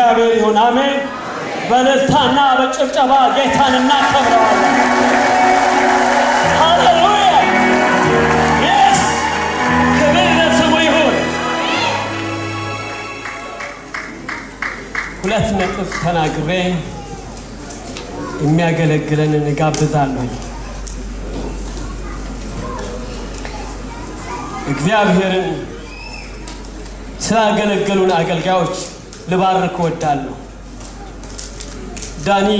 ለእግዚአብሔር ይሁን። አሜን። በእልልታና በጭብጨባ ጌታን እናከብረዋለን። ሃሌሉያ! የስ ክብር ለስሙ ይሁን። ሁለት ነጥብ ተናግሬ የሚያገለግለንን እጋብዛለሁ። እግዚአብሔርን ስላገለገሉን አገልጋዮች ልባርክ እወዳለሁ። ዳኒ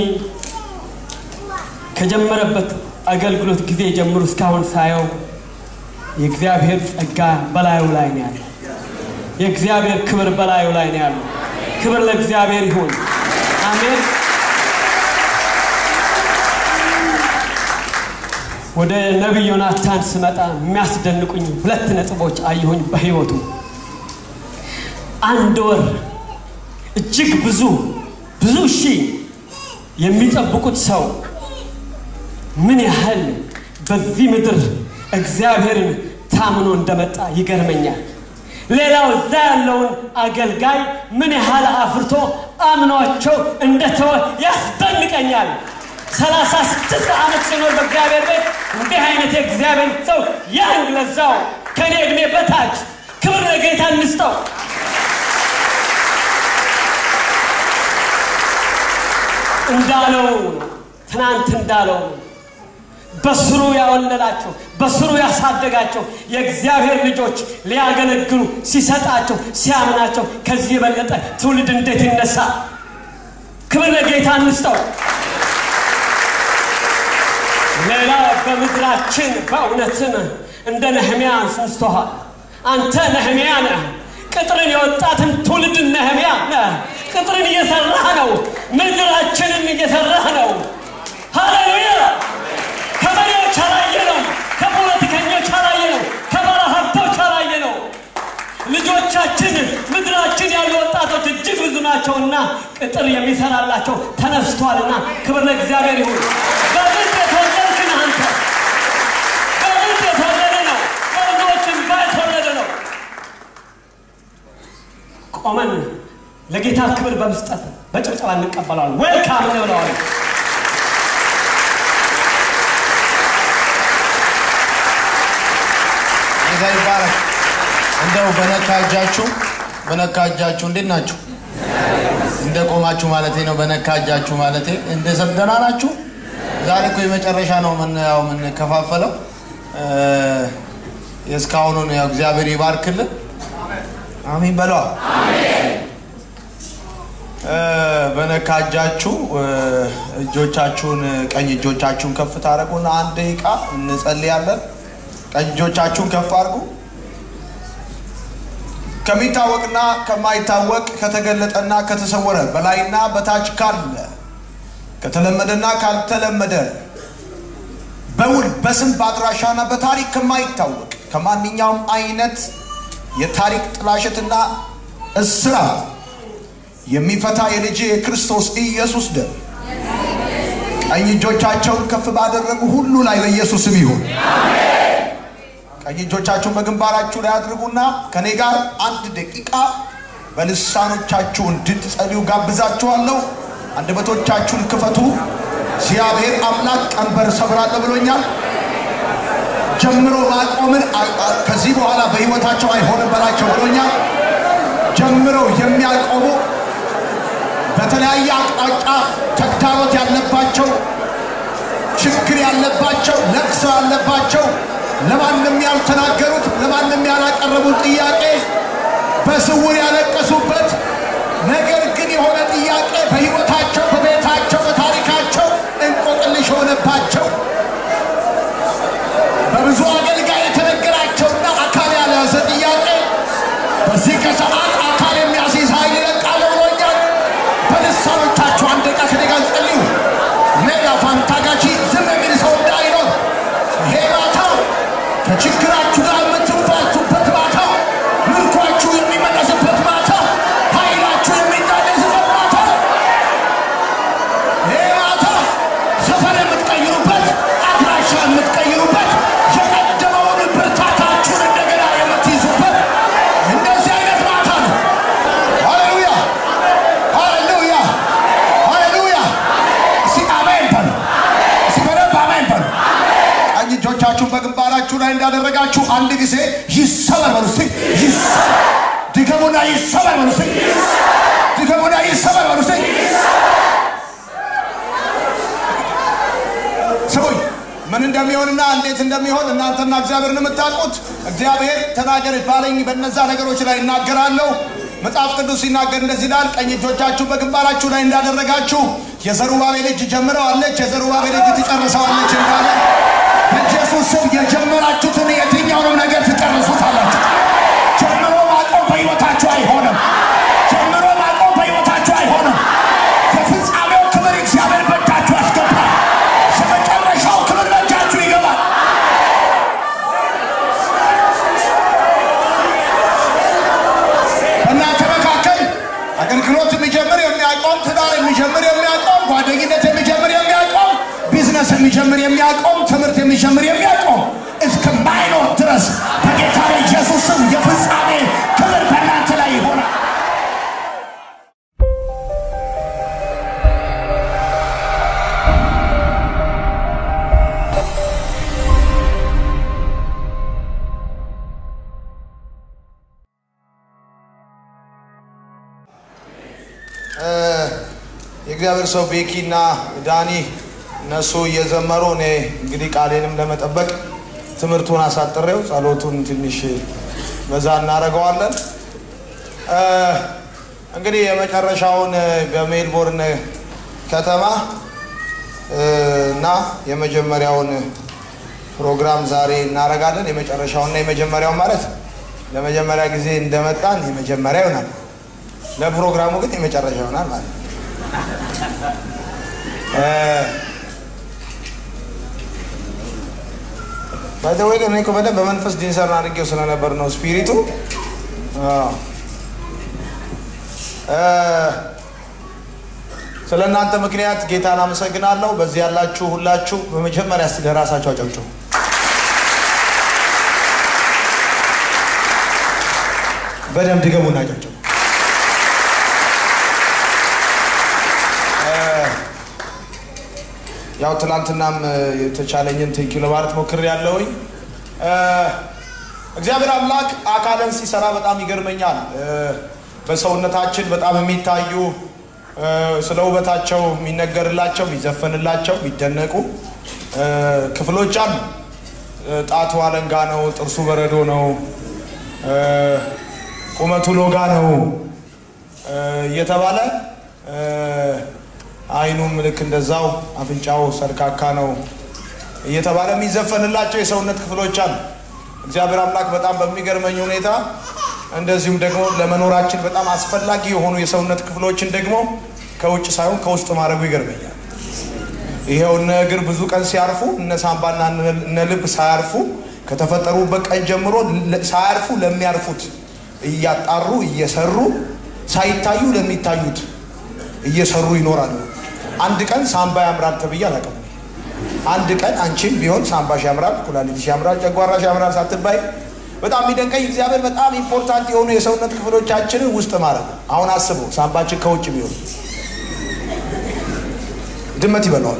ከጀመረበት አገልግሎት ጊዜ ጀምሮ እስካሁን ሳየው የእግዚአብሔር ጸጋ በላዩ ላይ ነው ያለው። የእግዚአብሔር ክብር በላዩ ላይ ነው ያለው። ክብር ለእግዚአብሔር ይሁን። አሜን። ወደ ነቢይ ዮናታን ስመጣ የሚያስደንቁኝ ሁለት ነጥቦች አየሁኝ በህይወቱ። አንድ ወር እጅግ ብዙ ብዙ ሺህ የሚጠብቁት ሰው ምን ያህል በዚህ ምድር እግዚአብሔርን ታምኖ እንደመጣ ይገርመኛል። ሌላው እዛ ያለውን አገልጋይ ምን ያህል አፍርቶ አምኗቸው እንደተወ ያስደንቀኛል። ሰላሳ ስድስት ዓመት ሲኖር በእግዚአብሔር ቤት እንዲህ አይነት የእግዚአብሔር ሰው ያን ለዛው ከእኔ ዕድሜ በታች ክብር ለጌታ እንስጠው። እንዳለው ትናንት እንዳለው በስሩ ያወለላቸው በስሩ ያሳደጋቸው የእግዚአብሔር ልጆች ሊያገለግሉ ሲሰጣቸው ሲያምናቸው ከዚህ የበለጠ ትውልድ እንዴት ይነሳ? ክብር ለጌታ እንስጠው። ሌላ በምድራችን በእውነትም እንደ ነህሚያ አንስተሃል። አንተ ነህሚያ ነህ። ቅጥርን የወጣትን ትውልድ ነህሚያ ነህ። ቅጥርን እየሰራህ ነው። ምድራችንን እየሰራህ ነው። ሃሌሉያ! ከመሪዎች አላየ ነው። ከፖለቲከኞች አላየ ነው። ከባለ ሀብቶች አላየ ነው። ልጆቻችን ምድራችን ያሉ ወጣቶች እጅግ ብዙ ናቸውና ቅጥር የሚሰራላቸው ተነስቷልና ክብር ለእግዚአብሔር ይሁን። በምንድ የተወለድክ ነህ አንተ? በምንድ የተወለደ ነው? በብዙዎችን ባይተወለደ ነው። ቆመን ለጌታ ክብር በመስጠት በጭብጨባ እንቀበለዋለን። ዌልካም እንብለዋለን። ጌታ ይባረክ። እንደው በነካ እጃችሁ በነካ እጃችሁ እንዴት ናችሁ? እንደ ቆማችሁ ማለቴ ነው። በነካ እጃችሁ ማለቴ እንደ ሰደና ናችሁ። ዛሬ እኮ የመጨረሻ ነው ምን ያው የምንከፋፈለው እ የእስካሁኑን ያው እግዚአብሔር ይባርክልን። አሜን በለዋ። እ በነካ እጃችሁ እ እጆቻችሁን ቀኝ እጆቻችሁን ከፍ ታደርጉና አንድ ደቂቃ እንጸልያለን። ቀኝ እጆቻችሁን ከፍ አድርጉ። ከሚታወቅና ከማይታወቅ ከተገለጠና ከተሰወረ በላይና በታች ካለ ከተለመደና ካልተለመደ በውል በስም በአድራሻና በታሪክ ከማይታወቅ ከማንኛውም አይነት የታሪክ ጥላሸትና እስራት የሚፈታ የልጅ የክርስቶስ ኢየሱስ ደም ቀኝ እጆቻቸውን ከፍ ባደረጉ ሁሉ ላይ በኢየሱስ ስም ይሁን። ቀኝ እጆቻችሁን በግንባራችሁ ላይ አድርጉና ከኔ ጋር አንድ ደቂቃ በልሳኖቻችሁ እንድትጸልዩ ጋብዛችኋለሁ። አንደበቶቻችሁን ክፈቱ። እግዚአብሔር አምላክ ቀንበር ሰብራለሁ ብሎኛል። ጀምሮ ማቆምን አ- አ- ከዚህ በኋላ በሕይወታቸው አይሆንም በላቸው ብሎኛል። ጀምረው የሚያቆሙ በተለያየ አቅጣጫ ተግዳሮት ያለባቸው ችግር ያለባቸው ለቅሶ ያለባቸው ለማንም ያልተናገሩት ለማንም ያላቀረቡት ጥያቄ በስውር ያለቀሱበት ነገር ግን የሆነ ጥያቄ በሕይወታቸው በቤታቸው በታሪካቸው እንቆቅልሽ የሆነባቸው በብዙ አገልጋይ የተነገራቸውና አካል ያልያዘ ጥያቄ በዚህ ከሰዓት አካል የሚያስይዝ ኃይል ይለቃል ብሎኛል። በልሳኖቻችሁ አንድ ደቂቃ ከኔ ጋር ጸልዩ። ሌላ ፋንታጋቺ ዝም የሚል ሰው እንዳይኖር ይሄ ማታ ከችግራችሁ ጋር የምትፋቱበት ማታ፣ ምርኳችሁ የሚመለስበት ማታ፣ ኃይላችሁ የሚታደስበት ማታ ቀኞቻችሁን በግንባራችሁ ላይ እንዳደረጋችሁ አንድ ጊዜ ይሰበር በሉ እስቲ። ይሰበር ድገሙና ይሰበር በሉ እስቲ። ድገሙና ይሰበር በሉ እስቲ። ስሙኝ ምን እንደሚሆንና እንዴት እንደሚሆን እናንተና እግዚአብሔርን የምታውቁት እግዚአብሔር ተናገር ባለኝ በነዛ ነገሮች ላይ እናገራለሁ። መጽሐፍ ቅዱስ ሲናገር እንደዚህ ይላል፣ ቀኝ እጆቻችሁ በግንባራችሁ ላይ እንዳደረጋችሁ የዘሩባቤል እጅ ጀምረዋለች፣ የዘሩባቤል እጅ ትጨርሰዋለች እንዳለ በኢየሱስ ስም የጀመራችሁትን የትኛውንም ነገር ትጨርሱታላችሁ። ጀምሮ ማቆም በሕይወታችሁ አይሆንም። ጀምሮ ማቆም በሕይወታችሁ አይሆንም። የፍጻሜው ክብር እግዚአብሔር በእጃችሁ ያስገባል። የመጨረሻው ክብር በእጃችሁ ይገባል። በእናንተ መካከል አገልግሎት የሚጀምር የሚያቆም፣ ትዳር የሚጀምር የሚያቆም፣ ጓደኝነት የሚጀምር የሚያቆም፣ ቢዝነስ የሚጀምር የሚያቆም፣ ትምህርት የሚጀምር የሚያቆም እስከማይኖር ድረስ በጌታ በኢየሱስ ስም የፍጻሜ ክብር በእናንተ ላይ ይሆናል። የእግዚአብሔር ሰው ቤኪ እና ዳኒ እነሱ እየዘመሩ እኔ እንግዲህ ቃሌንም ለመጠበቅ ትምህርቱን አሳጥሬው ጸሎቱን ትንሽ በዛ እናደርገዋለን። እ፣ እንግዲህ የመጨረሻውን በሜልቦርን ከተማ እ፣ እና የመጀመሪያውን ፕሮግራም ዛሬ እናደርጋለን። የመጨረሻውና የመጀመሪያው ማለት ለመጀመሪያ ጊዜ እንደመጣን የመጀመሪያ ይሆናል። ለፕሮግራሙ ግን የመጨረሻ ይሆናል ማለት ነው። ባይተወይ ግን እኔ እኮ በደንብ በመንፈስ ዲንሰር አድርጌው ስለነበር ነው ስፒሪቱ። አዎ። እ፣ ስለ እናንተ ምክንያት ጌታን አመሰግናለሁ። በዚህ ያላችሁ ሁላችሁ በመጀመሪያ እስቲ ለራሳችሁ አጨብጭቡ። በደንብ ድገሙና አጨብጭቡ። ያው ትናንትናም የተቻለኝን ቴንኪ ለማለት ሞክር ያለውኝ እግዚአብሔር አምላክ አካልን ሲሰራ በጣም ይገርመኛል። እ፣ በሰውነታችን በጣም የሚታዩ እ፣ ስለ ውበታቸው የሚነገርላቸው፣ የሚዘፈንላቸው፣ የሚደነቁ እ፣ ክፍሎች አሉ። እ፣ ጣቱ አለንጋ ነው፣ ጥርሱ በረዶ ነው፣ እ፣ ቁመቱ ሎጋ ነው እ፣ እየተባለ እ፣ አይኑም ልክ እንደዛው አፍንጫው ሰርካካ ነው እየተባለ የሚዘፈንላቸው የሰውነት ክፍሎች አሉ። እግዚአብሔር አምላክ በጣም በሚገርመኝ ሁኔታ እንደዚሁም ደግሞ ለመኖራችን በጣም አስፈላጊ የሆኑ የሰውነት ክፍሎችን ደግሞ ከውጭ ሳይሆን ከውስጥ ማድረጉ ይገርመኛል። ይሄው እነ እግር ብዙ ቀን ሲያርፉ እነ ሳምባና እነ ልብ ሳያርፉ ከተፈጠሩበት ቀን ጀምሮ ለ- ሳያርፉ ለሚያርፉት እያጣሩ እየሰሩ ሳይታዩ ለሚታዩት እየሰሩ ይኖራሉ። አንድ ቀን ሳምባ ያምራል ተብዬ አላውቅም። አንድ ቀን አንቺም ቢሆን ሳምባሽ ያምራል፣ ኩላሊትሽ ያምራል፣ ጨጓራሽ ያምራል ሳትባይ በጣም የሚደንቀኝ እግዚአብሔር በጣም ኢምፖርታንት የሆኑ የሰውነት ክፍሎቻችንን ውስጥ ማድረግ ነው። አሁን አስበው ሳምባችን ከውጭ ቢሆን ድመት ይበላዋል።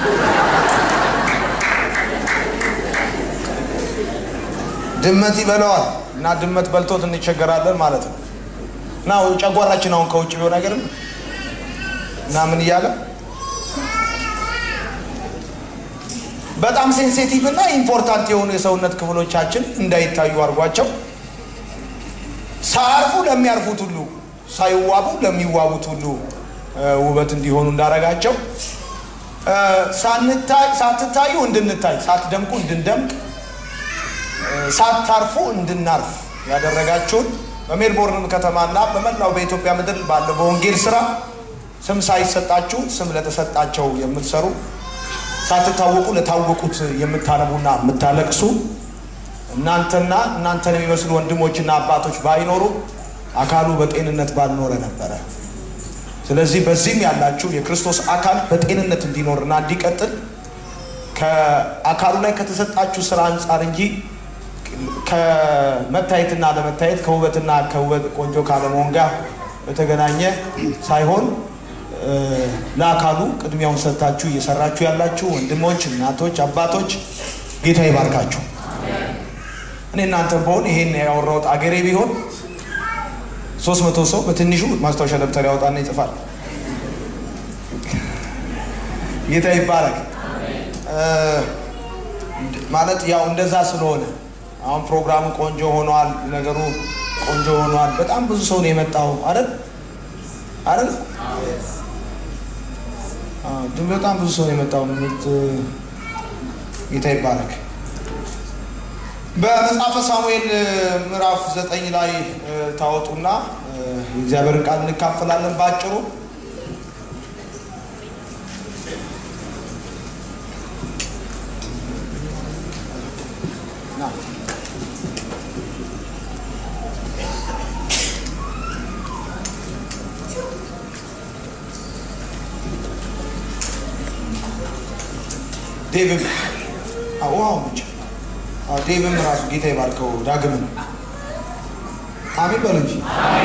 ድመት ይበላዋል እና ድመት በልቶት እንቸገራለን ማለት ነው። እና ጨጓራችን አሁን ከውጭ ቢሆን አይገርም እና ምን እያለ በጣም ሴንሲቲቭ እና ኢምፖርታንት የሆኑ የሰውነት ክፍሎቻችን እንዳይታዩ አድርጓቸው ሳያርፉ ለሚያርፉት ሁሉ ሳይዋቡ ለሚዋቡት ሁሉ እ፣ ውበት እንዲሆኑ እንዳረጋቸው እ፣ ሳንታይ- ሳትታዩ እንድንታይ ሳትደምቁ እንድንደምቅ እ፣ ሳታርፉ እንድናርፍ ያደረጋችሁን በሜልቦርን ከተማና በመላው በኢትዮጵያ ምድር ባለው በወንጌል ስራ ስም ሳይሰጣችሁ ስም ለተሰጣቸው የምትሰሩ ሳትታወቁ ለታወቁት የምታነቡና የምታለቅሱ እናንተና እናንተን የሚመስሉ ወንድሞችና አባቶች ባይኖሩ አካሉ በጤንነት ባልኖረ ነበረ። ስለዚህ በዚህም ያላችሁ የክርስቶስ አካል በጤንነት እንዲኖርና እንዲቀጥል ከአካሉ ላይ ከተሰጣችሁ ስራ አንጻር እንጂ ከመታየትና ለመታየት ከውበትና ከውበት ቆንጆ ካለመሆን ጋር በተገናኘ ሳይሆን እ፣ ለአካሉ ቅድሚያውን ሰጥታችሁ እየሰራችሁ ያላችሁ ወንድሞች፣ እናቶች፣ አባቶች ጌታ ይባርካችሁ። እኔ እናንተ በሆን ይሄን ያወራሁት አገሬ ቢሆን ሶስት መቶ ሰው በትንሹ ማስታወሻ ደብተር ያወጣና ይጽፋል። ጌታ ይባረክ። ማለት ያው እንደዛ ስለሆነ አሁን ፕሮግራሙ ቆንጆ ሆኗል፣ ነገሩ ቆንጆ ሆኗል። በጣም ብዙ ሰው ነው የመጣው አይደል አይደል? አዎ፣ ግን በጣም ብዙ ሰው ነው የመጣው። ምት ጌታ ይባረክ። በመጽሐፈ ሳሙኤል ምዕራፍ ዘጠኝ ላይ ታወጡና የእግዚአብሔርን ቃል እንካፈላለን ባጭሩ። ዴቭም ውሃው ብቻ ዴቭም ራሱ ጌታ ይባርከው ዳግምን አሜን በሉ እንጂ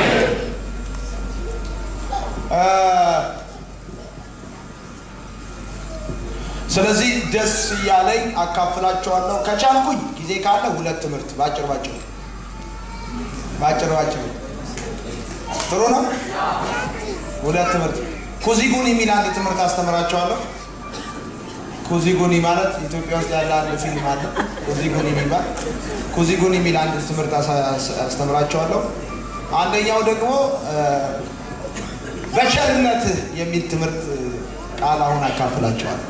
ስለዚህ ደስ እያለኝ አካፍላቸዋለሁ። ከቻልኩኝ ጊዜ ካለ ሁለት ትምህርት ባጭር ባጭር ባጭር ባጭር ጥሩ ነው። ሁለት ትምህርት ኩዚጉን የሚል አንድ ትምህርት አስተምራቸዋለሁ። ኩዚጉኒ ማለት ኢትዮጵያ ውስጥ ያለ አንድ ፊልም አለ። ኩዚጉኒ የሚባል ኩዚጉኒ የሚል አንድ ትምህርት አስተምራቸዋለሁ። አንደኛው ደግሞ በቸርነት የሚል ትምህርት ቃል አሁን አካፍላቸዋለሁ።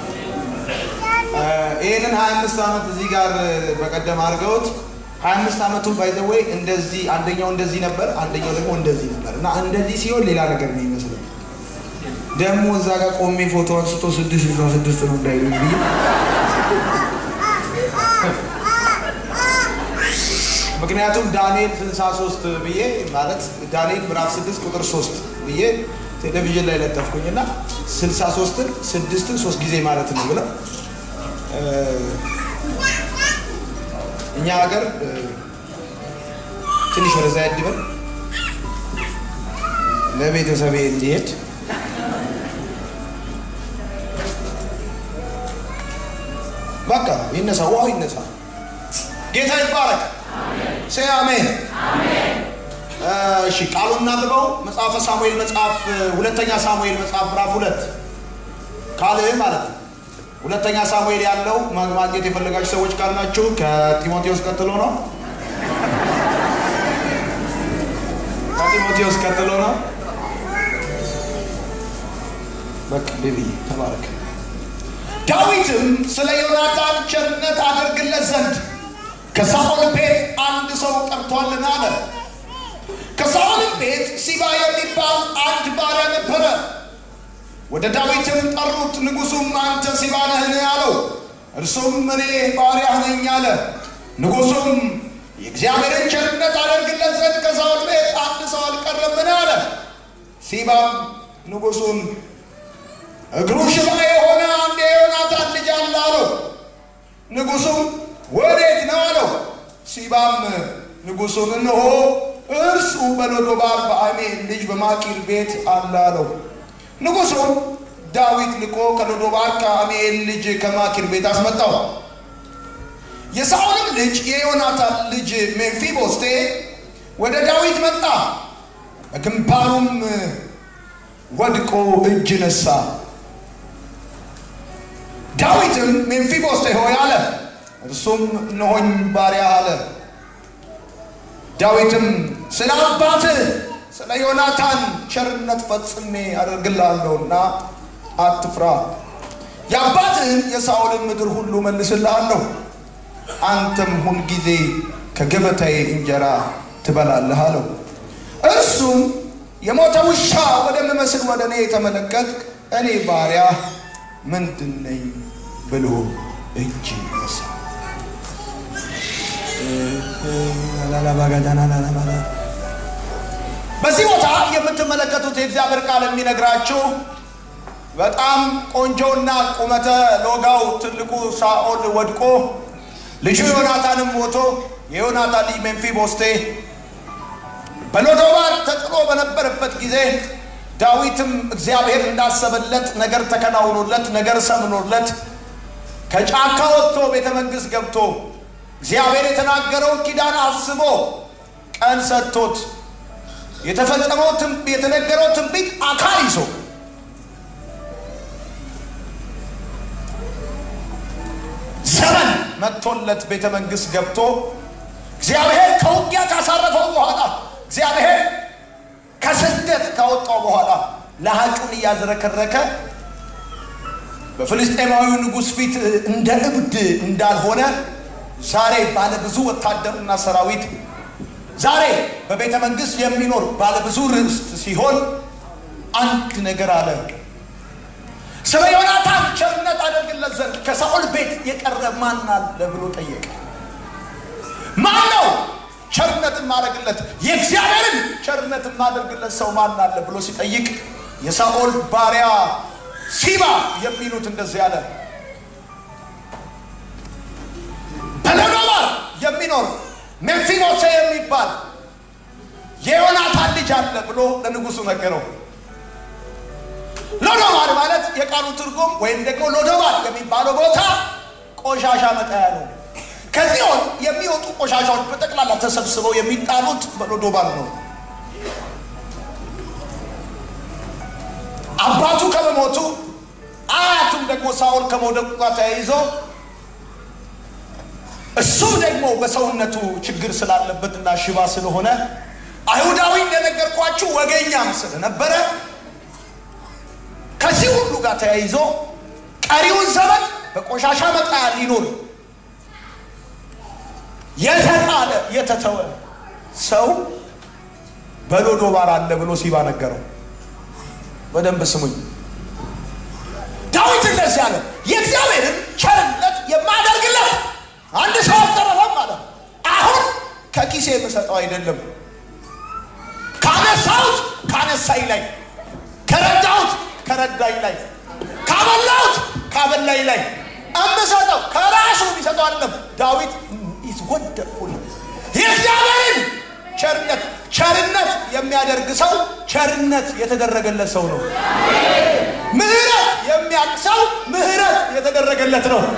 ይህንን ሀያ አምስት ዓመት እዚህ ጋር በቀደም አድርገውት ሀያ አምስት ዓመቱን ባይዘወይ እንደዚህ አንደኛው እንደዚህ ነበር፣ አንደኛው ደግሞ እንደዚህ ነበር እና እንደዚህ ሲሆን ሌላ ነገር ነው ይመስላል ደግሞ እዛ ጋር ቆሜ ፎቶ አንስቶ ስድስት ስልሳ ስድስት ነው እንዳይሉ ብዬ ምክንያቱም ዳንኤል ስልሳ ሶስት ብዬ ማለት ዳንኤል ምዕራፍ ስድስት ቁጥር ሶስት ብዬ ቴሌቪዥን ላይ ለጠፍኩኝና ስልሳ ሶስትን ስድስትን ሶስት ጊዜ ማለት ነው ብለው እኛ ሀገር ትንሽ ወደዛ ያድበን ለቤተሰቤ እንዲሄድ በቃ ይነሳ፣ ውሃው ይነሳ። ጌታ ይባረክ። ሴ አሜን። እሺ ቃሉን እናንብበው። መጽሐፈ ሳሙኤል መጽሐፍ ሁለተኛ ሳሙኤል መጽሐፍ ምዕራፍ ሁለት ካልህ ማለት ነው። ሁለተኛ ሳሙኤል ያለው ማግኘት የፈለጋችሁ ሰዎች ካላችሁ ከጢሞቴዎስ ቀጥሎ ነው። ከጢሞቴዎስ ቀጥሎ ነው። በቃ ቤቢ ተባረክ። ዳዊትም ስለ ዮናታን ቸርነት አደርግለት ዘንድ ከሳኦል ቤት አንድ ሰው ጠርቷልና አለ። ከሳኦልም ቤት ሲባ የሚባል አንድ ባሪያ ነበረ። ወደ ዳዊትም ጠሩት። ንጉሡም አንተ ሲባ ነህን አለው። እርሱም እኔ ባሪያ ነኝ አለ። ንጉሡም የእግዚአብሔርን ቸርነት አደርግለት ዘንድ ከሳኦል ቤት አንድ ሰው አልቀረምን አለ። ሲባም ንጉሡን እግሩ ሽባ የሆነ አንድ የዮናታን ልጅ አለ አለው። ንጉሡም ወዴት ነው አለው። ሲባም ንጉሡን እነሆ እርሱ በሎዶባር በአሜን ልጅ በማኪር ቤት አለ አለው። ንጉሡም ዳዊት ልኮ ከሎዶባር ከአሜን ልጅ ከማኪር ቤት አስመጣው። የሳኦልም ልጅ የዮናታን ልጅ ሜምፊቦስቴ ወደ ዳዊት መጣ፣ በግንባሩም ወድቆ እጅ ነሳ። ዳዊትም ሜምፊቦስቴ ሆይ አለ። እርሱም እነሆኝ ባሪያ አለ። ዳዊትም ስለ አባትህ ስለ ዮናታን ቸርነት ፈጽሜ አደርግልሃለሁና አትፍራ፣ የአባትህን የሳኦልን ምድር ሁሉ መልስልሃለሁ፣ አንተም ሁልጊዜ ከገበታዬ እንጀራ ትበላለህ አለው። እርሱም የሞተ ውሻ ወደምመስል ወደ እኔ የተመለከትክ እኔ ባሪያ ምንድን ነኝ ብሎ እጅ ነሳ። በዚህ ቦታ የምትመለከቱት የእግዚአብሔር ቃል የሚነግራችሁ በጣም ቆንጆና ቁመተ ሎጋው ትልቁ ሳኦል ወድቆ ልጁ ዮናታንም ሞቶ የዮናታን ልጅ ሜምፊቦስቴ በሎዶባር ተጥሎ በነበረበት ጊዜ ዳዊትም እግዚአብሔር እንዳሰበለት ነገር ተከናውኖለት ነገር ሰምኖለት ከጫካ ወጥቶ ቤተ መንግስት ገብቶ እግዚአብሔር የተናገረውን ኪዳን አስቦ ቀን ሰጥቶት የተፈጸመው ትንቢ- የተነገረው ትንቢት አካል ይዞ ዘመን መጥቶለት ቤተ መንግስት ገብቶ እግዚአብሔር ከውጊያ ካሳረፈው በኋላ እግዚአብሔር ከስደት ካወጣው በኋላ ለሀጩን እያዝረከረከ በፍልስጤማዊው ንጉሥ ፊት እንደ እብድ እንዳልሆነ ዛሬ ባለ ብዙ ወታደርና ሰራዊት ዛሬ በቤተ መንግስት የሚኖር ባለ ብዙ ርስት ሲሆን አንድ ነገር አለ። ስለ ዮናታን ቸርነት አደርግለት ዘንድ ከሳኦል ቤት የቀረ ማን አለ ብሎ ጠየቀ። ማን ነው ቸርነት የማደርግለት የእግዚአብሔርን ቸርነት የማደርግለት ሰው ማን አለ ብሎ ሲጠይቅ የሳኦል ባሪያ ሲባ የሚሉት እንደዚህ አለ። በሎዶባር የሚኖር ሜምፊቦሴ የሚባል የዮናታን ልጅ አለ ብሎ ለንጉሱ ነገረው። ሎዶባር ማለት የቃሉ ትርጉም ወይም ደግሞ ሎዶባር የሚባለው ቦታ ቆሻሻ መጣያ ነው። ከዚህ የሚወጡ ቆሻሻዎች በጠቅላላ ተሰብስበው የሚጣሉት በሎዶባር ነው። አባቱ ከመሞቱ አያቱም ደግሞ ሳኦል ከመውደቁ ጋር ተያይዞ እሱም ደግሞ በሰውነቱ ችግር ስላለበትና ሽባ ስለሆነ አይሁዳዊ እንደነገርኳችሁ ወገኛም ስለነበረ ከዚህ ሁሉ ጋር ተያይዞ ቀሪውን ዘመን በቆሻሻ መጣያ ሊኖር የተጣለ የተተወ ሰው በሎዶባር አለ ብሎ ሲባ ነገረው። በደንብ ስሙኝ። ዳዊት እንደዚህ አለ፣ የእግዚአብሔርን ቸርነት የማደርግለት አንድ ሰው አልተረፈም አለ። አሁን ከኪሴ የምሰጠው አይደለም፣ ካነሳሁት ካነሳኝ ላይ፣ ከረዳሁት ከረዳኝ ላይ፣ ካበላሁት ካበላኝ ላይ እምሰጠው ከራሱ የሚሰጠው አይደለም። ዳዊት ኢዝ ወንደርፉል የእግዚአብሔርን ቸርነት ቸርነት የሚያደርግ ሰው ቸርነት የተደረገለት ሰው ነው። ምህረት የሚያውቅ ሰው ምህረት የተደረገለት ነው።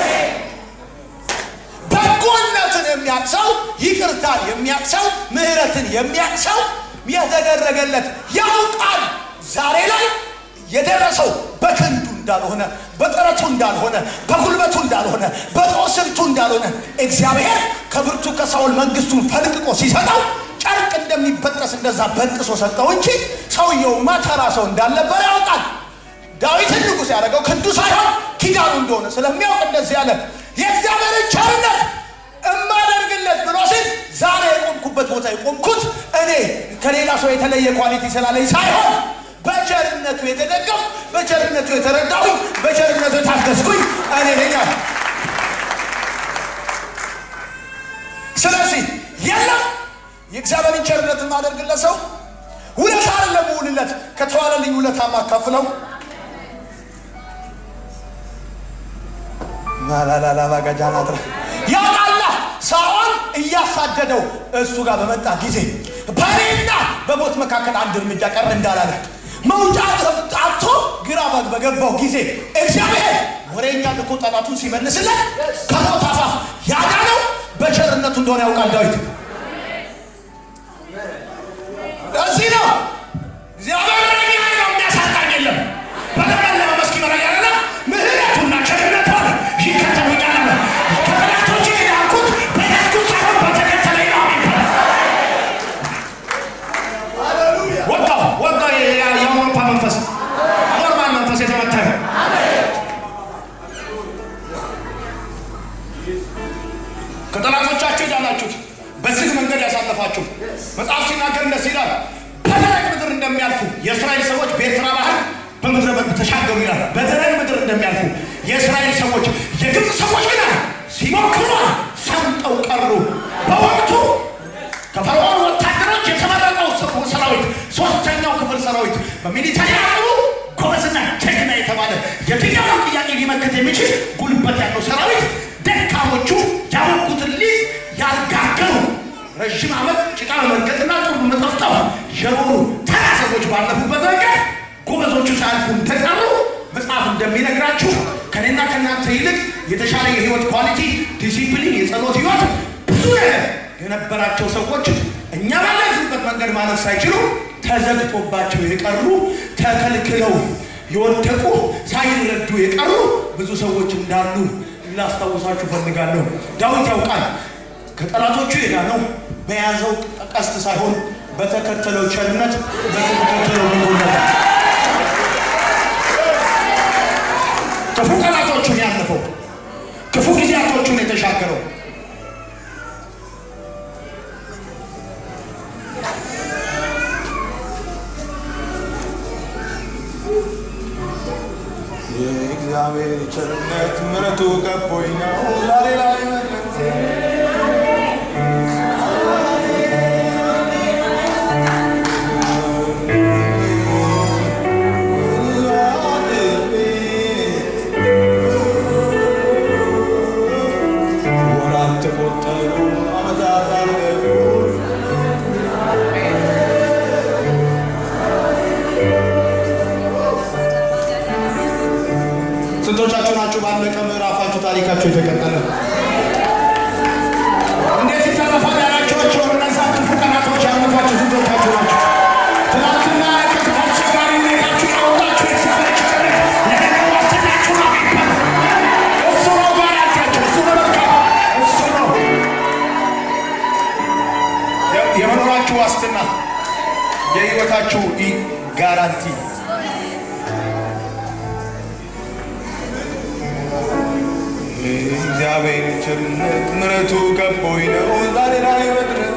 በጎነትን የሚያውቅ ሰው ይቅርታን የሚያውቅ ሰው ምህረትን የሚያውቅ ሰው የተደረገለት ያውቃል። ዛሬ ላይ የደረሰው በክንዱ እንዳልሆነ በጥረቱ እንዳልሆነ በጉልበቱ እንዳልሆነ በጦስልቱ እንዳልሆነ እግዚአብሔር ከብርቱ ከሳኦል መንግስቱን ፈልቅቆ ሲሰጠው ጨርቅ እንደሚበጠስ እንደዛ በጥሶ ሰጠው እንጂ ሰውየውማ ተራ ሰው እንዳልነበረ ያውቃል። ዳዊትን ንጉሥ ያደረገው ክንዱ ሳይሆን ኪዳኑ እንደሆነ ስለሚያውቅ እንደዚህ ያለ የእግዚአብሔርን ቸርነት እማደርግለት ብሎ ሲል ዛሬ የቆምኩበት ቦታ የቆምኩት እኔ ከሌላ ሰው የተለየ ኳሊቲ ስላለኝ ሳይሆን በቸርነቱ የተደገፍ በቸርነቱ የተረዳሁኝ በቸርነቱ የታገዝኩኝ እኔ ነኝ አለ። ስለዚህ የለም የእግዚአብሔርን ቸርነት የማደርግለት ሰው ውለታ አይደለም ውልለት ከተዋለልኝ ውለታ ማካፍለው ላላላባጋጃናትረ ያውቃላ ሳኦል እያሳደደው እሱ ጋር በመጣ ጊዜ በእኔና በሞት መካከል አንድ እርምጃ ቀር እንዳላለ መውጫ አጥቶ ግራ በገባው ጊዜ እግዚአብሔር ወሬኛ ልኮ ጠላቱን ሲመልስለት ከሞት አፋፍ ያዳነው በቸርነቱ እንደሆነ ያውቃል ዳዊት። እዚህ ነው እግዚአብሔር ወሬኛ ነው የሚያሳጣኝ የለም በተቀለመ መስኪ መረግ ያለ ምህረቱና ቸርነቱ ይከተሉኛል አለ። ከጠላቶቼ የዳንኩት በዳንኩት ሳይሆን በተከተለኝ ነው የሚባለው። ወጋው ወጋው የአውሮፓ መንፈስ ኖርማል መንፈስ የተመታ ነው። ከጠላቶቻችሁ የዳናችሁት በዚህ መንገድ ያሳለፋችሁ መጽሐፍ ሲናገር እንደዚህ ይላል፣ በደረቅ ምድር እንደሚያልፉ የእስራኤል ሰዎች በኤርትራ ባህር በምድረ በዳ ተሻገሩ ይላል። በደረቅ ምድር እንደሚያልፉ የእስራኤል ሰዎች የግብፅ ሰዎች ግን ሲሞክሩ ሰምጠው ቀሩ። በወቅቱ ከፈርዖን ወታደሮች የተመረጠው ሰራዊት ሶስተኛው ክፍል ሰራዊት በሚሊተሪ አቅሙ ጎበዝና ጀግና የተባለ የትኛውን ጥያቄ ሊመክት የሚችል ጉልበት ያለው ሰራዊት ደካሞቹ ያወቁትን ሊዝ ያልጋገሩ ረዥም ዓመት ጭቃ በመርገጥና ጡብ በመጠፍጠፍ የኖሩ ተራ ሰዎች ባለፉበት መንገድ ጎበዞቹ ሳያልፉ ተቀሩ። መጽሐፍ እንደሚነግራችሁ ከኔና ከእናንተ ይልቅ የተሻለ የህይወት ኳሊቲ፣ ዲሲፕሊን፣ የጸሎት ህይወት ብዙ ነገር የነበራቸው ሰዎች እኛ ባለንበት መንገድ ማለት ሳይችሉ ተዘግቶባቸው የቀሩ ተከልክለው የወደቁ ሳይረዱ የቀሩ ብዙ ሰዎች እንዳሉ ላስታውሳችሁ ፈልጋለሁ። ዳዊት ያውቃል ከጠላቶቹ የዳነው በያዘው ቀስት ሳይሆን በተከተለው ቸርነት በተከተለው በጎነት ክፉ ቀናቶቹን ያለፈው ክፉ ጊዜያቶቹን የተሻገረው የእግዚአብሔር ቸርነት ምሕረቱ ከቦኝ ነው ዛሬ ላይ መለሰ ወራት ተቆጠሩ፣ ዓመታት አለፉ። ስንቶቻችሁ ናችሁ ባለቀ ምዕራፋችሁ ታሪካችሁ የተቀጠለ? እንዴት ይተረፋል ያላችኋቸው እነዛ ክፉ ቀናቶች ያለፏችሁ ስንቶቻችሁ ናችሁ? ትናንትና ከክፉ አስቸጋሪ ሁኔታችሁ ያወጣችሁ የእግዚአብሔር ቸርነት የነገ ዋስትናችሁ ነው የሚባለው። እሱ ነው ጋራንቲያችሁ፣ እሱ ነው መልካም፣ እሱ ነው የ- የመኖራችሁ ዋስትና፣ የህይወታችሁ ኢ- ጋራንቲ እግዚአብሔር ቸርነት ምሕረቱ ከቦኝ ነው ዛሬ ላይ መድረስ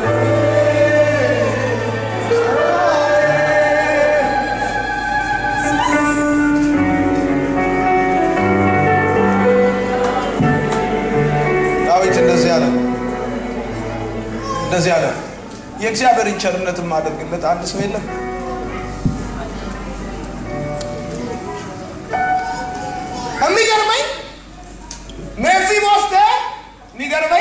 ዳዊት እንደዚህ አለ እንደዚህ አለ የእግዚአብሔርን ቸርነት የማደርግለት አንድ ሰው የለም የሚገርመኝ ሜፊቦስቴ የሚገርመኝ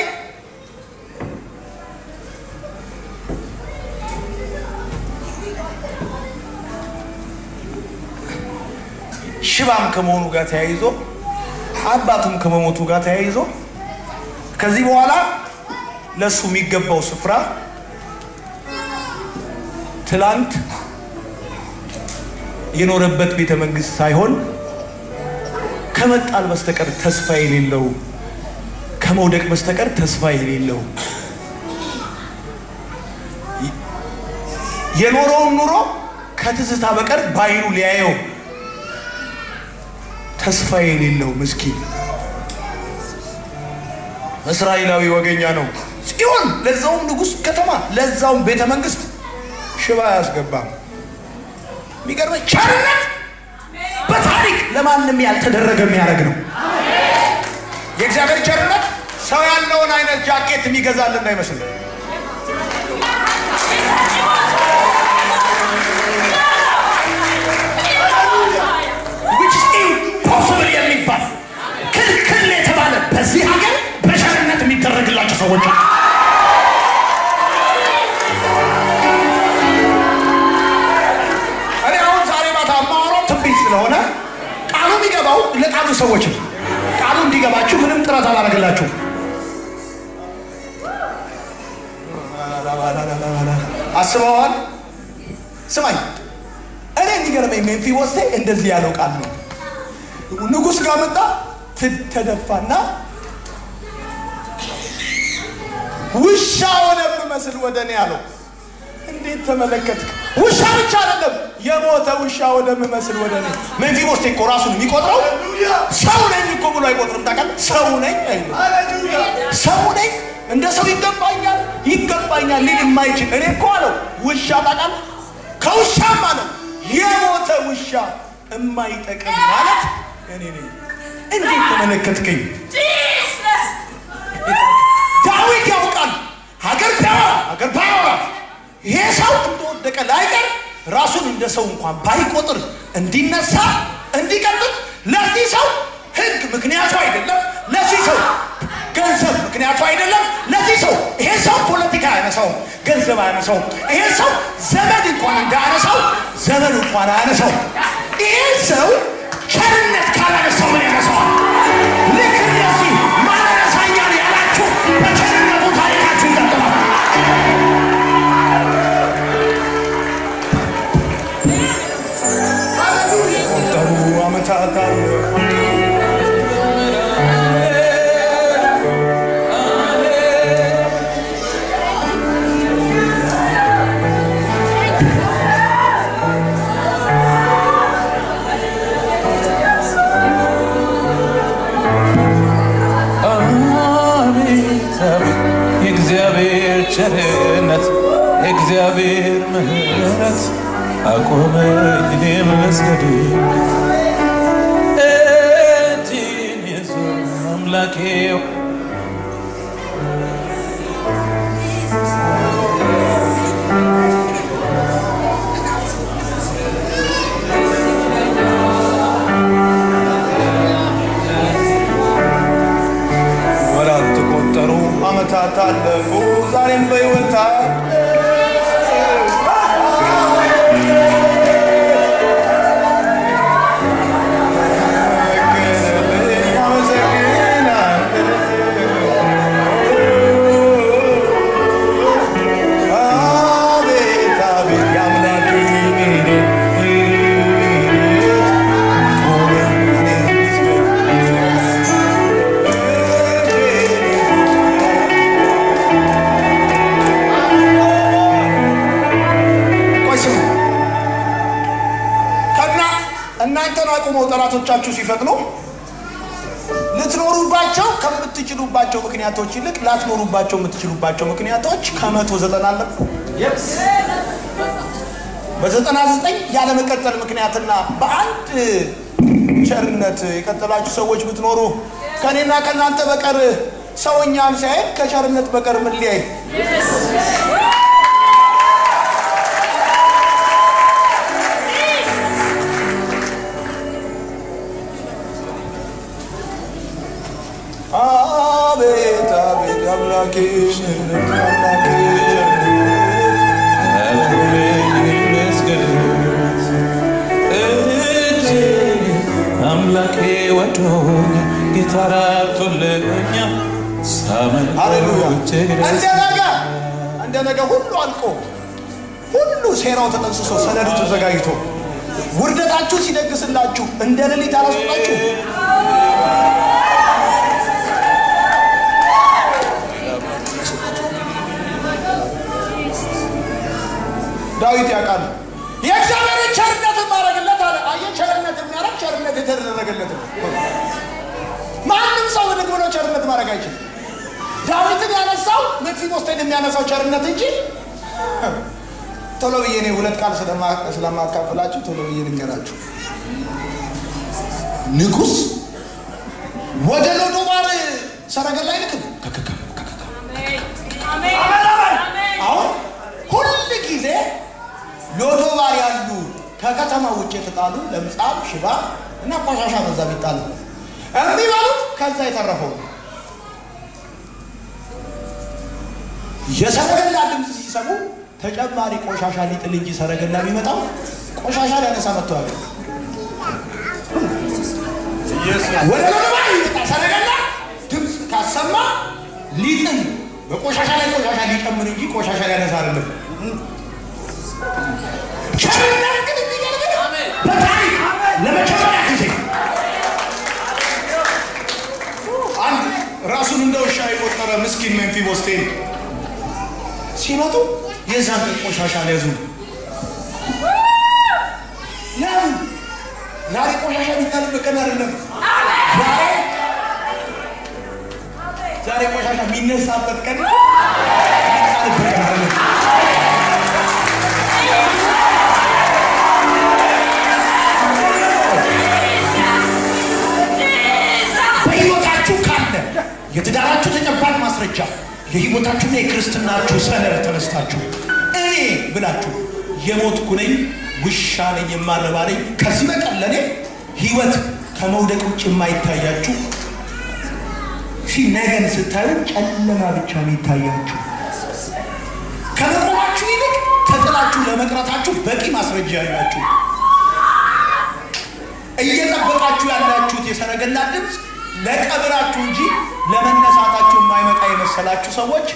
ሽባም ከመሆኑ ጋር ተያይዞ አባቱም ከመሞቱ ጋር ተያይዞ ከዚህ በኋላ ለእሱ የሚገባው ስፍራ ትላንት የኖረበት ቤተ መንግስት ሳይሆን ከመጣል በስተቀር ተስፋ የሌለው ከመውደቅ በስተቀር ተስፋ የሌለው የኖረውን ኑሮ ከትዝታ በቀር በአይኑ ሊያየው ተስፋ የሌለው ምስኪን እስራኤላዊ ወገኛ ነው። ጽዮን ለዛውም ንጉሥ ከተማ ለዛውም ቤተ መንግስት ሽባ አያስገባም። የሚገርመኝ ቸርነት በታሪክ ለማንም ያልተደረገ የሚያደርግ ነው። የእግዚአብሔር ቸርነት ሰው ያለውን አይነት ጃኬት የሚገዛልን እንዳይመስል which is impossible የሚባል ክልክል የተባለ በዚህ ሀገር በቸርነት የሚደረግላቸው ሰዎች አሉ። እኔ አሁን ዛሬ ማታ የማወራው ትንቢት ስለሆነ ቃሉ የሚገባው ለቃሉ ሰዎች ነው። ቃሉ እንዲገባችሁ ምንም ጥረት አላደርግላችሁ። አስበዋል። ስማኝ፣ እኔ የሚገርመኝ ሜምፊቦስቴ እንደዚህ ያለው ቃል ነው። ንጉሥ ጋር መጣ፣ ት- ተደፋና ውሻ ወደምመስል ወደ እኔ አለው። እንዴት ተመለከትክ? ውሻ ብቻ አይደለም የሞተ ውሻ ወደምመስል ወደ እኔ። ሜምፊቦስቴ እኮ ራሱን የሚቆጥረው ሰው ነኝ እኮ ብሎ አይቆጥርም። ታውቃለህ? ሰው ነኝ አይልም። ሰው ነኝ እንደ ሰው ይገባኛል ይገባኛል ሊል የማይችል እኔ እኮ አለው ውሻ ታውቃለህ? ከውሻም አለው የሞተ ውሻ የማይጠቅም ማለት እኔ ነኝ። እንዴት ተመለከትከኝ? ዳዊት ያውቃል። ሀገር ቢያወራ ሀገር ባያወራ ይሄ ሰው እንደወደቀ ላይቀር ራሱን እንደ ሰው እንኳን ባይቆጥር እንዲነሳ እንዲቀጥል ለዚህ ሰው ሕግ ምክንያቱ አይደለም። ለዚህ ሰው ገንዘብ ምክንያቱ አይደለም። ለዚህ ሰው ይሄ ሰው ፖለቲካ አያነሳውም፣ ገንዘብ አያነሳውም። ይሄ ሰው ዘመድ እንኳን እንዳያነሳው ዘመድ እንኳን አያነሳው። ይሄ ሰው ቸርነት ካላነሳው ምን ያነሳዋል? ዓመታት አለፉ አቤት አቤት የእግዚአብሔር ቸርነት የእግዚአብሔር ምሕረት አቆመኝ እኔም ልስገድ እጅን ይዞ አምላኬ ወራት ተቆጠሩ፣ ዓመታት አለፉ፣ ዛሬም በሕይወት አቤት አቤት የአምላኬ ቆይ ስሙ። ከና እናንተን አቁመው ጠላቶቻችሁ ሲፈጥኑ ልትኖሩባቸው ከምትችሉባቸው ምክንያቶች ይልቅ ላትኖሩባቸው የምትችሉባቸው ምክንያቶች ከመቶ ዘጠና አለቁ። በዘጠና ዘጠኝ ያለመቀጠል ምክንያትና በአንድ ቸርነት የቀጠላችሁ ሰዎች ብትኖሩ ከእኔና ከእናንተ በቀር ሰውኛም ሳይሆን ከቸርነት በቀር ምን ሊያይ አቤት አቤት አምላኬ ምህረት አምላኬ ቸርነት አቆመኝ እኔም ልስገድ እጅን አምላኬ ወዶኝ ጌታ ራርቶልኛል ሳመን ሃሌሉያ እጅግ እንደ ደስ ነገ እንደ ነገ ሁሉ አልቆ ሁሉ ሴራው ተጠንስሶ ሰነዱ ተዘጋጅቶ ውርደታችሁ ሲደግስላችሁ እንደ ሌሊት አላስወጣችሁ ዳዊት ያውቃል የእግዚአብሔርን ቸርነት ማድረግለት አለ አየህ ቸርነት የሚያደርግ ቸርነት የተደረገለት ነው ማንም ሰው ብድግ ብሎ ቸርነት ማድረግ አይችልም ዳዊትን ያነሳው ሜፊቦስቴን የሚያነሳው ቸርነት እንጂ ቶሎ ብዬ እኔ ሁለት ቃል ስለማ- ስለማካፍላችሁ ቶሎ ብዬ ልንገራችሁ ንጉሥ ወደ ሎዶባር ሰረገላ አይልክም አሁን ሁል ጊዜ ሎዶባር ያሉ ከከተማ ውጭ የተጣሉ ለምጻም ሽባ እና ቆሻሻ በዛ የሚጣሉ የሚበሉት ከዛ የተረፈው ነው። የሰረገላ ድምፅ ሲሰሙ ተጨማሪ ቆሻሻ ሊጥል እንጂ ሰረገላ የሚመጣው ቆሻሻ ሊያነሳ መጥተዋል። ወደ ሎዶባር የሚመጣ ሰረገላ ድምፅ ካሰማ ሊጥል በቆሻሻ ላይ ቆሻሻ ሊጨምር እንጂ ቆሻሻ ሊያነሳ አይደለም። ቸርነት ግን የሚገርም በታሪክ ለመጀመሪያ ጊዜ አንድ ራሱን እንደ ውሻ የቆጠረ ምስኪን ሜምፊቦስቴን ሲመጡ የዛን ቀን ቆሻሻ ሊያዙ ለምን ዛሬ ቆሻሻ የሚጣልበት ቀን አይደለም። ዛሬ ዛሬ ቆሻሻ የሚነሳበት ቀን የሚጣልበት ቀን አይደለም። በሕይወታችሁ ካለ የትዳራችሁ ተጨባጭ ማስረጃ የሕይወታችሁና የክርስትናችሁ ሰነድ ተነስታችሁ እኔ ብላችሁ የሞትኩ ነኝ፣ ውሻ ነኝ፣ የማረባ ነኝ፣ ከዚህ በቀር ለእኔ ሕይወት ከመውደቅ ውጭ የማይታያችሁ ፊ ነገን ስታዩ ጨለማ ብቻ የሚታያችሁ ከመቆማችሁ ይልቅ ተጥላችሁ ለመቅረታችሁ በቂ ማስረጃ ያላችሁ እየጠበቃችሁ ያላችሁት የሰረገላ ድምፅ ለቀብራችሁ እንጂ ለመነሳታችሁ የማይመጣ የመሰላችሁ ሰዎች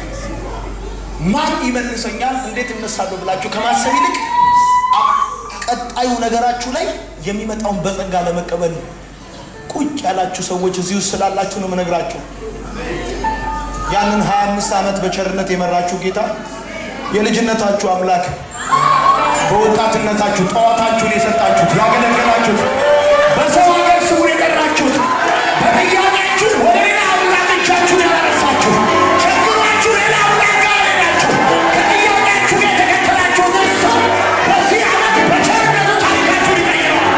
ማን ይመልሰኛል፣ እንዴት እነሳለሁ ብላችሁ ከማሰብ ይልቅ አ- ቀጣዩ ነገራችሁ ላይ የሚመጣውን በጸጋ ለመቀበል ቁጭ ያላችሁ ሰዎች እዚህ ውስጥ ስላላችሁ ነው የምነግራችሁ። ያንን 25 ዓመት በቸርነት የመራችሁ ጌታ የልጅነታችሁ አምላክ በወጣትነታችሁ ጠዋታችሁን የሰጣችሁት ያገለገላችሁት በሰው ሀገር ስውር የቀራችሁት በጥያቄያችሁ ወደ ሌላ አምላክ እጃችሁን ያላነሳችሁ ቸግሯችሁ ሌላ አምላክ ጋር ሄዳችሁ ከጥያቄያችሁ ጋር የተከተላችሁት እሱ በዚህ ዓመት በቸርነቱ ታሪካችሁን ይቀይረዋል።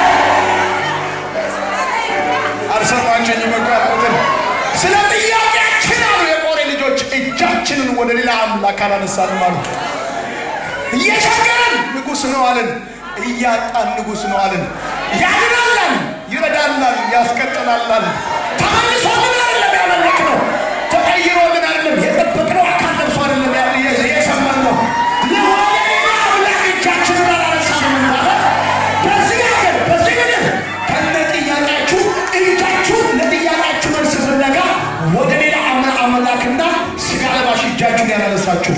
አልሰማችሁኝም እኮ ያልኩትን ስለ ጥያቄያችን አሉ የቆሬ ልጆች እጃችንን ወደ ሌላ አምላክ አላነሳንም አሉ። እየቸገረን ንጉሥ ነው አልን፣ እያጣን ንጉሥ ነው አልን። ያድናላል፣ ይረዳላል፣ ያስቀጥላላል። ተመልሶልን አይደለም ያመለክነው፣ ተቀይሮልን አይደለም የጠበቅነው አካል ለብሶ አይደለም ያ- የ- የሰማነው። ለሆነ ሌላ አምላክ እጃችንን አላነሳንም እንዳለ በዚህ ሀገር በዚህ ምድር ከነ ጥያቄያችሁ እጃችሁን ለጥያቄያችሁ መልስ ፍለጋ ወደ ሌላ አምና አምላክና ስጋ ለባሽ እጃችሁን ያላነሳችሁ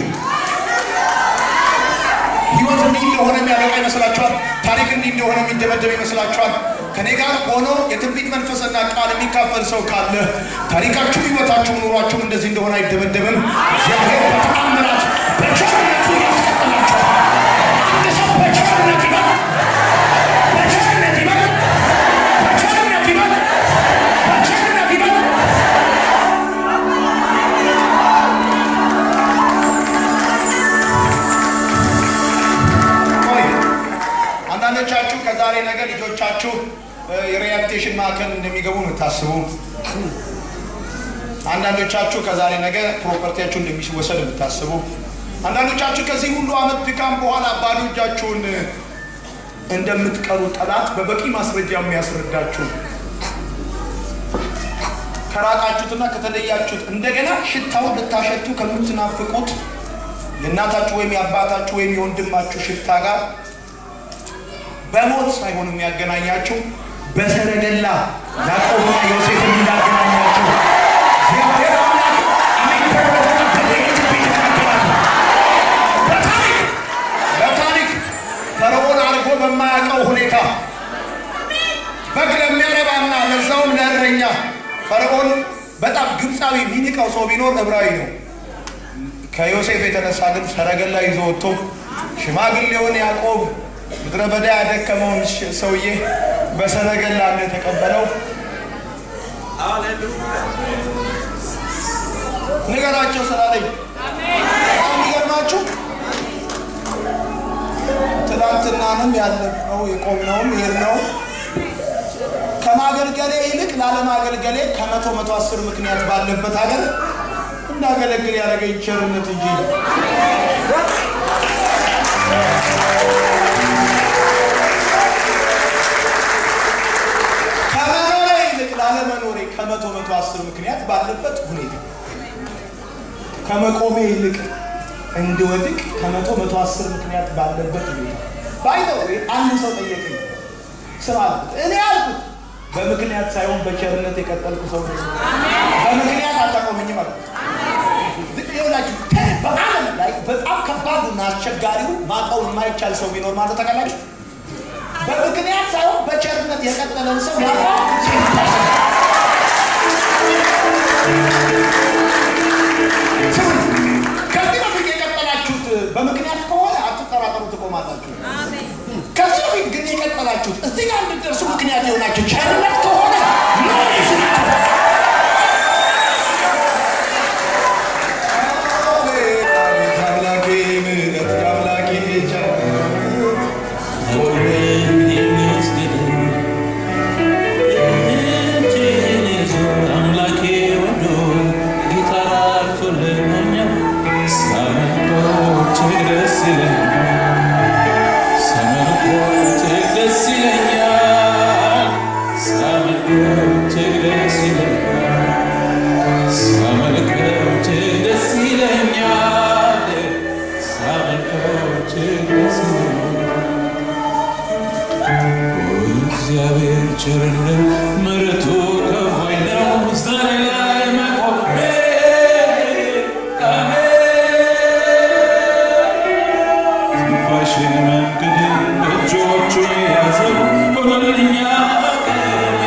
ህይወት እንዲህ እንደሆነ የሚያበቃ ይመስላችኋል? ታሪክ እንዲህ እንደሆነ የሚደመደም ይመስላችኋል? ከኔ ጋር ሆኖ የትንቢት መንፈስና ቃል የሚካፈል ሰው ካለ ታሪካችሁ፣ ህይወታችሁ፣ ኑሯችሁም እንደዚህ እንደሆነ አይደመደምም። እግዚአብሔር በተአምራት በቸርነቱ ያስቀጥላችኋል። አንድ ሰው በቸርነት ይበል፣ በቸርነት ይበል፣ በቸርነት ይበል፣ በቸርነት ይበል። ቆይ አንዳንዶቻችሁ ከዛሬ ነገ ልጆቻችሁ እ፣ የሪሃቢሊቴሽን ማዕከል እንደሚገቡ ነው የምታስቡ። አንዳንዶቻችሁ ከዛሬ ነገ ፕሮፐርቲያችሁ እንደሚወሰድ የምታስቡ። አንዳንዶቻችሁ ከዚህ ሁሉ ዓመት ድካም በኋላ ባዶ እጃችሁን እ፣ እንደምትቀሩ ጠላት በበቂ ማስረጃ የሚያስረዳችሁ ከራቃችሁትና ከተለያችሁት እንደገና ሽታውን ልታሸቱ ከምትናፍቁት የእናታችሁ ወይም የአባታችሁ ወይም የወንድማችሁ ሽታ ጋር በሞት ሳይሆን የሚያገናኛችሁ በሰረገላ ያዕቆብና ዮሴፍን እንዳገናኛቸው እግዚአብሔር አምላክ የሚደረገውን በለየት ቤት ይናገራል። በታሪክ በታሪክ ፈርዖን አድርጎ በማያውቀው ሁኔታ በግ ለሚያረባና ለዛውም ለእረኛ ፈርዖን በጣም ግብፃዊ የሚንቀው ሰው ቢኖር ዕብራዊ ነው። ከዮሴፍ የተነሳ ግን ሰረገላ ይዞ ወጥቶ ሽማግሌውን ያዕቆብ ምድረ በዳ ያደከመውን ሽ- ሰውዬ በሰረገላ እንደተቀበለው ንገራቸው ስላለኝ በጣም የሚገርማችሁ ትናንትናንም ያለፍነው የቆምነውም የሄድነው ከማገልገሌ ይልቅ ላለማገልገሌ ከመቶ መቶ አስር ምክንያት ባለበት ሀገር እንዳገለግል ያደረገኝ ቸርነት እንጂ ከመኖሬ ይልቅ ላለመኖሬ ከመቶ መቶ አስር ምክንያት ባለበት ሁኔታ ከመቆሜ ይልቅ እንድወድቅ ከመቶ መቶ አስር ምክንያት ባለበት ሁኔታ ባይዘው አንድ ሰው ጠየቀኝ ስራ አልኩት እኔ አልኩት በምክንያት ሳይሆን በቸርነት የቀጠልኩ ሰው ነኝ። በምክንያት አታቆመኝም አልኩት ይኸውላችሁ በዓለም ላይ በጣም ከባዱና አስቸጋሪው ማቀው የማይቻል ሰው ቢኖር ማለት ተቀላችሁ በምክንያት ሳይሆን በቸርነት የቀጠለን ሰው ማቀው ከዚህ በፊት የቀጠላችሁት በምክንያት ከሆነ አትጠራጠሩ፣ ትቆማላችሁ። ከዚህ በፊት ግን የቀጠላችሁት እዚህ ጋር እንድትደርሱ ምክንያት የሆናችሁ ቸርነት ከሆነ ነው ይስናችሁ። አምላኬ ምሕረት የአምላኬ ቸርነት አምላኬ ወዶ ጌታ ራርቶልኛል ሳመልኮት ደስ ይለኛል ሳመልኮት ደስ ይለኛል ሳመልኮት ደስ ይለኛል ሳመልኮት ደስ ይለኛል ሳመልኮት ደስ ይለኛል እግዚአብሔር ቸርነት ምሕረቱ ከፋይ ነው ዛሬ ላይ መቆሜ ትንፋሽን መንገድን እጆቹ ሆነልኛ አቅሜ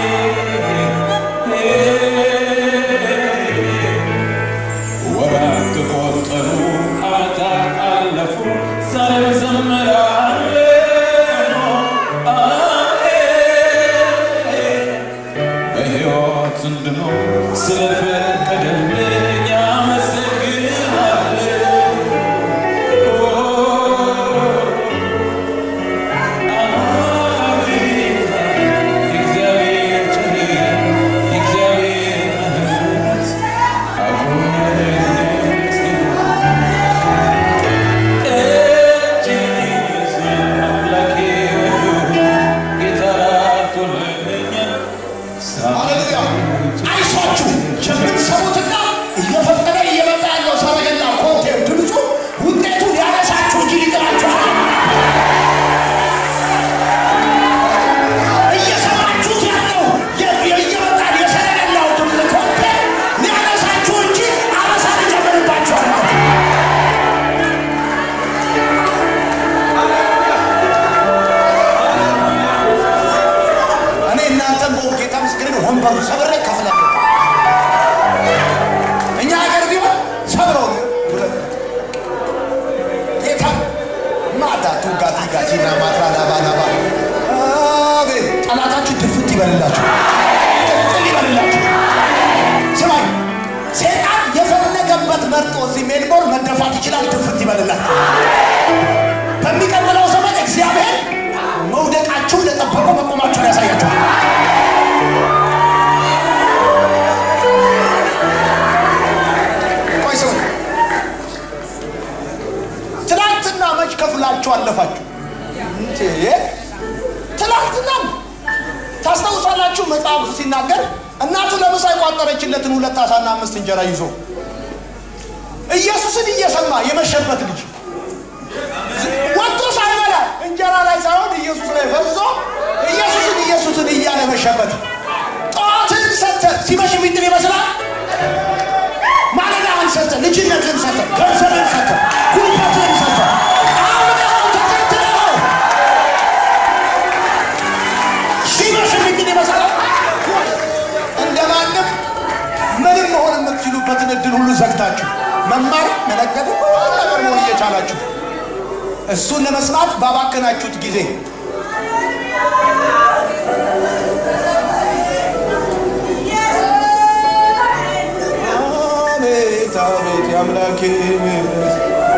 ወራት ተቆጠሩ ዓመታት አለፉ ዛሬ እዘምራለሁ በሕይወት እንድኖር ስለፈቀደልኝ አመሰግናለሁ እግዚአብሔር ቸር እግዚአብሔር ምሕረት ሃሌሉያ! አይዟችሁ የምትሰሙትና እየፈጠነ እየመጣ ያለው ሰረገላ ኮቴው ድምፁ ውጤቱ ሊያነሳችሁ እንጂ ሊጥላችሁ እየሰማችሁት ያለው የ- የ- እየመጣ የሰረገላው ድምፅ ኮቴ ሊያነሳችሁ እንጂ አነሳ ሊጨምርባችኋል። እኔ እናንተን በወ ጌታ ምስክርን ወንበሩ ሰብሬ ከፍላለሁ። እኛ ሀገር ቢሆን ሰብረው ነው ሁለት ጌታ ማታ ቱጋቲ ጋቲና ማትራ ላባ ላባ አቤት ጠላታችሁ ድፍት ይበልላችሁ፣ ቅጥል ይበልላችሁ። ስማኝ ሴጣን የፈለገበት መርጦ እዚህ ሜልቦርን መደፋት ይችላል። ድፍት ይበልላችሁ። በሚቀጥለው ዘመን እግዚአብሔር መውደቃችሁ ለጠበቁ መቆማችሁን ያሳያችኋል። ቆይ ስሙ። ትናንትና መች ከፍላችሁ አለፋችሁ? እንዴ! ትናንትና ታስታውሳላችሁ? መጽሐፉ ሲናገር እናቱ ለምሳ የቋጠረችለትን ሁለት አሳና አምስት እንጀራ ይዞ ኢየሱስን እየሰማ የመሸበት ልጅ ወጥቶ ሳይበላ እንጀራ ላይ ሳይሆን ኢየሱስ ላይ ፈዞ ኢየሱስን ኢየሱስን እያለ መሸበት። ጠዋትን ሰተ ሲመሽ የሚጥል ይመስላል። ማለዳህን ሰተ፣ ልጅነትን ሰተ፣ ገንዘብን ሰተ፣ ጉልበትን ሰተ፣ አምነኸው ተከትለው ሲመሽ የሚጥል ይመስላል። እንደማንም ምንም መሆን የምትችሉበትን እድል ሁሉ ዘግታችሁ መማር መነገድ ሁሉ ነገር መሆን እየቻላችሁ እሱን ለመስማት ባባከናችሁት ጊዜ አቤት አቤት የአምላኬ ምሕረት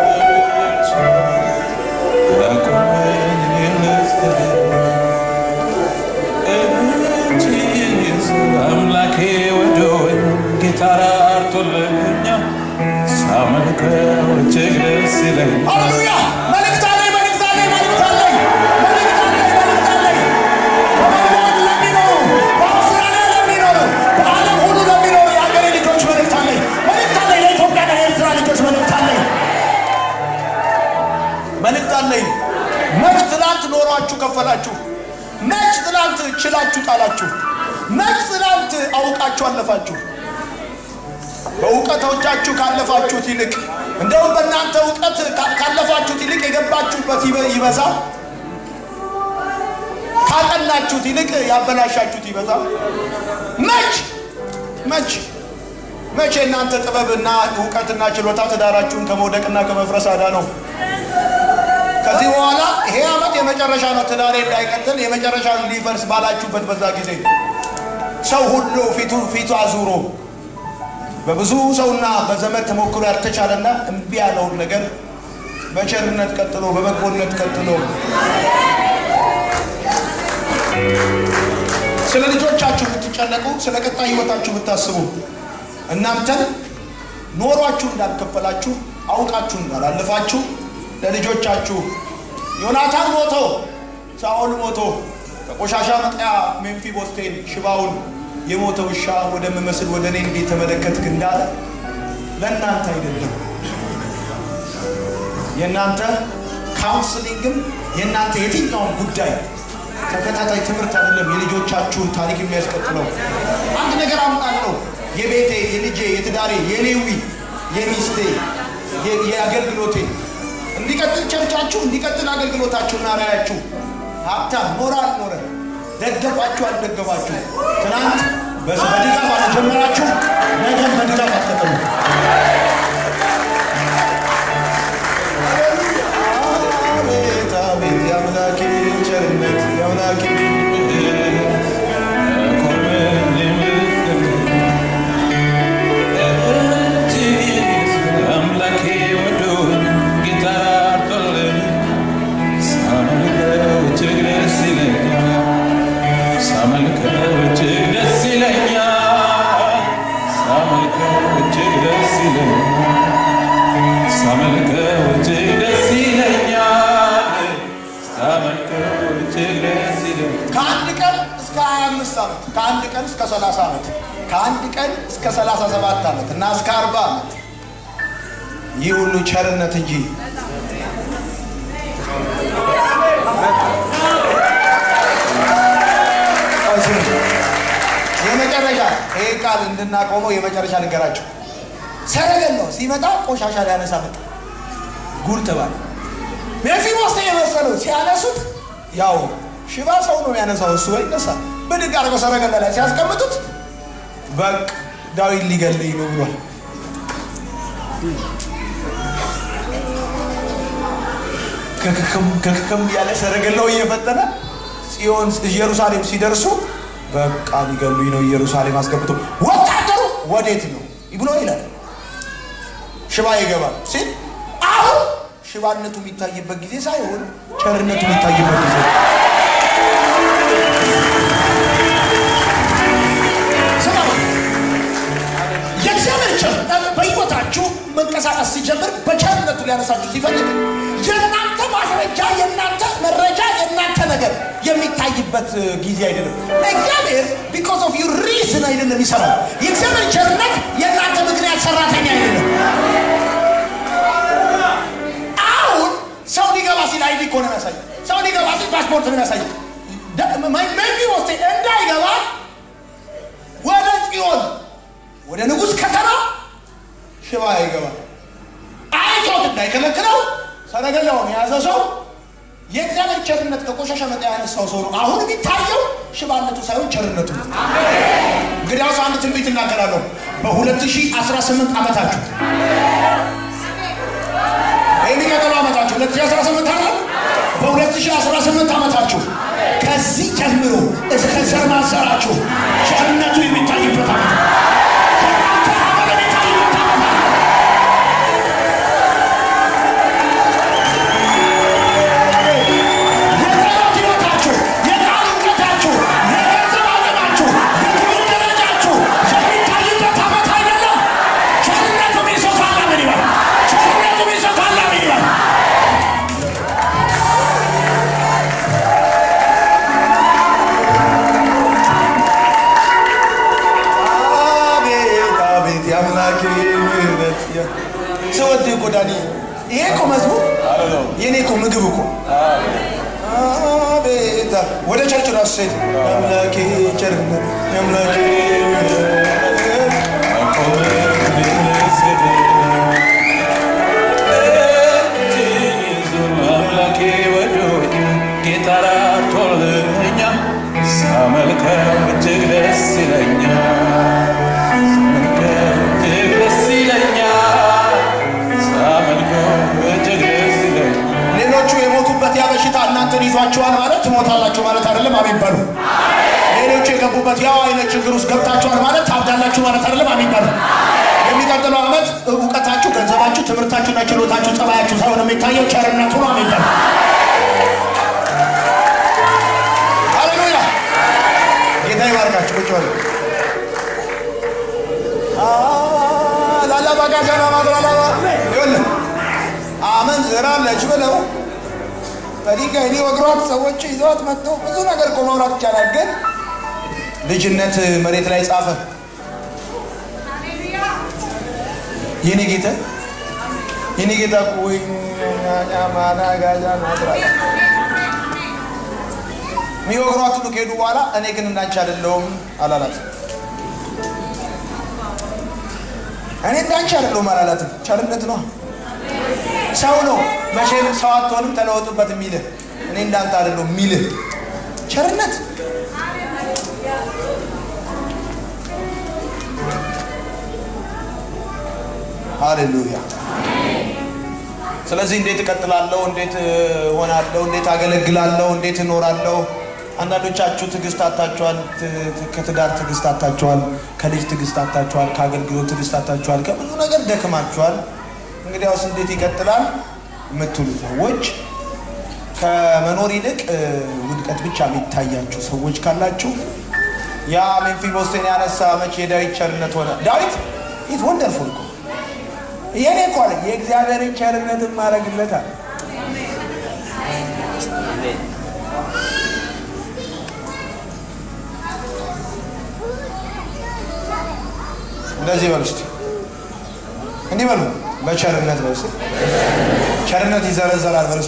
አምላኬ ወዶኝ ጌታ ራርቶልኛል ሳመልከው እጅግ ደስ ይለኛል ሃሌሉያ! መልእክት አለኝ፣ መልእክት አለኝ፣ መልእክት አለኝ፣ መልእክት አለኝ፣ መልእክት አለኝ። በመልቦርን ለሚኖሩ፣ በአውስትራሊያ ለሚኖሩ፣ በዓለም ሁሉ ለሚኖሩ የሀገሬ ልጆች መልእክት አለኝ፣ መልእክት አለኝ። ለኢትዮጵያና ለኤርትራ ልጆች መልእክት አለኝ፣ መልእክት አለኝ። መች ትላንት ኖሯችሁ ከፈላችሁ? መች ትላንት ችላችሁ ጣላችሁ? መች ትላንት አውቃችሁ አለፋችሁ? በእውቀቶቻችሁ ካለፋችሁት ይልቅ እንደውም በእናንተ እውቀት ካ- ካለፋችሁት ይልቅ የገባችሁበት ይበ- ይበዛ። ካጠናችሁት ይልቅ ያበላሻችሁት ይበዛ። መች መች መቼ እናንተ ጥበብና እውቀትና ችሎታ ትዳራችሁን ከመውደቅና ከመፍረስ አዳ ነው። ከዚህ በኋላ ይሄ ዓመት የመጨረሻ ነው፣ ትዳሬ እንዳይቀጥል የመጨረሻ ሊፈርስ ባላችሁበት በዛ ጊዜ ሰው ሁሉ ፊቱ ፊቱ አዙሮ በብዙ ሰውና በዘመድ ተሞክሮ ያልተቻለና እምቢ ያለውን ነገር በቸርነት ቀጥሎ በበጎነት ቀጥሎ ስለ ልጆቻችሁ ብትጨነቁ፣ ስለ ቀጣይ ህይወታችሁ ብታስቡ እናንተን ኖሯችሁ እንዳልከፈላችሁ አውቃችሁ እንዳላለፋችሁ ለልጆቻችሁ ዮናታን ሞቶ ሳኦል ሞቶ ከቆሻሻ መጣያ ሜምፊቦስቴን ሽባውን የሞተ ውሻ ወደምመስል ወደ እኔ እንዴት ተመለከትክ እንዳለ ለእናንተ አይደለም። የእናንተ ካውንስሊንግም የእናንተ የትኛውን ጉዳይ ተከታታይ ትምህርት አይደለም የልጆቻችሁን ታሪክ የሚያስቀጥለው። አንድ ነገር አምጣለሁ። የቤቴ፣ የልጄ፣ የትዳሬ፣ የሌዊ፣ የሚስቴ፣ የ- የአገልግሎቴ እንዲቀጥል ቸርቻችሁ እንዲቀጥል አገልግሎታችሁና ራያችሁ ሀብታም ሞራል ኖረ ደገፋችሁ አልደገፋችሁ ትናንት በስ- በድጋፍ አልጀመራችሁ ነገም በድጋፍ አትቀጥሉ። አቤት አቤት የአምላኬ ቸርነት የአምላኬ አምላኬ ወዶኝ ጌታ አርቶልኝ ሳመልከው እጅግ ደስ ይለኛል ሳመልከው እጅግ ደስ ይለኛል ሳመልከው እጅግ ደስ ይለኛል ሳመልከው እጅግ ደስ ይለኛል ሳመልከው እጅግ ደስ ይለኛል ከአንድ ቀን እስከ 25 ዓመት ከአንድ ቀን እስከ 30 ዓመት ከአንድ ቀን እስከ 37 ዓመት እና እስከ 40 ዓመት ይህ ሁሉ ቸርነት እንጂ የመጨረሻ ይህ ቃል እንድናቆመው የመጨረሻ ነገራቸው ሰረገላው ሲመጣ ቆሻሻ ሊያነሳ መጣ። ጉድ ተባለ። ሜፊቦስቴ የመሰለው ሲያነሱት ያው ሽባ ሰው ነው የሚያነሳው፣ እሱ ወይ ይነሳ ብድግ አድርገው ሰረገላ ላይ ሲያስቀምጡት በቃ ዳዊት ሊገለኝ ነው ብሏል። ከክክም ከክክም እያለ ሰረገላው እየፈጠነ ጽዮን ኢየሩሳሌም ሲደርሱ በቃ ሊገሉኝ ነው ኢየሩሳሌም አስገብቶ ወታደሩ ወዴት ነው ብሎ ይላል። ሽባ ይገባል ሲል አሁን ሽባነቱ የሚታይበት ጊዜ ሳይሆን ቸርነቱ የሚታይበት ጊዜ ነው። ስማ፣ የእግዚአብሔር ቸርነት በሕይወታችሁ መንቀሳቀስ ሲጀምር በቸርነቱ ሊያነሳችሁ ሲፈልግ የእናንተ ማስረጃ፣ የእናንተ መረጃ፣ የእናንተ ነገር የሚታይበት ጊዜ አይደለም። እግዚአብሔር ቢኮዝ ኦፍ ዩ ሪዝን አይደለም ይሰራል። የእግዚአብሔር ቸርነት የእናንተ ምክንያት ሰራተኛ አይደለም። አሁን ሰው ሊገባ ሲል አይዲ እኮ ነው የሚያሳየው። ሰው ሊገባ ሲል ፓስፖርት ነው የሚያሳየው። መቢ ወስቴ እንዳይገባ ወደ ጽዮን ወደ ንጉሥ ከተማ ሽባ ይገባል። አይቶት እንዳይከለክለው ሰረገላውን የያዘ ሰው የእግዚአብሔር ቸርነት ከቆሻሻ መጣ ያነሳው ሰው ነው። አሁን የሚታየው ሽባነቱ ሳይሆን ቸርነቱ ነው። እንግዲያውስ አንድ ትንቢት እናገራለሁ። በ2018 ዓመታችሁ የሚቀጥለው ዓመታችሁ 2018 ዓመት በ2018 ዓመታችሁ ከዚህ ጀምሮ እስከ ዘር ማንዘራችሁ ቸርነቱ የሚታይበት ዓመት ነው። የእናንተ ሀገር የሚታይበት ዓመት ነው። የጸሎት ሕይወታችሁ፣ የቃል እውቀታችሁ፣ የገንዘብ አቅማችሁ፣ የትምህርት ደረጃችሁ የሚታይበት ዓመት አይደለም። ቸርነቱ ሚሶፋላ ምን ይበል? ቸርነቱ ሚሶፋላ ምን ይበል? አቤት አቤት የአምላኬ ምሕረት ስወድ እኮ ዳኒ ይሄ እኮ መዝሙር የኔ እኮ ምግብ እኮ አቤት ወደ ቸርች ራሱ ሴት የአምላኬ ቸርነት የአምላኬ ምሕረት አምላኬ ወዶኝ ጌታ ራርቶልኛል ሳመልከው እጅግ ደስ ይለኛል ሳመልከው እጅግ ደስ ይለኛል ሳመልከው እጅግ ደስ ይለኛል ሌሎቹ የሞቱበት ያ በሽታ እናንተን ይዟችኋል ማለት ትሞታላችሁ ማለት አይደለም። አሜን በሉ። ሌሎቹ የገቡበት ያው አይነት ችግር ውስጥ ገብታችኋል ማለት ታብዳላችሁ ማለት አይደለም። አሜን በሉ። የሚቀጥለው ዓመት እውቀታችሁ፣ ገንዘባችሁ፣ ትምህርታችሁና ችሎታችሁ፣ ጸባያችሁ ሳይሆን የሚታየው ቸርነቱ ነው። አሜን በሉ። ሃሌሉያ። ጌታ ይባርካችሁ። ቁጭ በሉ። ላላባጋጃና ማድራላባ ይኸውልህ አመንዝራለች ብለው በድንጋይ ሊወግሯት ሰዎች ይዘዋት መጥተው ብዙ ነገር እኮ ማውራት ይቻላል። ግን ልጅነት መሬት ላይ ጻፈ። የኔ ጌታ የኔ ጌታ እኮ ወይ ማናጋጃ ናትራላ የሚወግሯት ሁሉ ከሄዱ በኋላ እኔ ግን እንዳንቺ አይደለሁም አላላት። እኔ እንዳንቺ አይደለሁም አላላትም። ቸርነት ነው። ሰው ነው መቼም ሰው አትሆንም ተለወጡበት የሚልህ እኔ እንዳንተ አይደለሁ የሚልህ ቸርነት ሃሌሉያ። ስለዚህ እንዴት እቀጥላለሁ? እንዴት እሆናለሁ? እንዴት አገለግላለሁ? እንዴት እኖራለሁ? አንዳንዶቻችሁ ትዕግስት አታችኋል። ት- ት- ከትዳር ትዕግስት አታችኋል። ከልጅ ትዕግስት አታችኋል። ከአገልግሎት ትዕግስት አታችኋል። ከብዙ ነገር ደክማችኋል። እንግዲያውስ እንዴት ይቀጥላል የምትሉ ሰዎች ከመኖር ይልቅ እ፣ ውድቀት ብቻ የሚታያችሁ ሰዎች ካላችሁ ያ ሜምፊቦስቴን ያነሳ መቼ የዳዊት ቸርነት ሆነ። ዳዊት ኢት ወንደርፉል እኮ የኔ እኮ አለ የእግዚአብሔርን ቸርነትን ማድረግለታል። እንደዚህ በሉ እስቲ እንዲህ በሉ በቸርነት በሉ እስቲ ቸርነት ይዘረዘራል በሉ እስቲ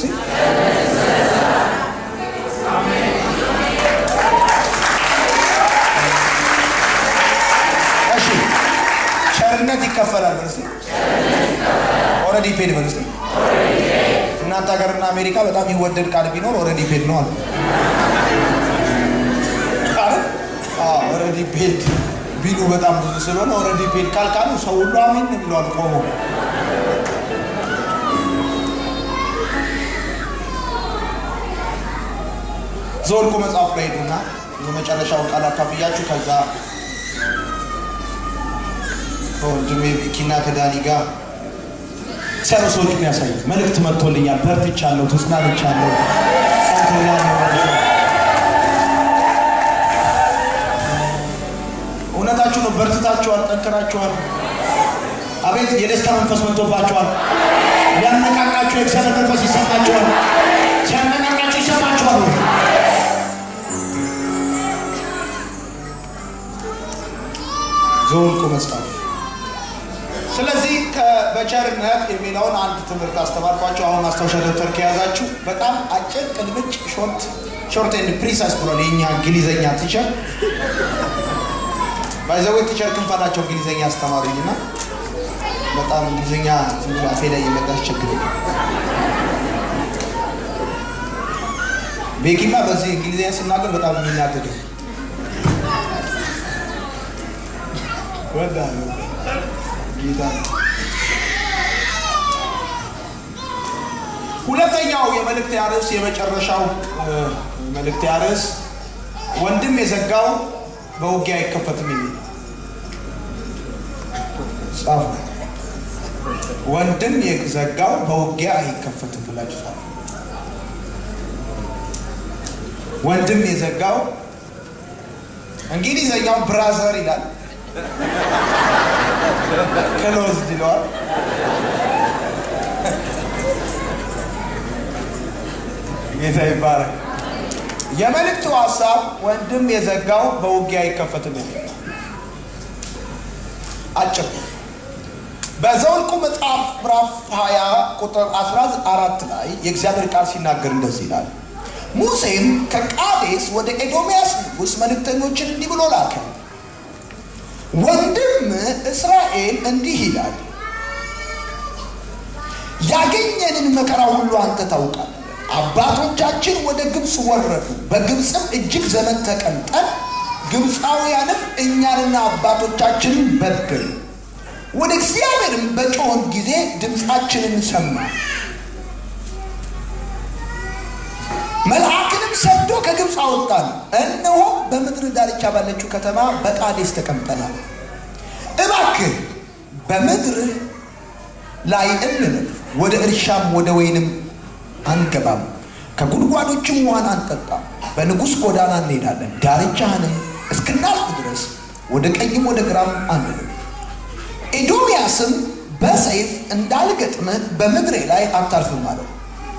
እሺ ቸርነት ይከፈላል በሉ እስቲ ኦልሬዲ ፔድ በሉ እስቲ እናንተ ሀገርና አሜሪካ በጣም ይወደድ ቃል ቢኖር ኦልሬዲ ፔድ ነው አለ ኦልሬዲ ፔድ ቢሉ በጣም ብዙ ስለሆነ ኦልሬዲ ፔድ ካልካሉ ሰው ሁሉ አሜን ነው የሚለዋል ቆሞ ዘወልቁ መጽሐፍ ላይ ሄዱና የመጨረሻውን ቃል አካፍያችሁ ከዛ ከወንድሜ ኪና ከዳኒ ጋር ሰሩ ሰዎች የሚያሳዩ መልእክት መጥቶልኛል። በርትቻለሁ፣ ተጽናንቻለሁ፣ ጸንቶኛል። እውነታችሁ ነው። በርትታችኋል፣ ጠንክራችኋል። አቤት የደስታ መንፈስ መጥቶባችኋል። ሊያነቃቃችሁ የእግዚአብሔር መንፈስ ይሰማችኋል። ሲያነቃቃችሁ ይሰማችኋል። ዘወልቁ መጽሐፍ ስለዚህ ከ- በቸርነት የሚለውን አንድ ትምህርት አስተማርኳቸው። አሁን ማስታወሻ ደብተር ከያዛችሁ በጣም አጭር ቅልምጭ ሾርት ሾርት ኤንድ ፕሪሳይስ ብሏል የኛ እንግሊዘኛ ቲቸር ባይዘዌ ቲቸር ክንፈ ናቸው እንግሊዘኛ አስተማሩኝ እና በጣም እንግሊዘኛ ዝም ብሎ አፌ ላይ የመጣ ያስቸግረኝ። ቤኪማ በዚህ እንግሊዝኛ ስናገር በጣም የሚናደደው ወዳለሁ ጌታ ነው። ሁለተኛው የመልእክት ርዕስ የመጨረሻው እ፣ መልእክት ርዕስ ወንድም የዘጋው በውጊያ አይከፈትም የሚል ጻፉ። ወንድም የዘጋው በውጊያ አይከፈትም ብላችሁ ጻፉ። ወንድም የዘጋው እንግሊዘኛው ብራዘር ይላል ክሎዝድ ይለዋል። ጌታ ይባረክ። የመልእክቱ ሀሳብ ወንድም የዘጋው በውጊያ አይከፈትም የሚል አጭር ነው። በዘኍልቍ መጽሐፍ ምዕራፍ 20 ቁጥር 14 ላይ የእግዚአብሔር ቃል ሲናገር እንደዚህ ይላል። ሙሴም ከቃዴስ ወደ ኤዶምያስ ንጉሥ መልእክተኞችን እንዲህ ብሎ ላከ። ወንድም እስራኤል እንዲህ ይላል፣ ያገኘንን መከራ ሁሉ አንተ ታውቃለህ። አባቶቻችን ወደ ግብፅ ወረዱ፣ በግብፅም እጅግ ዘመን ተቀምጠን፣ ግብፃውያንም እኛንና አባቶቻችንን በደሉ። ወደ እግዚአብሔርም በጮኽን ጊዜ ድምፃችንን ሰማ። መልአክንም ሰዶ ከግብፅ አወጣን። እነሆ በምድር ዳርቻ ባለችው ከተማ በቃዴስ ተቀምጠናል። እባክህ በምድር ላይ እንለፍ፣ ወደ እርሻም ወደ ወይንም አንገባም፣ ከጉድጓዶችም ውሃን አንጠጣም። በንጉሥ ጎዳና እንሄዳለን፣ ዳርቻህንም እስክናልፍ ድረስ ወደ ቀኝም ወደ ግራም አንልም። ኤዶምያስም በሰይፍ እንዳልገጥምህ በምድሬ ላይ አታልፍም አለው።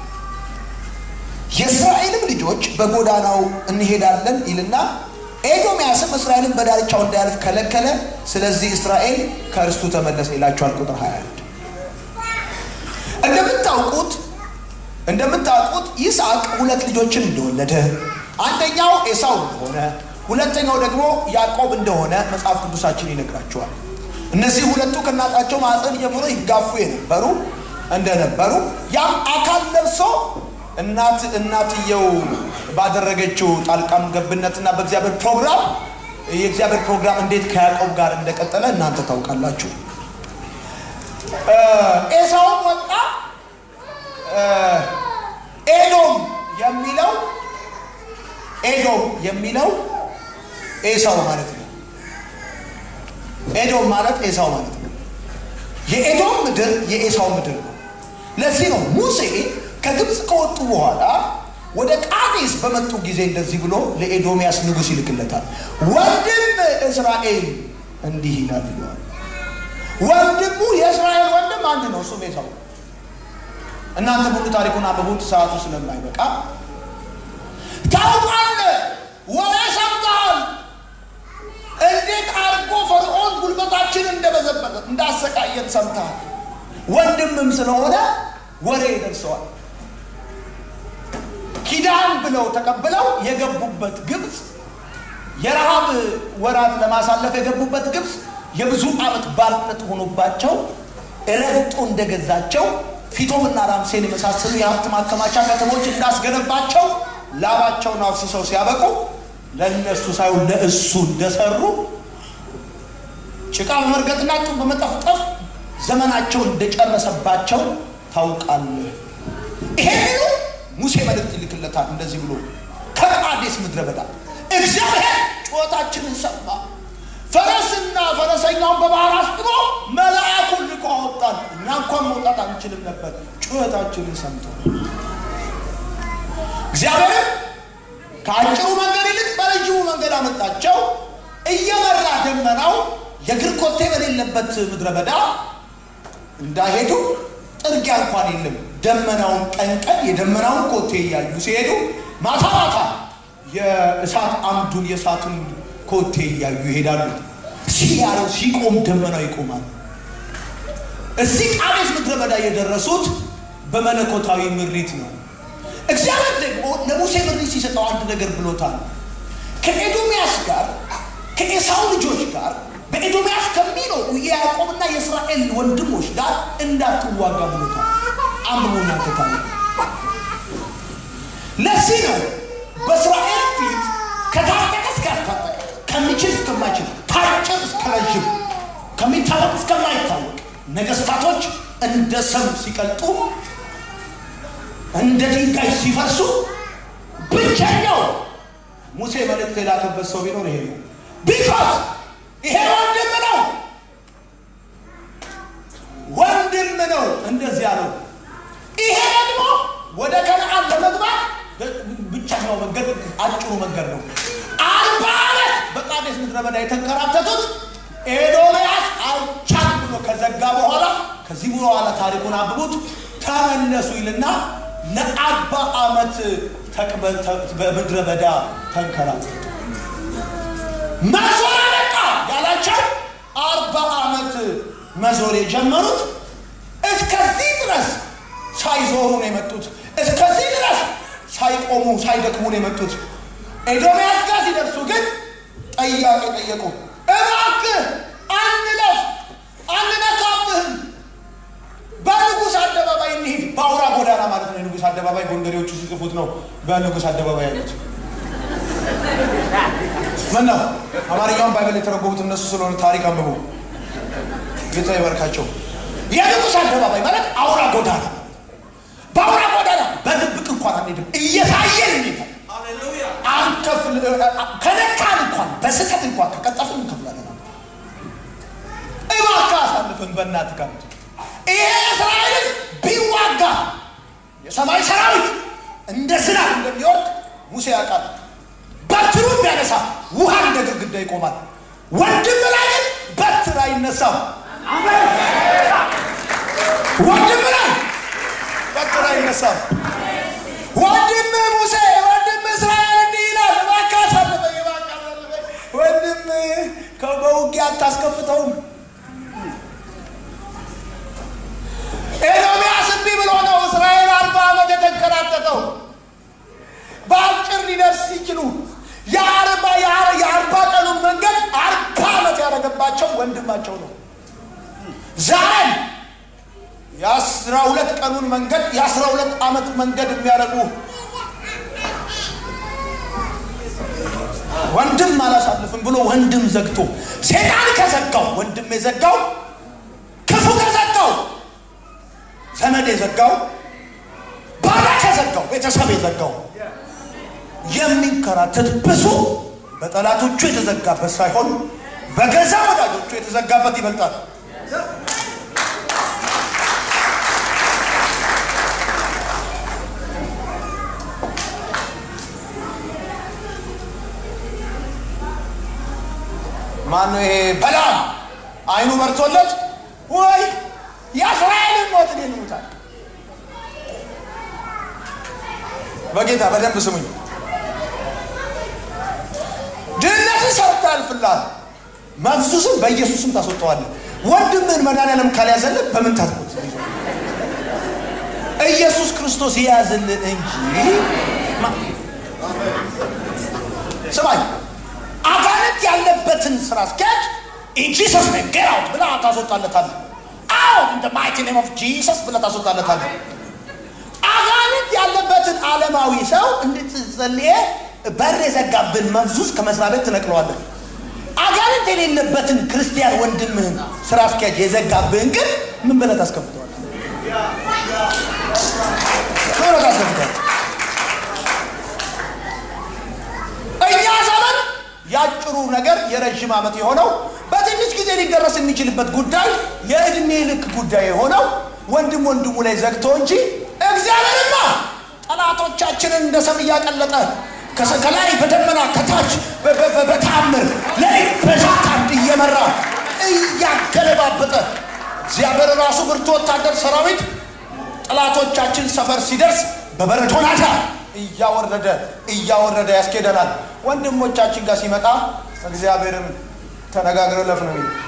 የእስራኤልም ልጆች በጎዳናው እንሄዳለን ይልና ኤዶምያስም እስራኤልን በዳርቻው እንዳያልፍ ከለከለ። ስለዚህ እስራኤል ከእርስቱ ተመለሰ ይላቸዋል። ቁጥር 21 እንደምታውቁት እንደምታውቁት ይስሐቅ ሁለት ልጆችን እንደወለደ አንደኛው ኤሳው እንደሆነ ሁለተኛው ደግሞ ያዕቆብ እንደሆነ መጽሐፍ ቅዱሳችን ይነግራቸዋል። እነዚህ ሁለቱ ከእናታቸው ማዕፀን ጀምሮ ይጋፉ የነበሩ እንደነበሩ ያም አካል ለብሶ እናት እናትየው ባደረገችው ጣልቃም ገብነትና በእግዚአብሔር ፕሮግራም የእግዚአብሔር ፕሮግራም እንዴት ከያዕቆብ ጋር እንደቀጠለ እናንተ ታውቃላችሁ። ኤሳውም ወጣ። ኤዶም የሚለው ኤዶም የሚለው ኤሳው ማለት ነው። ኤዶም ማለት ኤሳው ማለት ነው። የኤዶም ምድር የኤሳው ምድር ነው። ለዚህ ነው ሙሴ ከግብፅ ከወጡ በኋላ ወደ ቃዴስ በመጡ ጊዜ እንደዚህ ብሎ ለኤዶምያስ ንጉሥ ይልክለታል። ወንድም እስራኤል እንዲህ ይላል ይለዋል። ወንድሙ የእስራኤል ወንድም አንድ ነው፣ እሱም ኤሳው ነው። እናንተ ሙሉ ታሪኩን አንብቡት፣ ሰዓቱ ስለማይበቃ ታውቃለህ፣ ወሬ ሰምተሃል፣ እንዴት አድርጎ ፈርዖን ጉልበታችንን እንደበዘበዘ እንዳሰቃየን ሰምተሃል። ወንድምም ስለሆነ ወሬ ደርሰዋል። ኪዳን ብለው ተቀብለው የገቡበት ግብፅ የረሃብ ወራት ለማሳለፍ የገቡበት ግብፅ የብዙ ዓመት ባርነት ሆኖባቸው ረግጦ እንደገዛቸው ፊቶምና ራምሴን የመሳሰሉ የሀብት ማከማቻ ከተሞች እንዳስገነባቸው ላባቸውን አፍስሰው ሲያበቁ ለእነሱ ሳይሆን ለእሱ እንደሰሩ ጭቃ በመርገጥና ጡብ በመጠፍጠፍ ዘመናቸው እንደጨረሰባቸው ታውቃለህ። ይሄንኑ ሙሴ መልእክት ይልክለታል እንደዚህ ብሎ ከቃዴስ ምድረ በዳ እግዚአብሔር ጩኸታችንን ሰማ፣ ፈረስና ፈረሰኛውን በባህር አስጥሞ መልአኩን ልኮ አወጣን። እኛ እንኳን መውጣት አንችልም ነበር፣ ጩኸታችንን ሰምቶ እግዚአብሔርም ከአጭሩ መንገድ ይልቅ በረጅሙ መንገድ አመጣቸው። እየመራ ደመናው የእግር ኮቴ በሌለበት ምድረ በዳ እንዳይሄዱ ጥርጊያ እንኳን የለም። ደመናውን ቀን ቀን የደመናውን ኮቴ እያዩ ሲሄዱ፣ ማታ ማታ የእሳት አምዱን የእሳቱን ኮቴ እያዩ ይሄዳሉ። ሲያረው ሲቆም ደመናው ይቆማል። እዚህ ቃዴስ ምድረ በዳ የደረሱት በመለኮታዊ ምሪት ነው። እግዚአብሔር ደግሞ ለሙሴ ምሪት ሲሰጠው አንድ ነገር ብሎታል። ከኤዶምያስ ጋር ከኤሳው ልጆች ጋር በኤዶምያስ ከሚኖሩ የያዕቆብና የእስራኤል ወንድሞች ጋር እንዳትዋጋ ብሎታል። አንብቦ እናንተ ታሪክ ለዚህ ነው በእስራኤል ፊት ከታጠቀ እስካልታጠቀ ከሚችል እስከማይችል ከአጭር እስከ ረዥም ከሚታወቅ እስከማይታወቅ ነገስታቶች እንደ ሰም ሲቀልጡ እንደ ድንጋይ ሲፈርሱ ብቸኛው ሙሴ መልእክት የላከበት ሰው ቢኖር ይሄ ነው። ቢኮዝ ይሄ ወንድም ነው፣ ወንድም ነው እንደዚህ ያለው። ይሄ ደግሞ ወደ ከነዓን ለመግባት ብቸኛው መንገድ አጭሩ መንገድ ነው። አርባ ዓመት በቃዴስ ምድረ በዳ የተንከራተቱት ኤዶምያስ አልቻል ብሎ ከዘጋ በኋላ ከዚህ በኋላ ታሪኩን አንብቡት ተመለሱ ይልና ለአርባ ዓመት በምድረ በዳ ተንከራተቱ። መዞር አበቃ ያላቸው አርባ ዓመት መዞር የጀመሩት እስከዚህ ድረስ ሳይዞሩ ነው የመጡት። እስከዚህ ድረስ ሳይቆሙ ሳይደክሙ ነው የመጡት። ኤዶምያስ ጋር ሲደርሱ ግን ጥያቄ ጠየቁ። እባክህ አንለፍ፣ አንነካብህም፣ በንጉሥ አደባባይ እንሂድ። በአውራ ጎዳና ማለት ነው። የንጉሥ አደባባይ ጎንደሬዎቹ ሲጽፉት ነው በንጉሥ አደባባይ ያሉት። ምን ነው አማርኛውን ባይብል የተረጎሙት እነሱ ስለሆነ ታሪክ አንብቡ። ጌታ ይባርካቸው። የንጉሥ አደባባይ ማለት አውራ ጎዳና በአውራ ጎዳና በድብቅ እንኳን አንሄድም፣ እየታየን እንሄዳለን። አንከፍል ከነካን እንኳን በስህተት እንኳን ከቀጠፍን እንከፍላለን። እባክህ አሳልፈን በእናትህ ጋር ይሄ እስራኤልን ቢዋጋ የሰማይ ሰራዊት እንደ ዝናብ እንደሚወርድ ሙሴ ያውቃል። በትሩን ቢያነሳ ውሃ እንደ ግድግዳ ይቆማል። ወንድም ላይ ግን በትር አይነሳም። ወንድም ላይ በትር አይነሳም። ወንድም ሙሴ ወንድም እስራኤል እንዲህ ይላል፣ እባክህ አሳልፈኝ፣ እባክህ አሳልፈኝ። ወንድም በውጊያ አታስከፍተውም። ኤዶምያስ እንዲህ ብሎ ነው እስራኤል አርባ ዓመት የተንከራተተው በአጭር ሊደርስ ሲችሉ የአርባ የአርባ ቀኑን መንገድ አርባ ዓመት ያደረገባቸው ወንድማቸው ነው። ዛሬም የአስራ ሁለት ቀኑን መንገድ የአስራ ሁለት ዓመት መንገድ የሚያደርጉ ወንድም አላሳልፍም ብሎ ወንድም ዘግቶ ሴጣን ከዘጋው ወንድም የዘጋው ክፉ ከዘጋው ዘመድ የዘጋው ባዳ ከዘጋው ቤተሰብ የዘጋው የሚንከራተት ብዙ በጠላቶቹ የተዘጋበት ሳይሆን በገዛ ወዳጆቹ የተዘጋበት ይበልጣል። ማነው ይሄ በላም አይኑ በርቶለት ወይ የእስራኤልን ሞት እኔን ይሙታል። በጌታ በደንብ ስሙኝ። ድህነትን ሰርታ ያልፍልሃል። መፍዙስም በኢየሱስም ታስወጠዋለህ። ወንድምህን መድኃኒዓለም ካልያዘልህ በምን ታትሞት? ኢየሱስ ክርስቶስ የያዝልህ እንጂ ማ- ስማኝ አጋንንት ያለበትን ስራ አስኪያጅ ኢን ጂሰስ ኔም ጌት አውት ብለህ ታስወጣለታለህ። አውት ኢን ዘ ማይቲ ኔም ኦፍ ጂሰስ ብለህ ታስወጣለታለህ። አጋንንት ያለበትን ዓለማዊ ሰው እንድትጸልየ በር የዘጋብን መፍዙስ ከመስሪያ ቤት ትነቅለዋለህ። አጋንንት የሌለበትን ክርስቲያን ወንድምህን ስራ አስኪያጅ የዘጋብህን ግን ምን ብለህ ታስከፍተዋለህ? ምን ብለህ ታስከፍተዋለህ? እኛ ዘመን ያጭሩ ነገር የረዥም ዓመት የሆነው በትንሽ ጊዜ ሊደረስ የሚችልበት ጉዳይ የእድሜ ልክ ጉዳይ የሆነው ወንድም ወንድሙ ላይ ዘግቶ እንጂ እግዚአብሔርማ ጠላቶቻችንን እንደ ሰም እያቀለጠ ከሰ- ከላይ በደመና ከታች በ- በ- በ- በተአምር ለሊት በዛት አምድ እየመራ እያገለባበጠ እግዚአብሔር ራሱ ብርቱ ወታደር ሰራዊት ጠላቶቻችን ሰፈር ሲደርስ በበረዶ ናዳ እያወረደ እያወረደ ያስኬደናል። ወንድሞቻችን ጋር ሲመጣ እግዚአብሔርን ተነጋግረው ለፍ ነው የሚለው።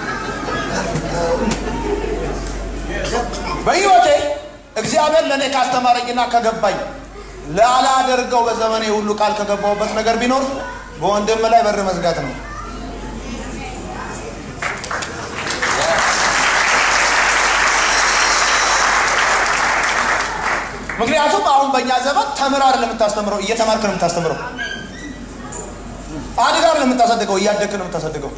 በሕይወቴ እግዚአብሔር ለእኔ ካስተማረኝና ከገባኝ ላላደርገው በዘመኔ ሁሉ ቃል ከገባሁበት ነገር ቢኖር በወንድም ላይ በር መዝጋት ነው። ምክንያቱም አሁን በእኛ ዘመን ተምር አይደለም የምታስተምረው፣ እየተማርክ ነው የምታስተምረው። አድጋ አይደለም የምታሳድገው፣ እያደግክ ነው የምታሳድገው።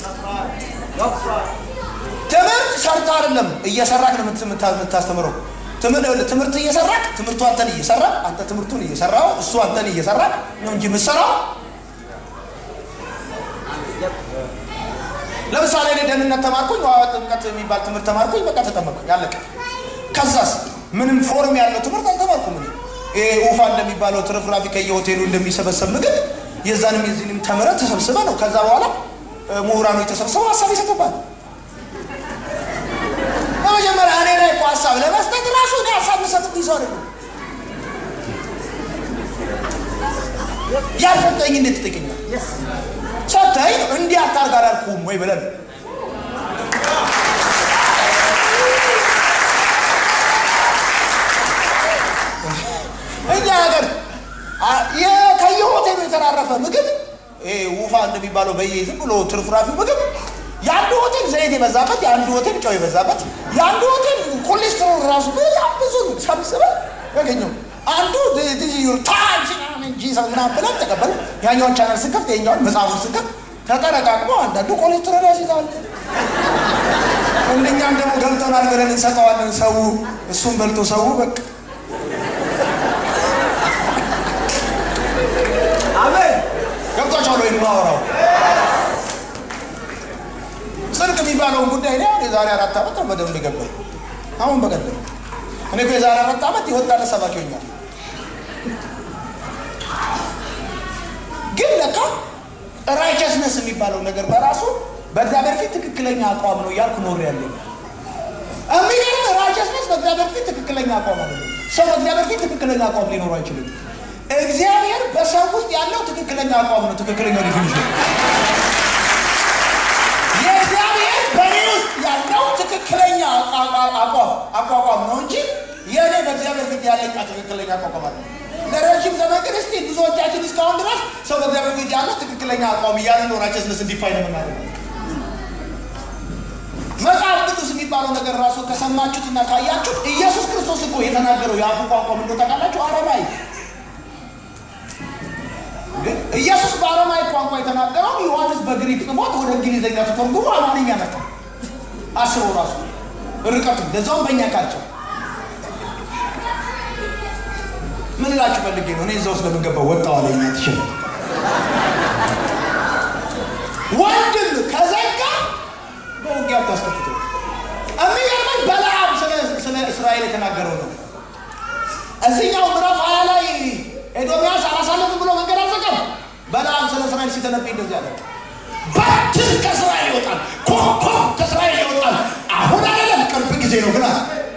ትምህርት ሰርታ አይደለም እየሰራክ ነው የምት- የምታ- የምታስተምረው። ትምህርት ትምህርት እየሰራክ ትምህርቱ አንተን እየሰራ አንተ ትምህርቱን እየሰራው እሱ አንተን እየሰራ ነው እንጂ የምትሰራው። ለምሳሌ እኔ ደህንነት ተማርኩኝ፣ ውሃ ጥምቀት የሚባል ትምህርት ተማርኩኝ። በቃ ተጠመቅኩኝ፣ ያለቀ። ከዛስ ምንም ፎርም ያለው ትምህርት አልተማርኩም። እኔ ይሄ ውፋ እንደሚባለው ትርፍራፊ ከየሆቴሉ እንደሚሰበሰብ ምግብ የዛንም የዚህንም ተምረህ ተሰብስበ ነው። ከዛ በኋላ እ፣ ምሁራኖች ተሰብስበው ሀሳብ ይሰጡባል። በመጀመሪያ እኔ ላይ እኮ ሀሳብ ለመስጠት ራሱ እኔ ሀሳብ የምሰጥብኝ ሰው አይደለም። ያልሰጠኝ እንዴት ትጠይቀኛል? ሰጠኝ እንዲህ አታርግ አላልኩህም ወይ ብለን እኛ ሀገር አ- የ- ከየሆቴሉ የተራረፈ ምግብ ይሄ ውፋ እንደሚባለው በየ ዝም ብሎ ትርፍራፊ ምግብ የአንዱ ሆቴል ዘይት የበዛበት፣ የአንዱ ሆቴል ጨው የበዛበት፣ የአንዱ ሆቴል ኮሌስትሮል ራሱ በጣም ብዙ ሰብስበን ያገኘው አንዱ ዩር ታይም እንጂ ምናምን ብለን ተቀበል። ያኛውን ቻናል ስከፍት የኛውን መጽሐፉን ስከፍት ተጠረቃቅሞ አንዳንዱ ኮሌስትሮል ያስይዛል። እንደኛም ደግሞ ገብቶናል ብለን እንሰጠዋለን። ሰው እሱን በልቶ ሰው በቃ አሜን ገብቷቸዋል ወይ የማወራው ጽድቅ የሚባለውን ጉዳይ እኔ አሁን የዛሬ አራት ዓመት ነው በደንብ ገባኝ። አሁን በቀደም እኔ እኮ የዛሬ አራት ዓመት የወጣለት ሰባኪ ሆኛል። ግን ለካ ራይቸስነስ የሚባለው ነገር በራሱ በእግዚአብሔር ፊት ትክክለኛ አቋም ነው እያልኩ ኖር ያለኝ የሚገርም ራይቸስነስ በእግዚአብሔር ፊት ትክክለኛ አቋም አለ። ሰው በእግዚአብሔር ፊት ትክክለኛ አቋም ሊኖሩ አይችልም። እግዚአብሔር በሰው ውስጥ ያለው ትክክለኛ አቋም ነው። ትክክለኛው ዲፊኒሽን የእግዚአብሔር በእኔ ውስጥ ያለው ትክክለኛ አቋ- አቋም አቋቋም ነው እንጂ የእኔ በእግዚአብሔር ፊት ያለኝ ትክክለኛ አቋቋም አለ። ለረዥም ዘመን ግን እስቲ ብዙዎቻችን እስካሁን ድረስ ሰው በእግዚአብሔር ፊት ያለው ትክክለኛ አቋም እያለ ነው ራቸስነስ እንዲፋይ ነው የምናደርገው። መጽሐፍ ቅዱስ የሚባለው ነገር ራሱ ከሰማችሁትና ካያችሁት ኢየሱስ ክርስቶስ እኮ የተናገረው የአፉ ቋንቋ ምንድን ነው ታውቃላችሁ? አረማይ ግን ኢየሱስ በአረማይ ቋንቋ የተናገረው ዮሐንስ በግሪክ ጽፎት ወደ እንግሊዝኛ ተተርጉሞ አማርኛ መጣ። አስበው ራሱ ርቀቱ ለዛውም በእኛ ካልቸው ምን እላችሁ ፈልጌ ነው እኔ እዛ ውስጥ ለምንገባው ወጣው አለኛ ትችል ወንድም ከዘጋ በውጊያ ታስከፍቶ የሚገርመኝ በለዓም ስለ እስራኤል የተናገረው ነው። እዚህኛው ምዕራፍ ሀያ ላይ ኤዶምያስ አላሳልፍም ብሎ መንገድ አልዘጋም። በለዓም ስለ እስራኤል ሲተነብይ እንደዚህ አለ። በትር ከእስራኤል ይወጣል፣ ኮከብ ከእስራኤል ይወጣል። አሁን አይደለም ቅርብ ጊዜ ነው ግን አለ።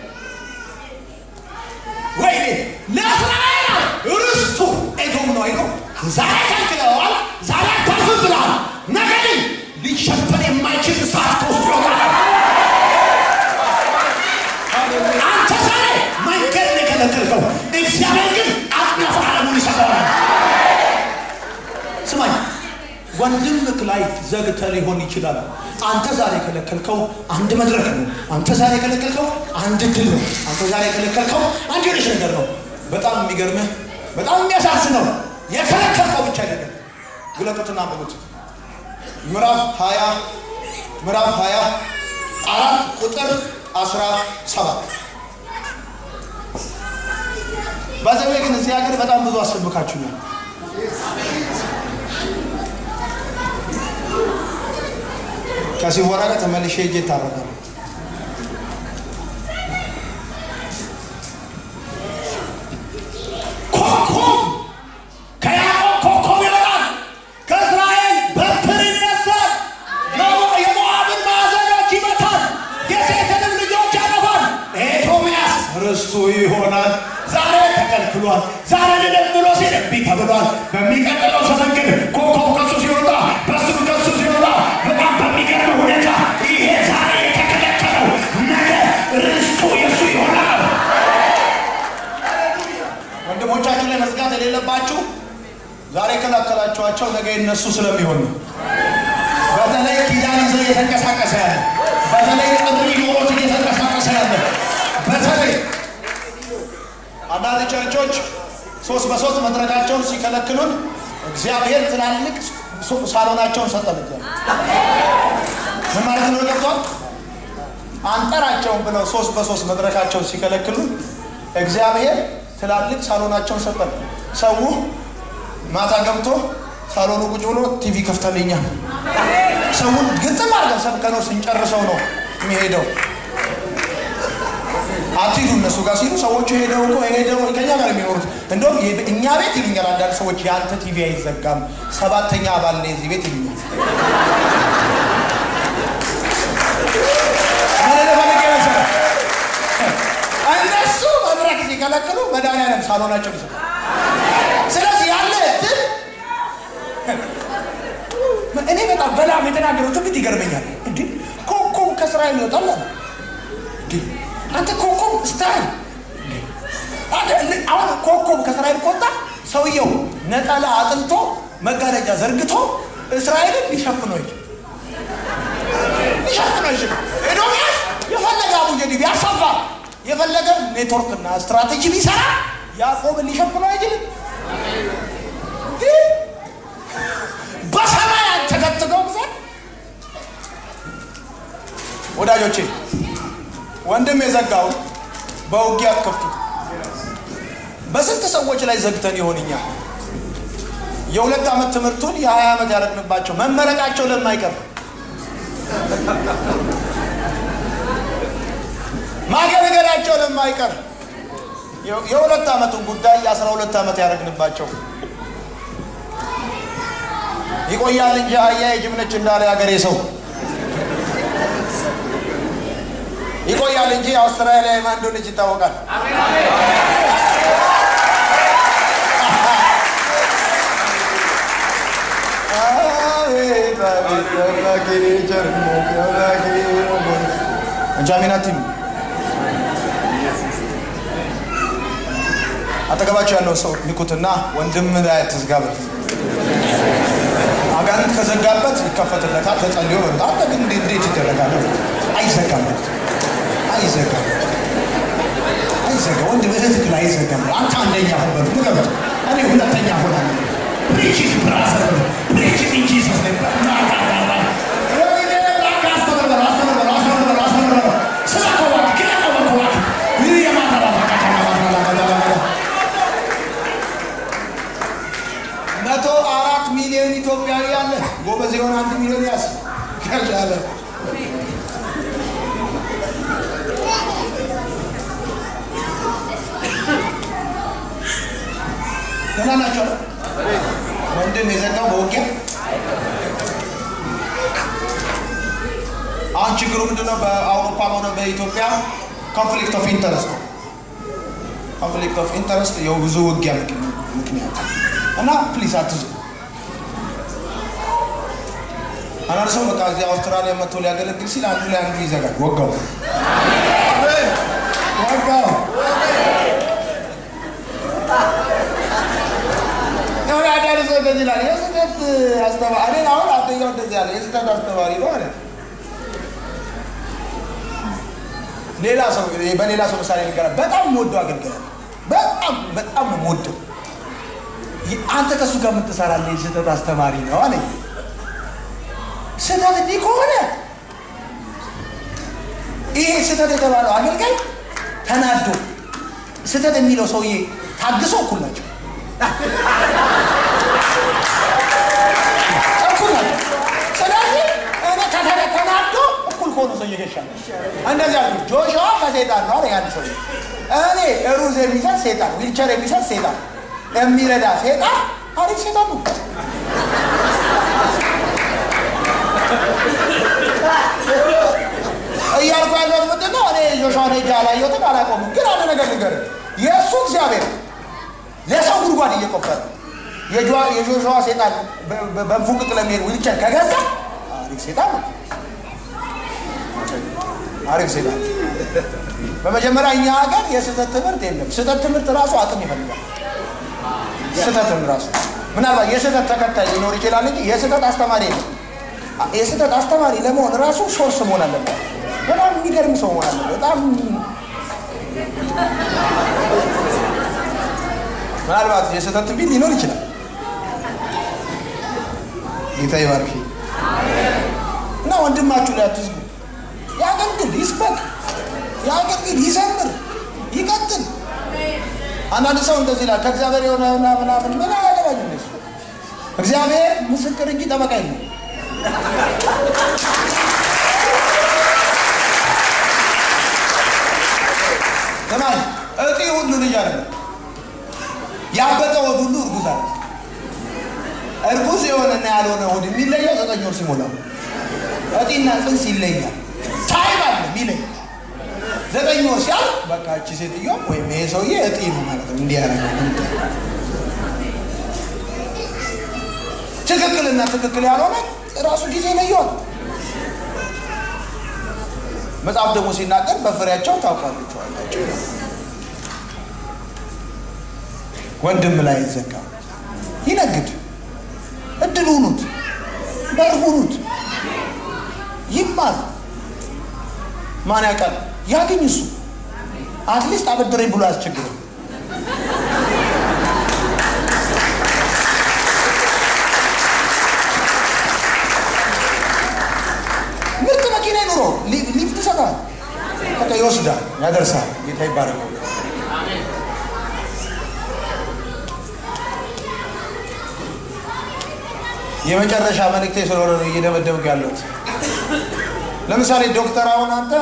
ወይኔ ለእስራኤል ርስቱ ኤዶም ነው አይነው ዛሬ ከልክለዋል፣ ዛሬ አታልፍም ብለዋል። ነገ ግን ሊሸፈን የማይችል እሳት ከውስጡ ይወጣል። አንተ ዛሬ መንገድ ነው የከለከልከው፣ እግዚአብሔር ግን አጥናፍ ዓለሙን ይሰጠዋል። ስማኝ ወንድምህ ላይ ዘግተህ ሊሆን ይችላል። አንተ ዛሬ የከለከልከው አንድ መድረክ ነው። አንተ ዛሬ የከለከልከው አንድ ድል ነው። አንተ ዛሬ የከለከልከው አንድ የሆነች ነገር ነው። በጣም የሚገርምህ በጣም የሚያሳዝነው የከለከልከው ብቻ አይደለም። ግለጡትና አንብቡት። ምዕራፍ 20 ምዕራፍ 20 አራት ቁጥር 17 በዘዌ ግን እዚህ ሀገር በጣም ብዙ አስብካችሁኛል። ከሲወራ ጋር ተመልሼ ሄጄ እታረቃለሁ። ኮከብ ከያዕቆብ ኮከብ ይወጣል፣ ከእስራኤል በትር ይነሳል፣ የሞ- የሞዓብን ማዕዘኖች ይመታል፣ የሴትንም ልጆች ያጠፋል። ኤዶምያስ ርስቱ ይሆናል። ዛሬ ተከልክሏል። ዛሬ ልደት ብሎ ሲል እምቢ ተብሏል። በሚቀጥለው ዘመን ግን ኮከብ ከሱ ሲወጣ በስም ከሱ ሲወጣ በጣም በሚገርም ሁኔታ ይሄ ዛሬ የተከለከለው ነገ ርስቱ የሱ ይሆናል። ወንድሞቻችሁ ላይ መዝጋት የሌለባችሁ ዛሬ የከላከላችኋቸው ነገ የነሱ ስለሚሆን ነው። በተለይ ኪዳን ይዘው እየተንቀሳቀሰ ያለ በተለይ ጥሪ ኖሮት እየተንቀሳቀሰ ያለ በተለይ አንዳንድ ቸርቾች ሶስት በሶስት መድረካቸውን ሲከለክሉን እግዚአብሔር ትላልቅ ሱ- ሳሎናቸውን ሰጠን። እግዚአብሔር ምን ማለት ነው? ገብቷል? አንጠራቸውን ብለው ሶስት በሶስት መድረካቸውን ሲከለክሉን እግዚአብሔር ትላልቅ ሳሎናቸውን ሰጠን። ሰው ማታ ገብቶ ሳሎኑ ቁጭ ብሎ ቲቪ ከፍተልኛል። ሰውን ግጥም አድርገን ሰብከነው ስንጨርሰው ነው የሚሄደው። አትሂዱ እነሱ ጋር ሲሉ ሰዎቹ ሄደው እኮ ሄደው ከኛ ጋር የሚኖሩት እንደውም የ- እኛ ቤት ይሉኛል አንዳንድ ሰዎች የአንተ ቲቪ አይዘጋም ሰባተኛ አባል ነኝ እዚህ ቤት ይሉኛል። ምን ለፈልጌ መሰለህ? እነሱ መድረክ ሲከለክሉ መድኃኒዓለም ሳሎናቸው ይሰጣል። ስለዚህ ያለ እድል እኔ በጣም በላም የተናገረው ትንቢት ይገርመኛል። እንዴ ኮከብ ከእስራኤል ይወጣል አለ። እንዴ አንተ ኮከብ ስታይል አሁን ኮከብ ከእስራኤል ከወጣ ሰውየው ነጠላ አጥልቶ መጋረጃ ዘርግቶ እስራኤልን ሊሸፍነው ይችል ሊሸፍነው ይችል ኤዶምያስ የፈለገ አቡጀዲ ቢያሰፋ የፈለገ ኔትወርክና ስትራቴጂ ቢሰራ ያዕቆብን ሊሸፍነው አይችልም። ግን በሰማይ ተከትገው ጊዜ ወዳጆቼ ወንድም የዘጋውን በውጊያ አትከፍቱት። በስንት ሰዎች ላይ ዘግተን ይሆንኛል የሁለት ዓመት ትምህርቱን የሀያ ዓመት ያደረግንባቸው መመረቃቸው ለማይቀር ማገልገላቸው ለማይቀር የ- የሁለት ዓመቱን ጉዳይ የአስራ ሁለት ዓመት ያደረግንባቸው ይቆያል እንጂ አህያ የጅብ ነች እንዳለ ያገሬ ሰው ይቆያል እንጂ አውስትራሊያ ማን እንደሆነች ይታወቃል። አቤት አቤት የአምላኬ ቸርነት የአምላኬ ሞገስ። እንጃሚናቲም አጠገባቸው ያለው ሰው ንኩትና ወንድም ላይ አትዝጋበት። አጋንንት ከዘጋበት ይከፈትለታል። ተጸልዮ መምጣት ግን እንዴት እንዴት ይደረጋል? አይዘጋም አይዘጋም አይዘጋም ወንድ እህት ላይ አይዘጋም አንተ አንደኛ ሆን በሉ ንገሩት እኔ ሁለተኛ ሆናለሁ ፕሪቺንግ ብራዘር ፕሪቺንግ ኢን ጂሰስ ኔም መቶ አራት ሚሊዮን ኢትዮጵያዊ አለ። ጎበዝ የሆነ አንድ ሚሊዮን ያዝ ከቻለ ደህና ናቸው። ወንድም የዘጋው በውጊያ አሁን ችግሩ ምንድነው? በአውሮፓ ሆነ በኢትዮጵያ ኮንፍሊክት ኦፍ ኢንተረስት ነው። ኮንፍሊክት ኦፍ ኢንተረስት የብዙ ውጊያ ምክንያት እና ፕሊስ አትዙ። አንዳንድ ሰው በቃ እዚህ አውስትራሊያ መጥቶ ሊያገለግል ሲል አንዱ ላይ አንዱ ይዘጋል። ወጋው ወጋው የሆነ አንዳንድ ሰው እንደዚህ ይላል። የስህተት አስተማሪ እኔን አሁን አብዛኛው እንደዚህ ያለ የስህተት አስተማሪ ነው አለ። ሌላ ሰው በሌላ ሰው ምሳሌ ንገራ በጣም የምወደው አገልግሎት በጣም በጣም ነው የምወደው። አንተ ከእሱ ጋር የምትሰራለህ የስህተት አስተማሪ ነው አለኝ። ስህተት እንዲህ ከሆነ ይሄ ስህተት የተባለው አገልጋይ ተናዶ ስህተት የሚለው ሰውዬ ታግሶ እኩል ናቸው እኩል ናቸው። ስለዚህ እኔ ከተለ ተናዶ እኩል ከሆነ ሰውዬ ገሻል። እንደዚህ አልኩ። ጆሹዋ ከሴጣን ነው አለ አንድ ሰው። እኔ ሩዝ የሚሰጥ ሴጣን፣ ዊልቸር የሚሰጥ ሴጣን፣ የሚረዳ ሴጣን አሪፍ ሴጣን ነው። እያልኩ ያለሁት ምንድን ነው? እኔ ጆሹዋን ሄጄ አላየሁትም፣ አላውቀውም። ግን አንድ ነገር ልንገርህ፣ የእሱ እግዚአብሔር ለሰው ጉድጓድ እየቆፈረ የጆሹዋ ሴጣን በንፉቅቅ ለሚሄድ ዊልቸር ከገዛ አሪፍ ሴጣን ነው። አሪፍ ሴጣን። በመጀመሪያ እኛ ሀገር የስህተት ትምህርት የለም። ስህተት ትምህርት ራሱ አቅም ይፈልጋል። ስህተትም ራሱ ምናልባት የስህተት ተከታይ ሊኖር ይችላል እንጂ የስህተት አስተማሪ የለም። የስህተት አስተማሪ ለመሆን ራሱ ሶርስ መሆን አለበት። በጣም የሚገርም ሰው መሆን አለበት። በጣም ምናልባት የስህተት ትንቢት ሊኖር ይችላል። ጌታ ይባርክ እና ወንድማችሁ ላይ አትዝጉ። ያገልግል፣ ይስበክ፣ ያገልግል፣ ይዘምር፣ ይቀጥል። አንዳንድ ሰው እንደዚህ ይላል፣ ከእግዚአብሔር የሆነ ምናምን ምን አያገባኝ እነሱ እግዚአብሔር ምስክር እንጂ ጠበቃ የለም። ለማን እጢ ሁሉ ልጅ አለ ያበጠ ወድ ሁሉ እርጉዝ አለ። እርጉዝ የሆነና ያልሆነ ሆድ የሚለየው ዘጠኝ ወር ሲሞላው፣ እጢና ጽንስ ይለያል። ታይም አለ የሚለይ ዘጠኝ ወር ሲያል በቃ እቺ ሴትዮ ወይም ይሄ ሰውዬ እጢ ነው ማለት ነው። እንዲህ ያደረገ ትክክልና ትክክል ያልሆነ ራሱ ጊዜ ይለየዋል። መጽሐፍ ደግሞ ሲናገር በፍሬያቸው ታውቃላችኋላቸው። ወንድም ላይ ይዘጋ ይነግድ፣ እድል ሁኑት፣ በር ሁኑት፣ ይማር። ማን ያውቃል ያገኝ እሱ አትሊስት አበድረኝ ብሎ አያስቸግርም። ምርጥ መኪና ይኑሮ ሊፍት ይሰጣል፣ በቃ ይወስዳል፣ ያደርሳል። ጌታ ይባረክ። የመጨረሻ መልእክቴ ስለሆነ ነው እየደመደምኩ ያለሁት። ለምሳሌ ዶክተር አሁን አንተ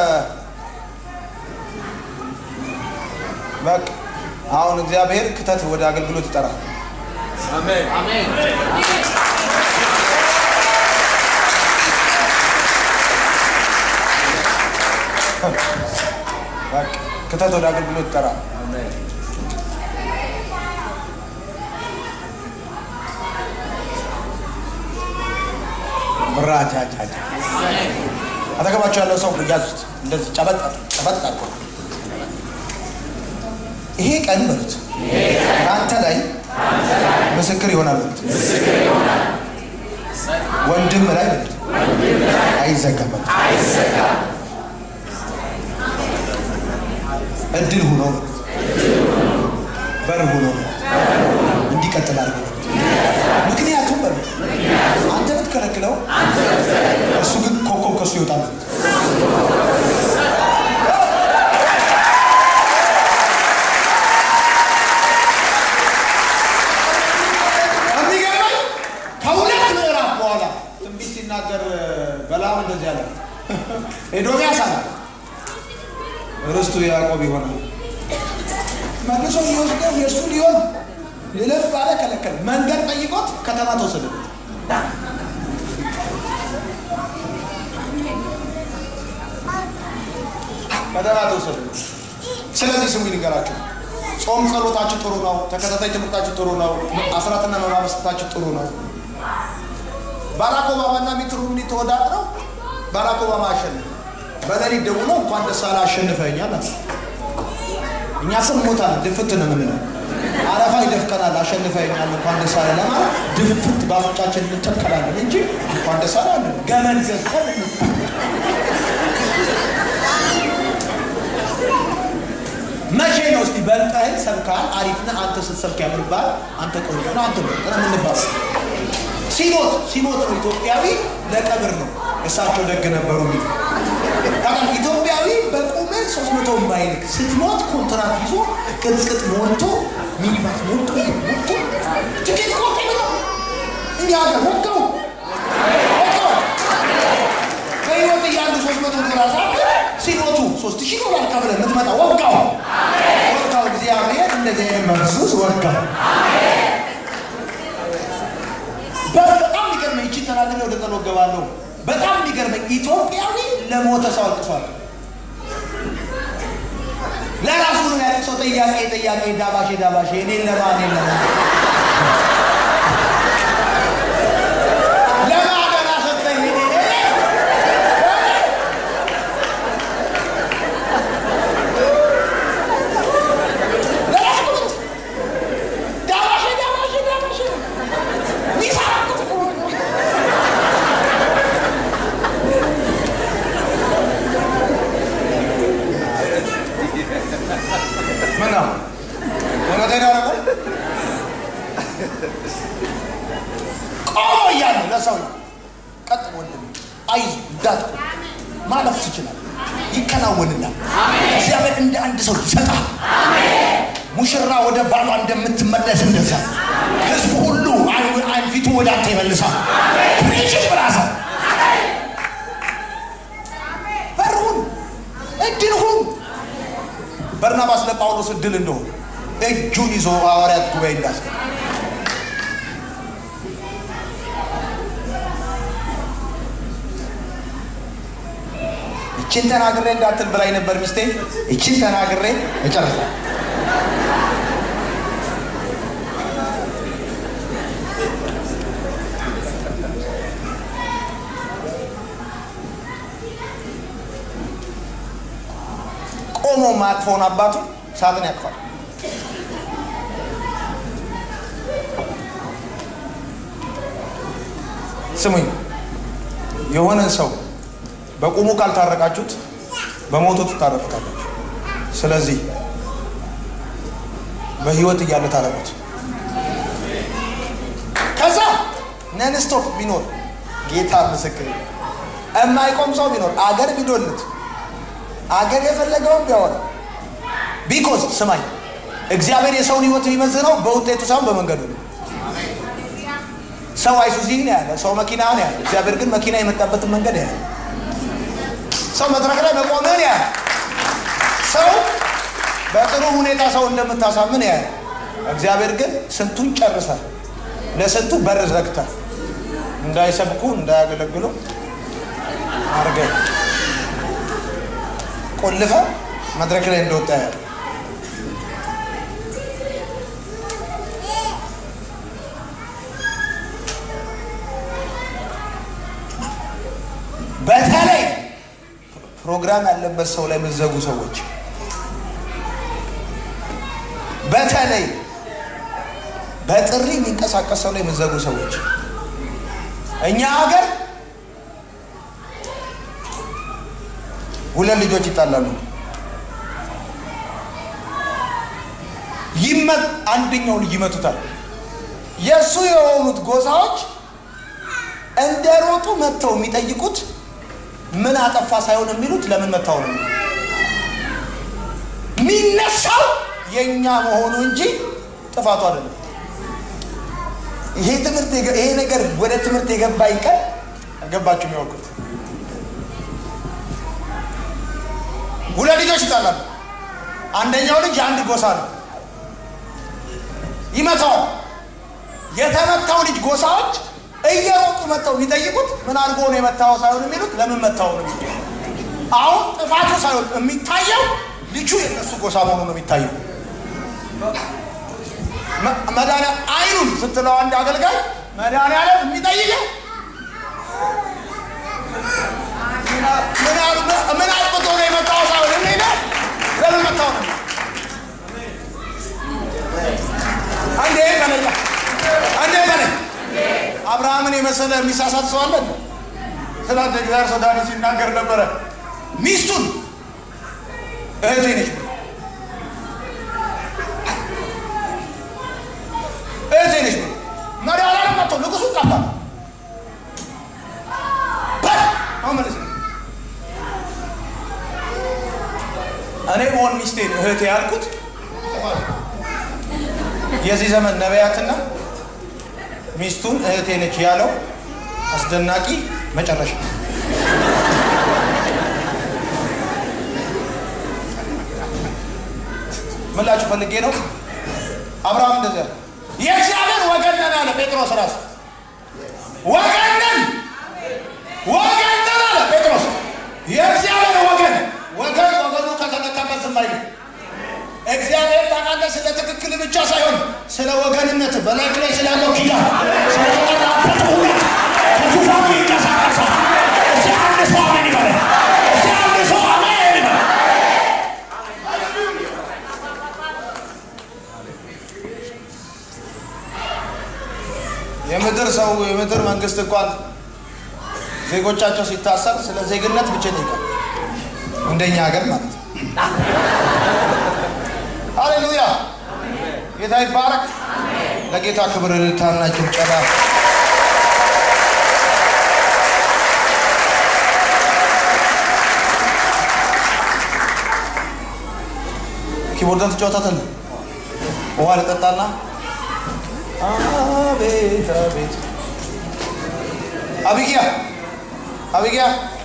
በቃ አሁን እግዚአብሔር ክተት ወደ አገልግሎት ይጠራል። በቃ ክተት ወደ አገልግሎት ይጠራል። ብራጃጃጃ አጠገባቸው ያለው ሰው ያዙት፣ እንደዚህ ጨበጥ ጨበጥ አድርጎ ይሄ ቀን በሉት ከአንተ ላይ ምስክር ይሆናል በሉት። ወንድም ላይ በሉት አይዘጋም በሉት። እድል ሁኖ በር ሁኖ እንዲቀጥል አድርገው ምክንያቱም በሉት አንተ ብትከለክለው እሱ ግን ኮከብ ከሱ ይወጣል። የሚገርመኝ ከሁለት ምዕራፍ በኋላ ትንቢት ሲናገር በላም እንደዚህ አለ። ኤዶምያስ አለ ርስቱ ያዕቆብ ይሆናል። መልሶ ሊወስደው የእሱ ሊሆን ልለፍ ባለ ከለከለ። መንገድ ጠይቆት ከተማ ተወሰደበት። ከተማ ተወሰደበት። ስለዚህ ስሙ ይንገራችሁ፣ ጾም ጸሎታችሁ ጥሩ ነው። ተከታታይ ትምህርታችሁ ጥሩ ነው። አስራትና መባ መስጠታችሁ ጥሩ ነው። ባራክ ኦባማና ሚት ሮምኒ ተወዳድረው ባራክ ኦባማ አሸነፈ። በሌሊት ደውሎ እንኳን ደስ አለህ አሸንፈኸኛል አለ። እኛ ስም ሞታለን ድፍት ነው የምንለው። አረፋ ይደፍቀናል። አሸንፈኸኛል እንኳን ደስ አለህ ለማለት ድፍት በአፍንጫችን እንተከላለን እንጂ እንኳን ደስ አለህ አንልም። ገመድ ገዝተን መቼ ነው እስቲ በልጠህን ሰብካል አሪፍ ነህ አንተ ስትሰብክ ያምርብሃል አንተ ቆንጆ ነው አንተ ምርጥ ነው የምንባለው ሲሞት ሲሞት ነው ኢትዮጵያዊ ለቀብር ነው እሳቸው ደግ ነበሩ የሚል ታውቃለህ ኢትዮጵያዊ በቁመት ሶስት መቶ ማይልክ ስትሞት ኮንትራት ይዞ ቅጥቅጥ ሞልቶ ሚኒባስ ሞልቶ ሞልቶ ትኬት ቆርጥ ብሎ እኛ ሀገር ወቀው ወቀው በህይወት እያሉ ሶስት መቶ ዶላር ሳት ሲሞቱ ሶስት ሺህ ዶላር ከፍለህ የምትመጣ ወጋው ወጋው እግዚአብሔር እንደዚህ አይነት መንሱስ ወጋው በጣም የሚገርመኝ ይቺ ተናግሬ ወደ ጸሎት ገባለሁ። በጣም የሚገርመኝ ኢትዮጵያዊ ለሞተ ሰው አልቅሷል። ለራሱ ነው ያለቅሰው። ጥያቄ ጥያቄ ዳባሼ ዳባሼ እኔን ለማ እኔን ለማ ለማ ገና ሰጠኝ እኔ እኔ ለራሱ ነው ዳባሼ ዳባሼ ዳባሼ ሚሳራ ምን ነው እውነቴን ነው እኮ ቆሞ እያለ ለሰው ቀጥ ወንድም አይዞህ እንዳትቆም ማለፍ ትችላለህ፣ ይከናወንላል። እግዚአብሔር እንደ አንድ ሰው ይሰጣል። ሙሽራ ወደ ባሏ እንደምትመለስ እንደዛ ህዝቡ ሁሉ አይን አይን ፊቱ ወደ አንተ ይመልሳል። ፕሪችት ብራዘር በርሁን እድል ሁን በርናባስ ለጳውሎስ እድል እንደሆነ እጁን ይዞ ሐዋርያት ጉባኤ እንዳስገባ እችን ተናግሬ እንዳትል ብላኝ ነበር ሚስቴ። እችን ተናግሬ እጨርሳለሁ። ቆሞ ማቅፎን አባቱ ሳጥን ያቅፋል። ስሙኝ፣ የሆነን ሰው በቁሙ ካልታረቃችሁት በሞቱ ትታረቁታላችሁ። ስለዚህ በህይወት እያለ ታረቁት። ከዛ ነንስቶፕ ቢኖር ጌታ ምስክር የማይቆም ሰው ቢኖር አገር ቢዶልት አገር የፈለገውን ቢያወራ ቢኮዝ ስማኝ፣ እግዚአብሔር የሰውን ህይወት የሚመዝነው በውጤቱ ሳይሆን በመንገዱ ነው። ሰው አይሱዚ ነው ያለ፣ ሰው መኪና ነው ያለ። እግዚአብሔር ግን መኪና የመጣበትን መንገድ ያለ፣ ሰው መድረክ ላይ መቆምህን ያለ፣ ሰው በጥሩ ሁኔታ ሰው እንደምታሳምን ያለ። እግዚአብሔር ግን ስንቱን ጨርሰህ ለስንቱ በር ዘግተህ እንዳይሰብኩ እንዳያገለግሉ አድርገህ ቆልፈ መድረክ ላይ እንደወጣ ያለ በተለይ ፕሮግራም ያለበት ሰው ላይ የምትዘጉ ሰዎች በተለይ በጥሪ የሚንቀሳቀስ ሰው ላይ የምትዘጉ ሰዎች እኛ ሀገር ሁለት ልጆች ይጣላሉ። ይመት አንደኛው ልጅ ይመቱታል። የእሱ የሆኑት ጎሳዎች እንደ ሮጡ መጥተው የሚጠይቁት ምን አጠፋ ሳይሆን የሚሉት ለምን መታው ነው የሚነሳው የእኛ መሆኑ እንጂ ጥፋቱ አይደለም። ይሄ ትምህርት የገ- ይሄ ነገር ወደ ትምህርት የገባኝ ቀን ገባችሁ የሚያውቁት ሁለት ልጆች ይጣላሉ። አንደኛው ልጅ የአንድ ጎሳ ነው፣ ይመታዋል። የተመታው ልጅ ጎሳዎች እየሮጡ መጥተው የሚጠይቁት ምን አድርጎ ነው የመታው ሳይሆን የሚሉት ለምን መታው ነው የሚሉት። አሁን ጥፋቱ ሳይሆን የሚታየው ልጁ የእነሱ ጎሳ መሆኑ ነው የሚታየው። መ- መድኃኒያ አይኑን ስትለው አንድ አገልጋይ መድኃኒዓለም የሚጠይቀው ምን ያሉ- ምን አጥፍቶ ነው የመጣው ሳይሆን የሚለው ለምን መታው ነው። አንዴ በለኛ አንዴ በለኝ። አብርሃምን የመሰለ የሚሳሳት ሰው አለ? ስለ አንድ እግዚአብሔር ሰው ዳዊት ሲናገር ነበረ። ሚስቱን እህቴ ነች ብሎ እህቴ ነች ብሎ መድኃኒዓለም መጥቶ ንጉሱ ቀባ። በል አሁን መልስ። እኔ በሆን ሚስቴን እህቴ ያልኩት የዚህ ዘመን ነቢያትና ሚስቱን እህቴ ነች ያለው አስደናቂ መጨረሻ ምላችሁ ፈልጌ ነው። አብርሃም እንደዚያ አለ። የእግዚአብሔር ወገን ነን አለ ጴጥሮስ ራሱ ወገን ነን ወገን ነን አለ ጴጥሮስ። የእግዚአብሔር ወገን ወገን ወገኑ ከተነካበት ዝም አይልም። እግዚአብሔር ታውቃለህ፣ ስለ ትክክል ብቻ ሳይሆን ስለ ወገንነት በላይክ ላይ ስላለው ኪዳን ስለተጠራበት እውነት ከዙፋኑ ይንቀሳቀሳል። እስቲ አንድ ሰው አሜን ይበል። እስቲ አንድ ሰው አሜን ይበል። የምድር ሰው የምድር መንግስት እንኳን ዜጎቻቸው ሲታሰር ስለ ዜግነት ብቻ ይጠይቃል። እንደኛ ሀገር ማለት ነው። ሃሌሉያ! ጌታ ይባረክ። ለጌታ ክብር እልልታና ጭብጨባ። ኪቦርድን ትጫወታታለህ። ውሃ ልጠጣና አቤት አቤት አቢጊያ አቢጊያ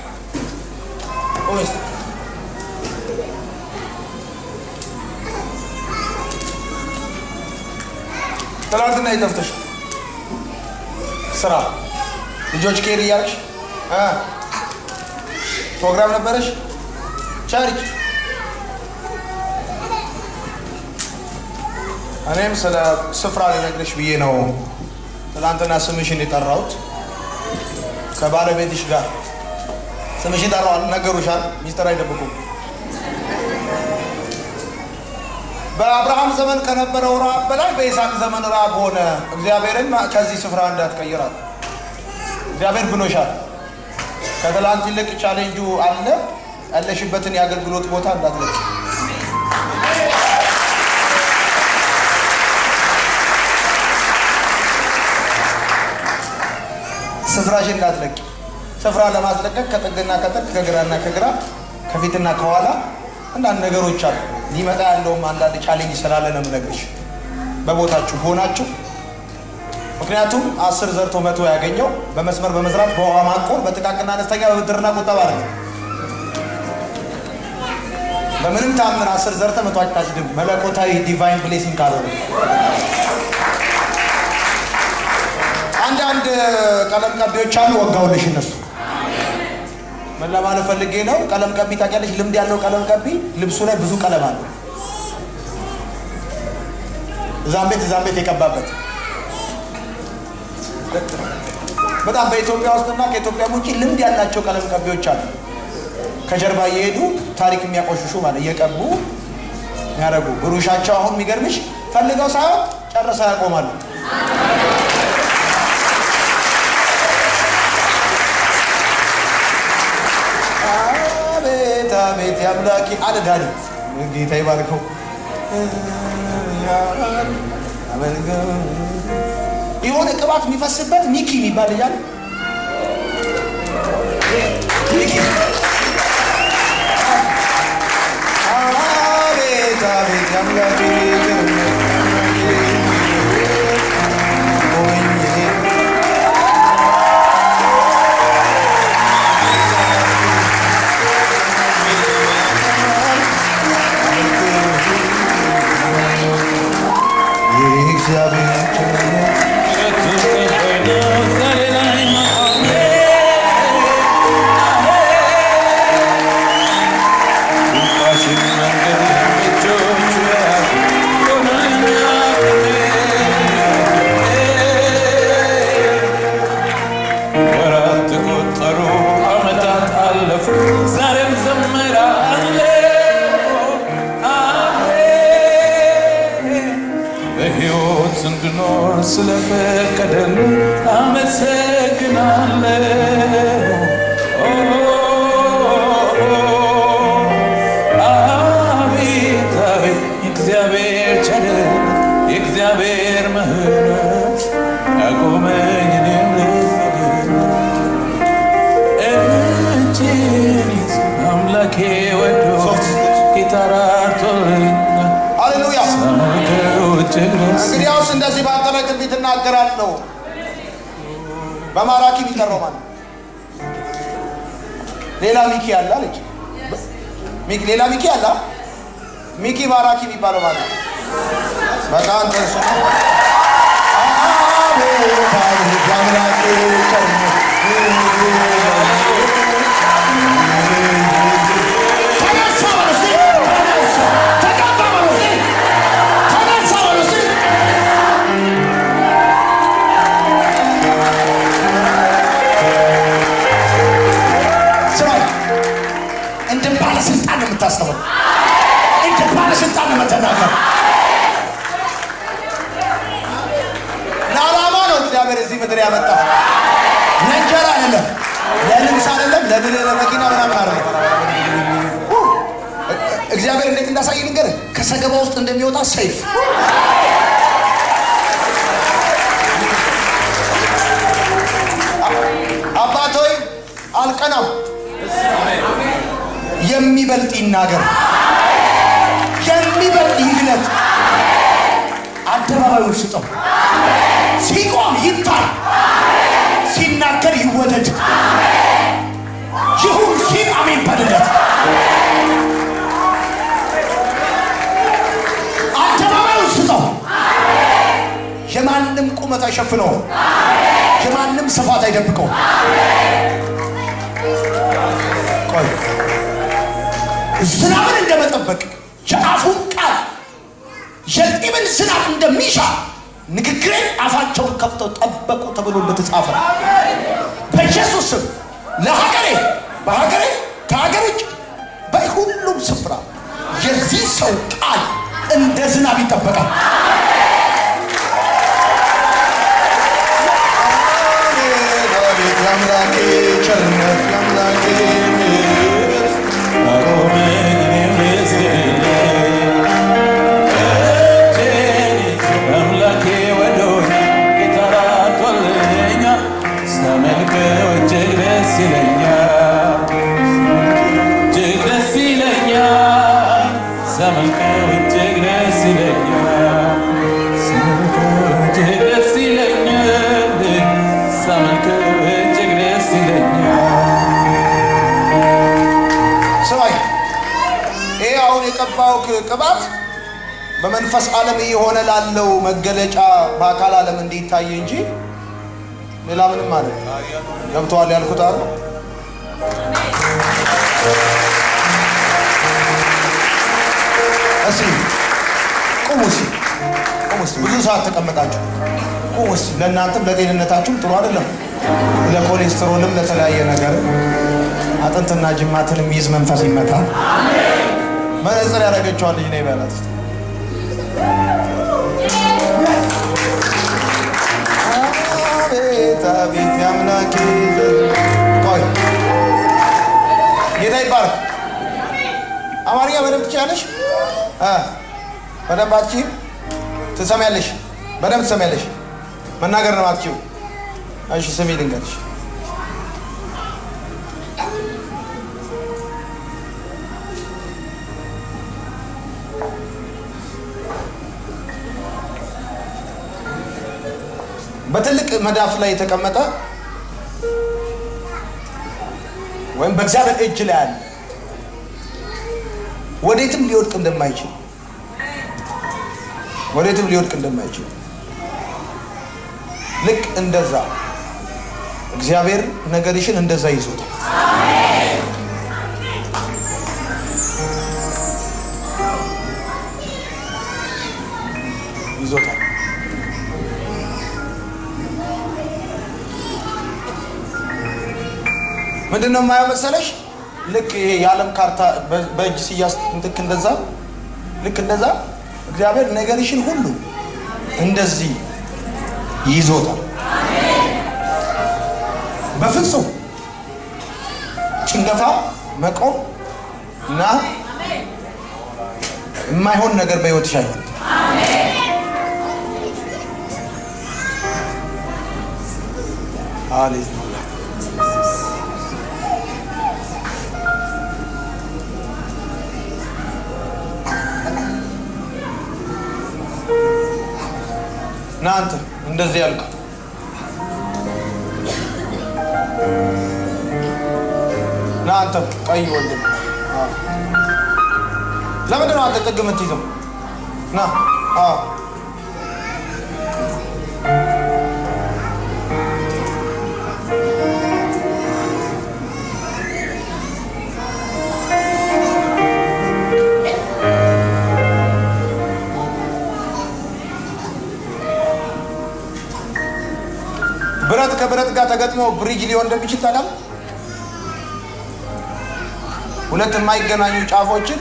ቆይ እስኪ። ትናንትና የጠፍተሽ ስራ ልጆች ኬር እያልሽ እ ፕሮግራም ነበረሽ ቸርች እኔም ስለ ስፍራ ልነግርሽ ብዬ ነው ትናንትና ስምሽን የጠራሁት ከባለቤትሽ ጋር ስምሽን ጠራዋል ነገሩሻል ሚስጥር አይደብቁም በአብርሃም ዘመን ከነበረው ረሃብ በላይ በይስሐቅ ዘመን ረሃብ ሆነ እግዚአብሔርን ከዚህ ስፍራ እንዳትቀይራል እግዚአብሔር ብሎሻል ከትላንት ይልቅ ቻሌንጁ አለ ያለሽበትን የአገልግሎት ቦታ እንዳትለቅ ስፍራሽን እንዳትለቂ ስፍራ ለማስለቀቅ ከጥግና ከጥግ ከግራና ከግራ ከፊትና ከኋላ አንዳንድ ነገሮች አሉ ሊመጣ ያለውም አንዳንድ ቻሌንጅ ስላለ ነው የምነግርሽ በቦታችሁ ሆናችሁ ምክንያቱም አስር ዘርቶ መቶ ያገኘው በመስመር በመስራት በውሃ ማቆር በጥቃቅና አነስተኛ በብድርና ቁጠባ አለ በምንም ታምር አስር ዘርተ መቶ አታጭድም መለኮታዊ ዲቫይን ብሌሲንግ ካልሆነ አንዳንድ ቀለም ቀቢዎች አሉ ወጋውልሽ እነሱ ምን ለማለት ፈልጌ ነው ቀለም ቀቢ ታውቂያለሽ ልምድ ያለው ቀለም ቀቢ ልብሱ ላይ ብዙ ቀለም አለ እዛም ቤት እዛም ቤት የቀባበት በጣም በኢትዮጵያ ውስጥና ከኢትዮጵያ ውጭ ልምድ ያላቸው ቀለም ቀቢዎች አሉ ከጀርባ እየሄዱ ታሪክ የሚያቆሽሹ ማለት እየቀቡ የሚያደርጉ ብሩሻቸው አሁን የሚገርምሽ ፈልገው ሳይሆን ጨርሰው ያቆማሉ አቤት አቤት የአምላኬ አለ ዳዊት ጌታ ይባርከው አድርጎኛል አመልከው የሆነ ቅባት የሚፈስበት ሚኪ የሚባል ልጅ አለ ሚኪ አቤት አቤት አምላኬ እግዚአብሔር ቸርነት ወራት ተቆጠሩ፣ ዓመታት አለፉ፣ ዛሬም ዘምራለሁ። አሜን። በሕይወት እንድኖር ስለፈቀደልኝ አመሰግናለሁ። ኦ፣ አቤት አቤት የእግዚአብሔር ቸርነት የእግዚአብሔር ምሕረት ያቆመኝ እኔም ልዘግብ እጅን ይዞ አምላኬ ወዶ ጌታ ራርቶልኛል። ሃሌሉያ ሳመልከው እጅግ ደስ እንግዲያውስ እንደዚህ ባጠረ ትንቢት እናገራለሁ በማራኪ የሚጠራው ማለት ነው። ሌላ ሚኪ አለ አለች ሚኪ- ሌላ ሚኪ አለ ሚኪ ማራኪ የሚባለው ማለት ነው። በጣም ጥሩ አቤት አቤት አምላኬ ቸርነት ተነሳ በሉ እስቲ፣ ተነሳ፣ ተቀባ በሉ እስቲ፣ ተነሳ በሉ እስቲ። ስማኝ፣ እንደ ባለስልጣን ነው የምታስተምረው። እንደ ባለስልጣን ነው የምትናገር። ለዓላማ ነው እግዚአብሔር እዚህ ምድር ያመጣ። ለእንጀራ አይደለም፣ ለልብስ አይደለም፣ ለብል ለመኪና ምናምን አይደለም። እግዚአብሔር እንዴት እንዳሳይ ንገር። ከሰገባ ውስጥ እንደሚወጣ ሰይፍ አባት ሆይ አልቀናም። የሚበልጥ ይናገር፣ የሚበልጥ ይግለጥ። አደባባዩን ስጠው። ሲቆም ይታይ፣ ሲናገር ይወደድ። ይሁን ሲል አሜን በልለት። አደባባዩን ስጠው። የማንም ቁመት አይሸፍነውም። የማንም ስፋት አይደብቀውም። ቆይ ዝናብን እንደመጠበቅ የአፉን ቃል የጢምን ዝናብ እንደሚሻ ንግግሬን አፋቸውን ከፍተው ጠበቁ ተብሎ እንደተጻፈ በኢየሱስ ስም ለሀገሬ በሀገሬ ከሀገር ውጭ በሁሉም ስፍራ የዚህ ሰው ቃል እንደ ዝናብ ይጠበቃል። የአምላኬ ቸርነት የአምላኬ ምሕረት አቆመኝ እኔም ልዘግብ እጄን ይዞ አምላኬ ወዶኛል፣ ጌታ ራርቶልኛል። ሳመልከው እጅግ ደስ ይለኛል፣ እጅግ ደስ ይለኛል። ሳመልከው እጅግ ደስ ይለኛል፣ ሳመልከው እጅግ ደስ ይለኛል፣ ሳመልከው እጅግ ደስ ይለኛል። ስማኝ፣ ይሄ አሁን የቀባው ቅባት በመንፈስ ዓለም እየሆነ ላለው መገለጫ በአካል ዓለም እንዲታይ እንጂ ሌላ ምንም አለ ገብተዋል ያልኩት አለ እስኪ ቁሙ እስኪ ቁሙ እስኪ ብዙ ሰዓት ተቀመጣችሁ ቁሙ እስኪ ለእናንተም ለጤንነታችሁም ጥሩ አይደለም ለኮሌስትሮልም ለተለያየ ነገር አጥንትና ጅማትን የሚይዝ መንፈስ ይመታል መነጽር ያደረገችዋል ልጅ ነው ይበላት እስኪ አቤት አቤት የአምላኬ ቆይ ጌታ ይባረክ አማርኛ በደንብ ትችላለሽ እ በደንብ አትችይም ትሰሚያለሽ፣ በደንብ ትሰሚያለሽ። መናገር ነው አትችይው። እሺ ስሚ ልንገርሽ። በትልቅ መዳፍ ላይ የተቀመጠ ወይም በእግዚአብሔር እጅ ላይ አለ ወዴትም ሊወድቅ እንደማይችል ወዴትም ሊወድቅ እንደማይችል ልክ እንደዛ እግዚአብሔር ነገርሽን እንደዛ ይዞታል። ይዞታል። ምንድን ነው የማየው መሰለሽ? ልክ ይሄ የዓለም ካርታ በ- በእጅ ሲያዝ ልክ እንደዛ ልክ እንደዛ እግዚአብሔር ነገርሽን ሁሉ እንደዚህ ይዞታል። በፍጹም ጭንገፋ መቆም እና የማይሆን ነገር በሕይወትሽ አይሆንም። ሃሌሉያ ና አንተ እንደዚህ ያልከው ና አንተ ቀይ ወንድም አዎ። ለምንድን ነው አንተ ጥግ የምትይዘው? ና አዎ። ብረት ከብረት ጋር ተገጥሞ ብሪጅ ሊሆን እንደሚችል ታውቃለህ? ሁለት የማይገናኙ ጫፎችን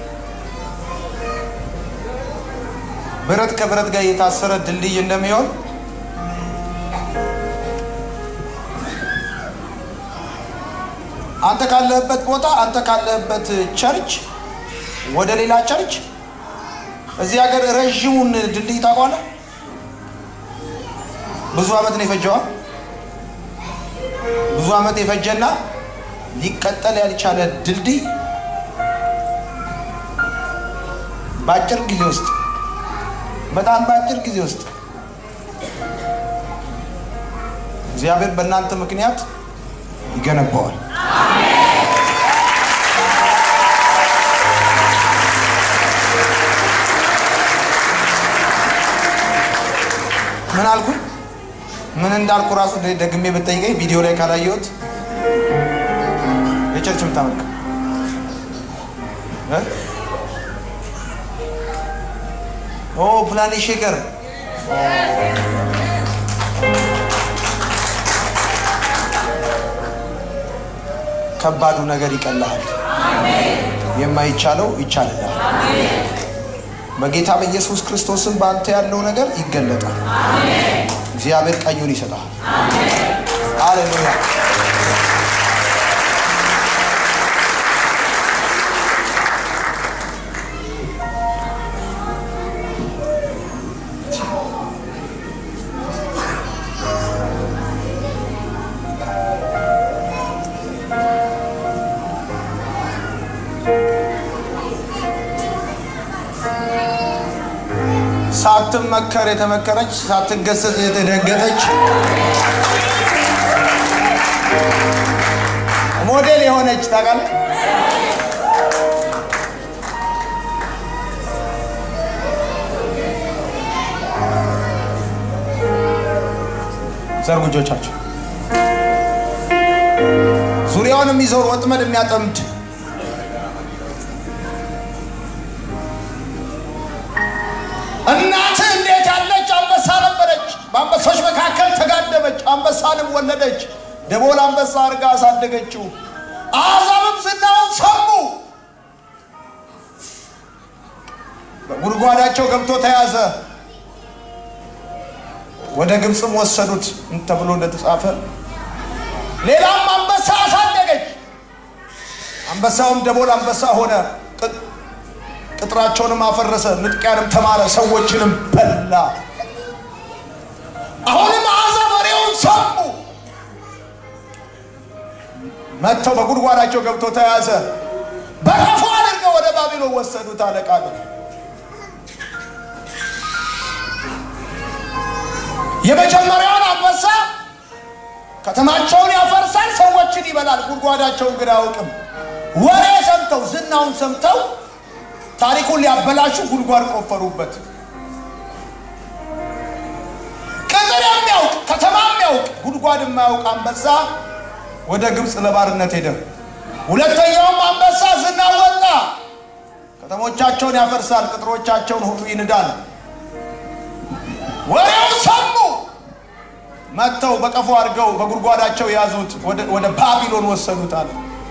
ብረት ከብረት ጋር የታሰረ ድልድይ እንደሚሆን አንተ ካለህበት ቦታ አንተ ካለህበት ቸርች ወደ ሌላ ቸርች እዚህ ሀገር ረዥሙን ድልድይ ታውቀዋለህ? ብዙ ዓመት ነው የፈጀዋ። ብዙ ዓመት የፈጀና ሊቀጠል ያልቻለ ድልድይ በአጭር ጊዜ ውስጥ በጣም በአጭር ጊዜ ውስጥ እግዚአብሔር በእናንተ ምክንያት ይገነባዋል። ምን አልኩ? ምን እንዳልኩ ራሱ ደግሜ ብጠይቀኝ ቪዲዮ ላይ ካላየሁት የቸርች የምታመልክ እ? ኦ ፕላኔ ሼከር ከባዱ ነገር ይቀልሃል። የማይቻለው ይቻልላል። በጌታ በኢየሱስ ክርስቶስም በአንተ ያለው ነገር ይገለጣል። እግዚአብሔር ቀኙን ይሰጣል። ሃሌሉያ። ሳትመከር የተመከረች ሳትገሰጽ የተደገጠች ሞዴል የሆነች ታውቃለህ። ዘርጉ እጆቻቸው። ዙሪያውን የሚዞር ወጥመድ የሚያጠምድ እናትህ እንዴት ያለች አንበሳ ነበረች። በአንበሶች መካከል ተጋደመች፣ አንበሳንም ወለደች። ደቦል አንበሳ አድርጋ አሳደገችው። አሕዛብም ዝናውን ሰሙ። በጉድጓዳቸው ገብቶ ተያዘ፣ ወደ ግብፅም ወሰዱት ተብሎ እንደተጻፈ ሌላም አንበሳ አሳደገች። አንበሳውም ደቦል አንበሳ ሆነ። ቅጥራቸውንም አፈረሰ፣ ንጥቂያንም ተማረ፣ ሰዎችንም በላ። አሁንም አሕዛብ ወሬውን ሰሙ። መጥተው በጉድጓዳቸው ገብቶ ተያዘ። በቀፎ አድርገው ወደ ባቢሎን ወሰዱት። አለቃ ነው። የመጀመሪያውን አንበሳ ከተማቸውን ያፈርሳል፣ ሰዎችን ይበላል፣ ጉድጓዳቸውን ግን አያውቅም። ወሬ ሰምተው ዝናውን ሰምተው ታሪኩን ሊያበላሹ ጉድጓድ ቆፈሩበት። ቅጥር የሚያውቅ ከተማ የሚያውቅ ጉድጓድ የማያውቅ አንበሳ ወደ ግብፅ ለባርነት ሄደ። ሁለተኛውም አንበሳ ዝና ወጣ፣ ከተሞቻቸውን ያፈርሳል፣ ቅጥሮቻቸውን ሁሉ ይንዳል። ወሬውን ሰሙ። መጥተው በቀፎ አድርገው በጉድጓዳቸው ያዙት፣ ወደ ባቢሎን ወሰዱት አለ።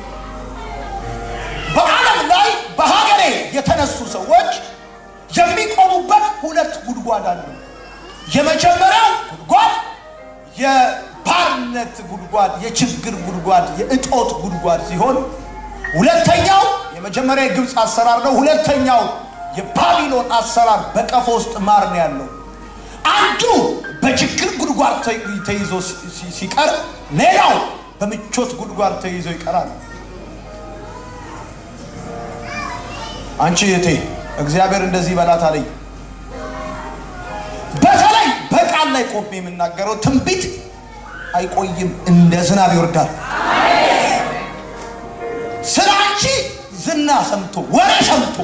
በዓለም ላይ በሀገሬ የተነሱ ሰዎች የሚቆሙበት ሁለት ጉድጓድ አለ። የመጀመሪያው ጉድጓድ የባርነት ጉድጓድ፣ የችግር ጉድጓድ፣ የእጦት ጉድጓድ ሲሆን ሁለተኛው የመጀመሪያ የግብፅ አሰራር ነው። ሁለተኛው የባቢሎን አሰራር በቀፎ ውስጥ ማር ነው ያለው። አንዱ በችግር ጉድጓድ ተይዞ ሲቀር፣ ሌላው በምቾት ጉድጓድ ተይዞ ይቀራል። አንቺ እህቴ እግዚአብሔር እንደዚህ በላት አለኝ። በተለይ በቃል ላይ ቆሜ የምናገረው ትንቢት አይቆይም፣ እንደ ዝናብ ይወርዳል። ስለ አንቺ ዝና ሰምቶ ወሬ ሰምቶ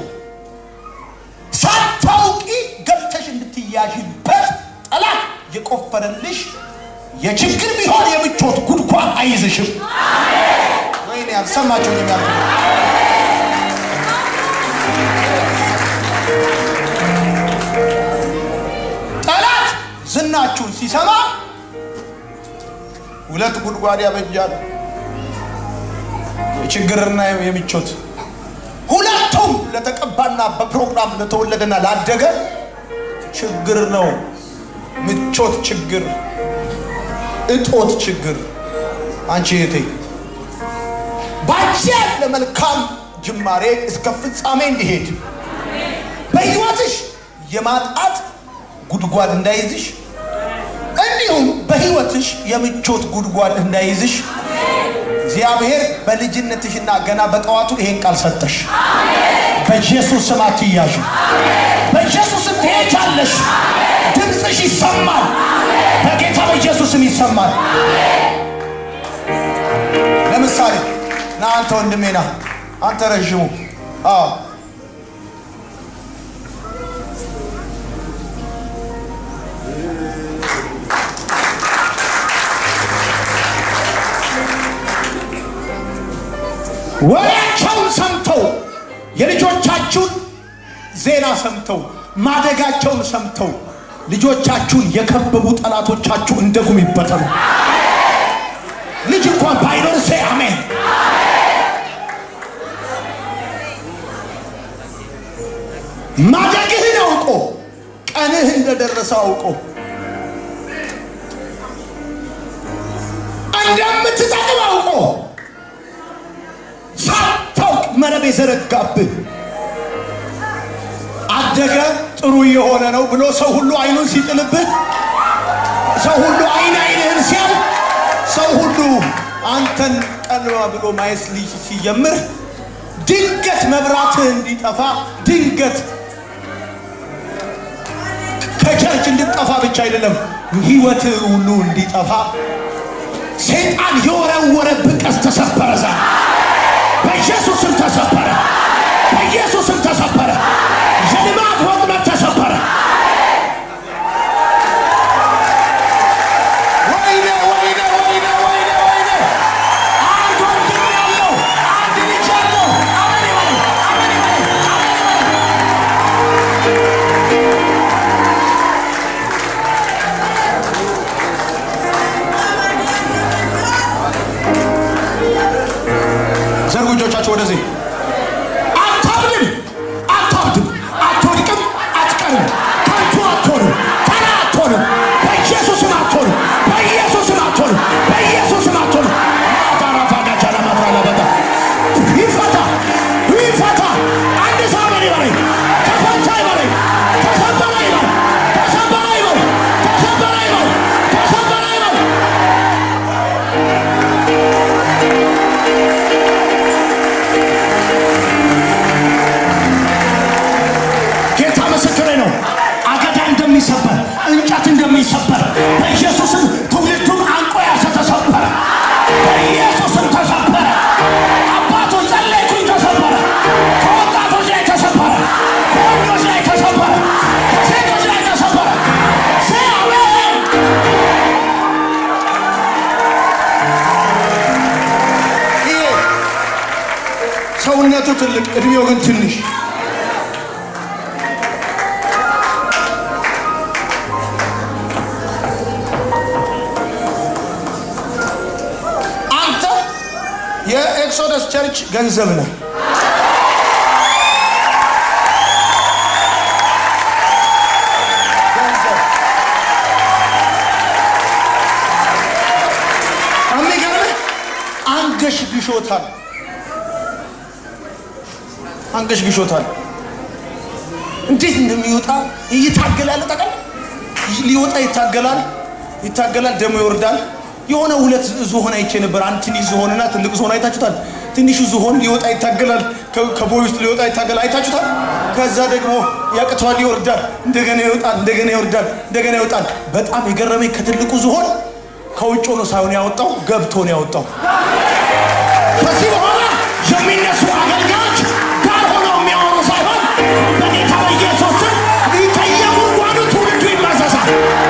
ሳታውቂ ገብተሽ እንድትያዥበት ጠላት የቆፈረልሽ የችግር ቢሆን የምቾት ጉድጓድ አይዝሽም። ወይኔ ያልሰማቸው የሚያልኩ ጠላት ዝናችሁን ሲሰማ ሁለት ጉድጓድ ያበጃል፣ የችግርና የምቾት ሁለቱም ለተቀባና በፕሮግራም ለተወለደና ላደገ ችግር ነው። ምቾት ችግር፣ እጦት ችግር። አንቺ እህቴ ባንቺ ያለ መልካም ጅማሬ እስከ ፍጻሜ እንዲሄድ በሕይወትሽ የማጣት ጉድጓድ እንዳይዝሽ እንዲሁም በሕይወትሽ የምቾት ጉድጓድ እንዳይዝሽ እግዚአብሔር በልጅነትሽና ገና በጠዋቱ ይሄን ቃል ሰጠሽ። በኢየሱስ ስም አትያዥ። በኢየሱስ ስም ትሄጃለሽ። ድምፅሽ ይሰማል። በጌታ በኢየሱስ ስም ይሰማል። ለምሳሌ ና አንተ ወንድሜ ና አንተ ረዥሙ አዎ ወሬያቸውን ሰምተው የልጆቻችሁን ዜና ሰምተው ማደጋቸውን ሰምተው ልጆቻችሁን የከበቡ ጠላቶቻችሁ እንደ ጉም ይበተኑ። ልጅ እንኳን ባይኖር ሴ አሜን። ማደግህን አውቆ ቀንህ እንደደረሰ አውቆ እንደምትጠቅም አውቆ ሳታውቅ መረብ የዘረጋብህ አደገ ጥሩ እየሆነ ነው ብሎ ሰው ሁሉ አይኑን ሲጥልብህ፣ ሰው ሁሉ አይን አይንህን ሲያል፣ ሰው ሁሉ አንተን ቀልባ ብሎ ማየት ሊ- ሲጀምር ድንገት መብራትህ እንዲጠፋ ድንገት ከቸርች እንድጠፋ ብቻ አይደለም ህይወትህ ሁሉ እንዲጠፋ ሰይጣን የወረወረብህ ቀስት ተሰበረ ዛሬ በኢየሱስም ተሰበረ። በኢየሱስም ተሰበረ። የልማት ወጥመድ ተሰበረ። ወይኔ ወይኔ ወይኔ ወይኔ ወይኔ! አንድ ወንድም ያለው አንድ ልጅ ያለው አሜን ይበል፣ አሜን ይበል፣ አሜን ይበል። ዘርጉ እጆቻችሁ ወደዚህ። አታብድም፣ አታብድም፣ አትወድቅም፣ አትቀርም፣ ከንቱ አትሆንም፣ ተራ አትሆንም። በኢየሱስም አትሆንም፣ በኢየሱስም አትሆንም፣ በኢየሱስም አትሆንም። ማዳራፋዳቻ ለማድራ ለበታ ይፈታ፣ ይፈታ። አንድ ሰው ምን ይበለኝ ሰውነቱ ትልቅ እድሜው ግን ትንሽ አንተ የኤክሶደስ ቸርች ገንዘብ ነህ ገንዘብ የሚገርምህ አንገሽ ግሾታል አንገሽ ግሾታል እንዴት እንደሚወጣ ይታገላል ጠቀል ሊወጣ ይታገላል ይታገላል ደግሞ ይወርዳል የሆነ ሁለት ዝሆን አይቼ ነበር አንድ ትንሽ ዝሆንና ትልቅ ዝሆን አይታችሁታል ትንሹ ዝሆን ሊወጣ ይታገላል ከ- ከቦይ ውስጥ ሊወጣ ይታገላል አይታችሁታል ከዛ ደግሞ ያቅተዋል ይወርዳል እንደገና ይወጣል እንደገና ይወርዳል እንደገና ይወጣል በጣም የገረመኝ ከትልቁ ዝሆን ከውጭ ሆኖ ሳይሆን ያወጣው ገብቶ ነው ያወጣው ከዚህ በኋላ የሚነሱ አገልጋዮች ጋር ሆነው የሚያወሩ ሳይሆን በጌታ በኢየሱስ ስም ከየጉድጓዱ ትውልዱ ይመሰሳል።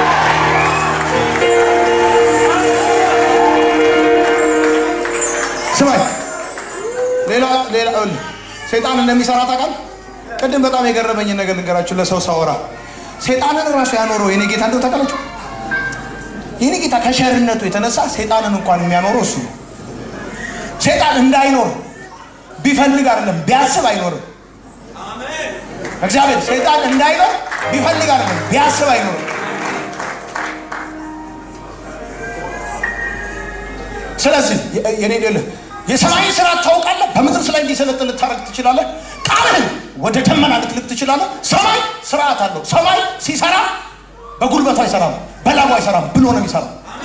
ስማኝ፣ ሌላ ሌላ ይኸውልህ፣ ሰይጣን እንደሚሰራ ታውቃለህ? ቅድም በጣም የገረመኝን ነገር ልንገራችሁ። ለሰው ሳወራ ሰይጣንን ራሱ ያኖረው የኔ ጌታ እንደው ታውቃላችሁ? የኔ ጌታ ከሸርነቱ የተነሳ ሰይጣንን እንኳን የሚያኖረው እሱ ነው። ሰይጣን እንዳይኖር ቢፈልግ አይደለም ቢያስብ አይኖርም። እግዚአብሔር ሰይጣን እንዳይኖር ቢፈልግ አይደለም ቢያስብ አይኖርም። ስለዚህ የ- የኔ ልህ የሰማይን ስራ ታውቃለህ። በምድር ላይ እንዲሰለጥን ልታረግ ትችላለህ። ቃልህን ወደ ደመና ልትልክ ትችላለህ። ሰማይ ስርዓት አለው። ሰማይ ሲሰራ በጉልበቱ አይሰራም፣ በላቡ አይሰራም ብሎ ነው የሚሰራው።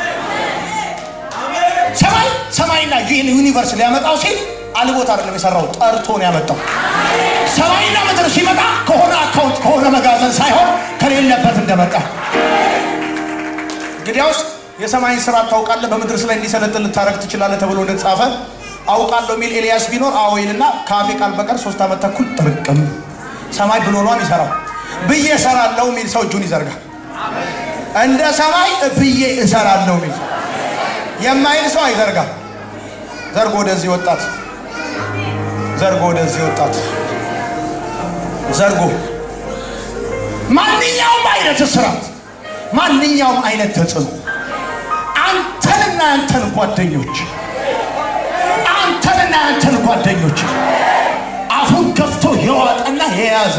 ሰማይ ሰማይና ይህን ዩኒቨርስ ሊያመጣው ሲል አልቦት አይደለም የሰራው ጠርቶ ነው ያመጣው። ሰማይና ምድር ሲመጣ ከሆነ አካውንት ከሆነ መጋዘን ሳይሆን ከሌለበት እንደመጣ እንግዲያውስ የሰማይን ስራ ታውቃለህ፣ በምድርስ ላይ እንዲሰለጥን ልታረግ ትችላለህ ተብሎ እንደተጻፈ አውቃለሁ የሚል ኤልያስ ቢኖር አዎ ይልና ከአፌ ቃል በቀር ሶስት ዓመት ተኩል ጥርቅም ሰማይ ብሎ ነው የሚሰራው። ብዬ እሰራለሁ የሚል ሰው እጁን ይዘርጋል። እንደ ሰማይ ብዬ እሰራለሁ የሚል የማይል ሰው አይዘርጋም። ዘርጎ ወደዚህ ወጣት ዘርጎ ወደዚህ ወጣት ዘርጎ ማንኛውም አይነት እስራት ማንኛውም አይነት ተጽዕኖ አንተንና አንተን ጓደኞች አንተንና አንተን ጓደኞች አፉን ከፍቶ የዋጠና የያዘ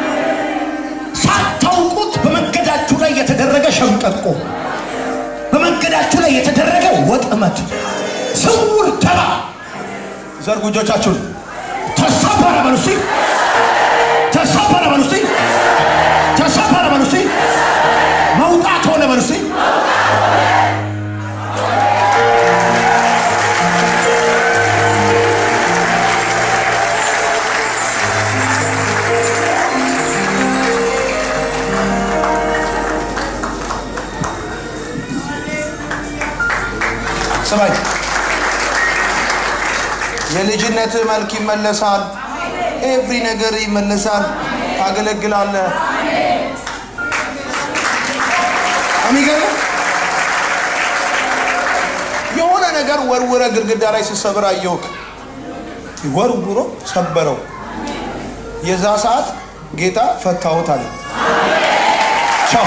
ሳታውቁት በመንገዳችሁ ላይ የተደረገ ሸምቀቆ በመንገዳችሁ ላይ የተደረገ ወጥመድ ስውር ደባ ዘርጉ እጆቻችሁን ተሰበረ በሉ እስቲ ተሰበረ በሉ እስቲ ተሰበረ በሉ እስቲ መውጣት ሆነ በሉ እስቲ ስማኝ የልጅነት መልክ ይመለሳል። ኤቭሪ ነገር ይመለሳል። ታገለግላለህ። የሚገርም የሆነ ነገር ወርውረ ግድግዳ ላይ ስትሰብር አየሁክ። ወርውሮ ሰበረው። የዛ ሰዓት ጌታ ፈታሁት አለ። ቻው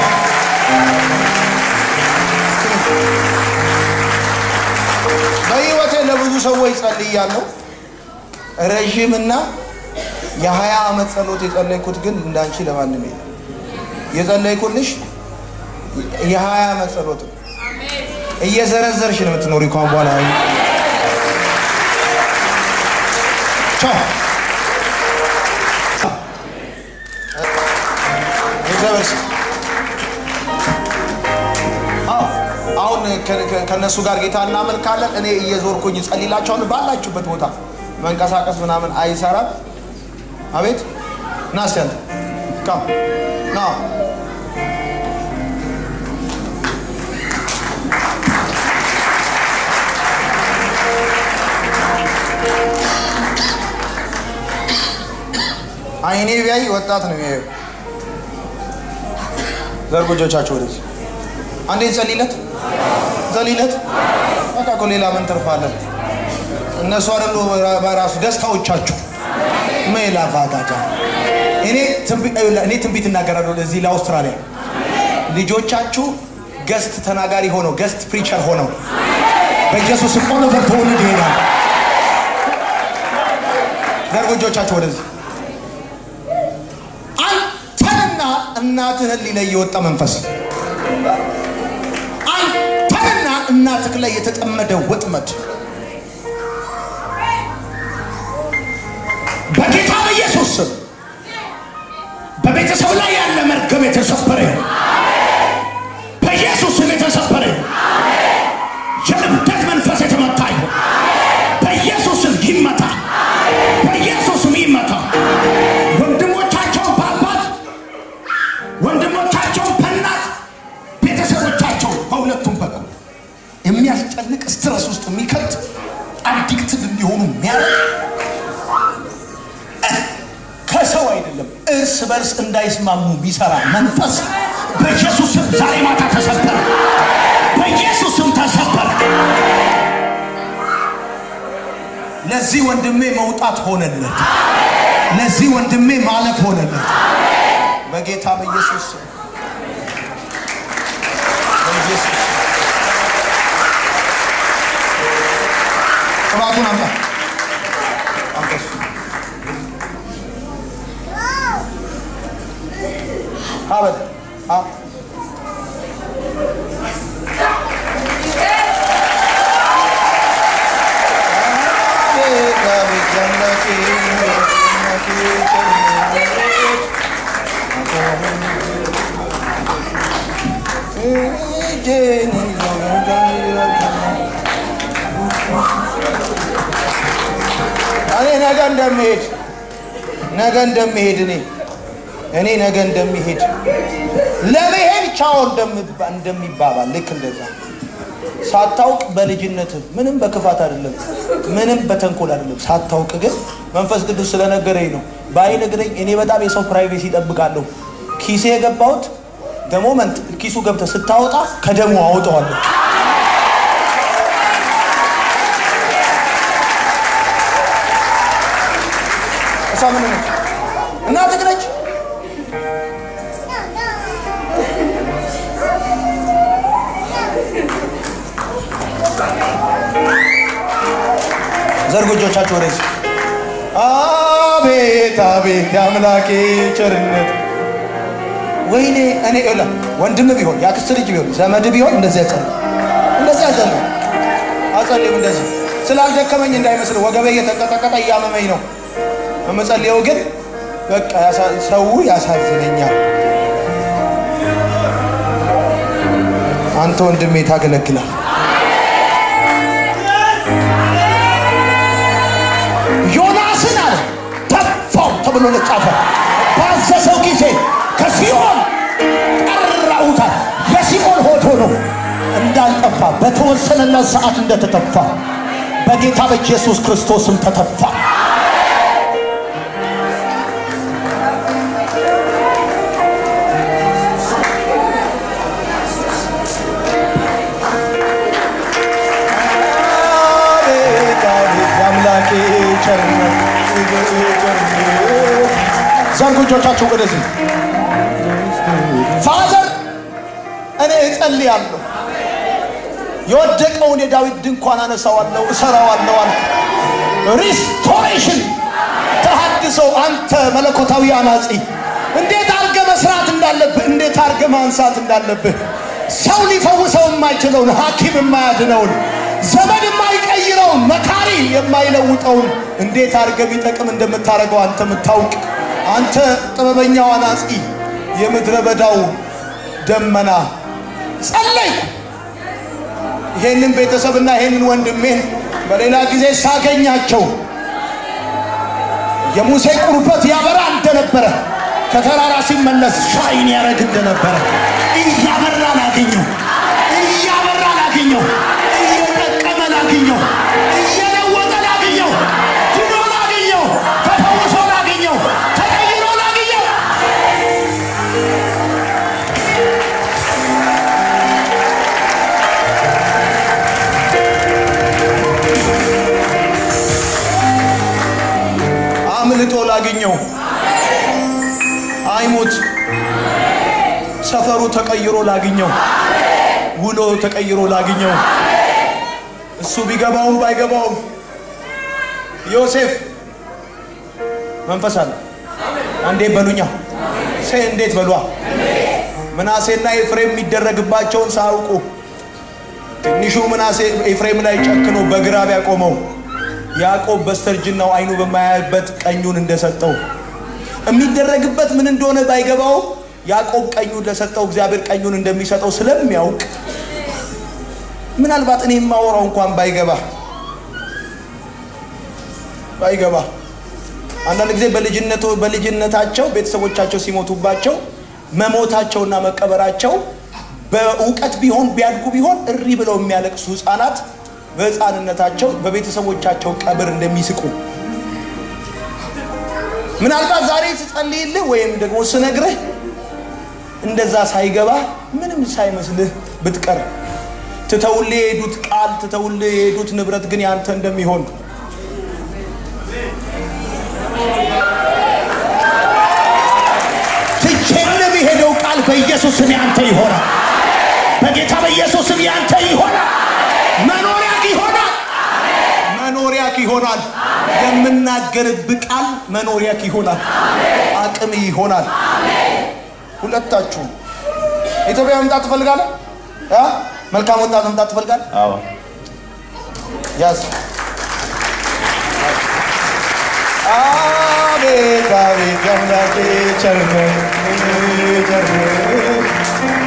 በህይወቴ ለብዙ ሰዎች ጸልያለሁ። ረዥምና የሀያ ዓመት ጸሎት የጸለይኩት ግን እንዳንቺ ለማንም የለም። የጸለይኩልሽ የሀያ ዓመት ጸሎት ነው። እየዘረዘርሽ ነው የምትኖሪ እንኳን በኋላ ቻው እግዚአብሔር ስም አዎ አሁን ከ- ከ- ከእነሱ ጋር ጌታ እናመልካለን። እኔ እየዞርኩኝ ጸልላቸውን ባላችሁበት ቦታ መንቀሳቀስ ምናምን አይሰራም። አቤት ና እስኪ አንተ ካም ና አይኔ ቢያይ ወጣት ነው የሚያየው። ዘርጉ እጆቻችሁ ወደዚህ አንዴ ጸልይለት ጸልይለት። በቃ እኮ ሌላ ምን ትርፋለን? እነሱ አይደሉ በራሱ ደስታዎቻችሁ ሜላ ቫጋጃ እኔ ትንቢት እኔ ትንቢት እናገራለሁ ለዚህ ለአውስትራሊያ ልጆቻችሁ ገስት ተናጋሪ ሆነው ገስት ፕሪቸር ሆነው በኢየሱስ ስም ኦሎቨር ተወልድ ይሄዳል። ዘርጉ እጆቻችሁ ወደዚህ። አንተንና እናትህን ሊለይ የወጣ መንፈስ አንተንና እናትህ ላይ የተጠመደ ወጥመድ በጌታ በኢየሱስ ስም በቤተሰብ ላይ ያለ መርገም የተሰበረ ይሁን። በኢየሱስ ስም የተሰበረ ይሁን። የእብደት መንፈስ የተመታ ይሁን። በኢየሱስ ስም ይመታ። በኢየሱስ ስም ይመታ። ወንድሞቻቸው በአባት ወንድሞቻቸው በእናት ቤተሰቦቻቸው በሁለቱም በኩል የሚያስጨንቅ ስትረስ ውስጥ የሚከት አዲክትድ እንዲሆኑ የሚያደርግ ከሰው አይደለም እርስ በርስ እንዳይስማሙ ቢሰራ መንፈስ በኢየሱስ ስም ዛሬ ማታ ተሰበረ። በኢየሱስ ስም ተሰበረ። ለዚህ ወንድሜ መውጣት ሆነለት። ለዚህ ወንድሜ ማለፍ ሆነለት። በጌታ በኢየሱስ ስም በኢየሱስ ስም። ቅባቱን አምጣ አምጣ እሱ። አበል አ እኔ ነገ እንደምሄድ ነገ እንደምሄድ እኔ እኔ ነገ እንደሚሄድ ለመሄድ ቻው እንደምባ- እንደሚባባል ልክ እንደዛ ሳታውቅ በልጅነት ምንም በክፋት አይደለም፣ ምንም በተንኮል አይደለም። ሳታውቅ ግን መንፈስ ቅዱስ ስለነገረኝ ነው። ባይነግረኝ እኔ በጣም የሰው ፕራይቬሲ ይጠብቃለሁ። ኪሴ የገባሁት ደሞመንት ኪሱ ገብተህ ስታወጣ ከደሞ አውጠዋለሁ። እሷ ምን ነች? እናትህ ነች። ዘርጉ እጆቻችሁ ወደዚህ። አቤት አቤት የአምላኬ ቸርነት! ወይኔ እኔ እላ ወንድም ቢሆን የአክስት ልጅ ቢሆን ዘመድ ቢሆን እንደዚህ ያጸልም፣ እንደዚህ ያጸልም፣ አጸልም እንደዚህ ስላልደከመኝ እንዳይመስል ወገቤ እየተንቀጠቀጠ እያመመኝ ነው የምጸልየው፣ ግን በቃ ያሳ- ሰው ያሳዝነኛል። አንተ ወንድሜ ታገለግላል። ዮናስን አለ ተፋው ተብሎ ለጻፈ ባዘዘው ጊዜ ከሲኦል ጠራውታል። የሲኦል ሆድ ሆኖ እንዳልጠፋ በተወሰነለት ሰዓት እንደተተፋ በጌታ በኢየሱስ ክርስቶስም ተተፋ። አቤት አቤት የአምላኬ ቸርነት ዘርጉ እጆቻችሁ ወደዚህ። ፋዘር እኔ እጸልያለሁ፣ የወደቀውን የዳዊት ድንኳን አነሳዋለሁ፣ እሰራዋለሁ አልክ። ሪስቶሬሽን ተሐድሶ፣ አንተ መለኮታዊ አናጺ እንዴት አድርገ መስራት እንዳለብህ፣ እንዴት አድርገ ማንሳት እንዳለብህ ሰው ሊፈውሰው የማይችለውን ሐኪም የማያድነውን ዘመድ የማይቀይረውን መካሪ የማይለውጠውን እንዴት አድርገ ቢጠቅም እንደምታደርገው አንተ የምታውቅ አንተ ጥበበኛው አናጺ የምድረ በዳው ደመና ጸለይኩ። ይሄንን ቤተሰብና ይሄንን ወንድሜን በሌላ ጊዜ ሳገኛቸው የሙሴ ቁርበት ያበራ እንደነበረ ከተራራ ሲመለስ ሻይን ያደረግ እንደነበረ እያበራ ላገኘው እያበራ ላገኘው እየጠቀመ ላገኘው እየለወጠ ላገኘው ድኖ ላገኘው ተፈውሶ ላገኘው ተቀይሮ ላገኘው አምልጦ ላግኘው። አይሙት። ሰፈሩ ተቀይሮ ላግኘው። ውሎ ተቀይሮ ላግኘው። እሱ ቢገባውም ባይገባውም ዮሴፍ መንፈስ አለ። አንዴ በሉኛ ሴ እንዴት በሏ ምናሴና ኤፍሬም የሚደረግባቸውን ሳያውቁ ትንሹ ምናሴ ኤፍሬም ላይ ጨክኖ በግራ ቢያቆመው ያዕቆብ በስተርጅናው አይኑ በማያይበት ቀኙን እንደሰጠው የሚደረግበት ምን እንደሆነ ባይገባው ያዕቆብ ቀኙን ለሰጠው እግዚአብሔር ቀኙን እንደሚሰጠው ስለሚያውቅ ምናልባት እኔ የማወራው እንኳን ባይገባ ባይገባ አንዳንድ ጊዜ በልጅነቶ በልጅነታቸው ቤተሰቦቻቸው ሲሞቱባቸው መሞታቸውና መቀበራቸው በእውቀት ቢሆን ቢያድጉ ቢሆን እሪ ብለው የሚያለቅሱ ህፃናት በህፃንነታቸው በቤተሰቦቻቸው ቀብር እንደሚስቁ ምናልባት ዛሬ ስጸልይልህ ወይም ደግሞ ስነግርህ እንደዛ ሳይገባ ምንም ሳይመስልህ ብትቀር ትተውልህ የሄዱት ቃል ትተውልህ የሄዱት ንብረት ግን ያንተ እንደሚሆን ትቼልህ የሄደው ቃል በኢየሱስ ስም ያንተ ይሆናል። በጌታ በኢየሱስ ስም ያንተ ይሆናል። መኖሪያ ይሆናል። መኖሪያክ ይሆናል። የምናገርብህ ቃል መኖሪያክ ይሆናል። አቅም ይሆናል። ሁለታችሁ ኢትዮጵያ መምጣት ትፈልጋለህ? አ? መልካም ወጣት መምጣት ትፈልጋለህ? አዎ ያዝ። አቤት አቤት የአምላኬ ቸርነት ቸርነት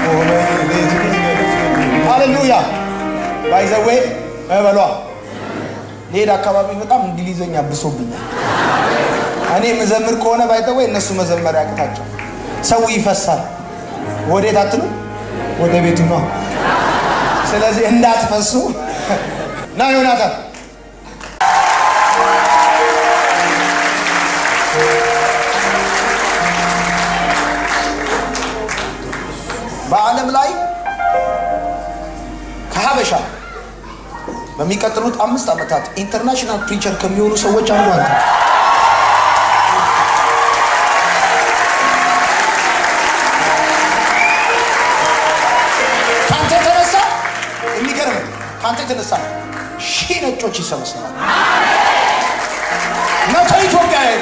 ሃሌሉያ ባይዘዌ በሏ ሌላ አካባቢ በጣም እንግሊዘኛ ብሶብኛል። እኔ መዘምር ከሆነ ባይዘዌ እነሱ መዘመር ያቅታቸው ሰው ይፈሳል። ወዴት አትሉ? ወደ ቤቱ ነው። ስለዚህ እንዳትፈሱ ና ዮናታን በዓለም ላይ ከሀበሻ በሚቀጥሉት አምስት ዓመታት ኢንተርናሽናል ፕሪቸር ከሚሆኑ ሰዎች አንዱ አንተ ከአንተ የተነሳ የሚገርም ከአንተ የተነሳ ሺህ ነጮች ይሰበሰባል። መቶ ኢትዮጵያ ሄዱ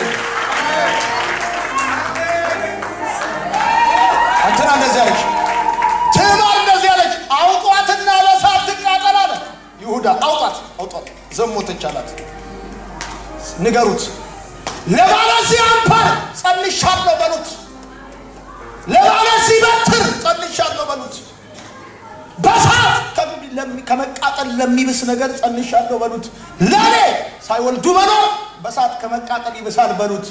እንትና እንደዚህ አለች፣ ትዕማር እንደዚህ አለች፣ አውጧትና በሳት ትቃጠል አለ ይሁዳ። አውጣት አውጧት፣ ዘሞተች አላት። ንገሩት፣ ለባለዚህ አምፓር ጸንሻለሁ በሉት፣ ለባለዚህ በትር ጸንሻለሁ በሉት፣ በሳት ከሚ- ለሚ- ከመቃጠል ለሚብስ ነገር ጸንሻለሁ በሉት፣ ለእኔ ሳይወልዱ መኖር በሳት ከመቃጠል ይብሳል በሉት።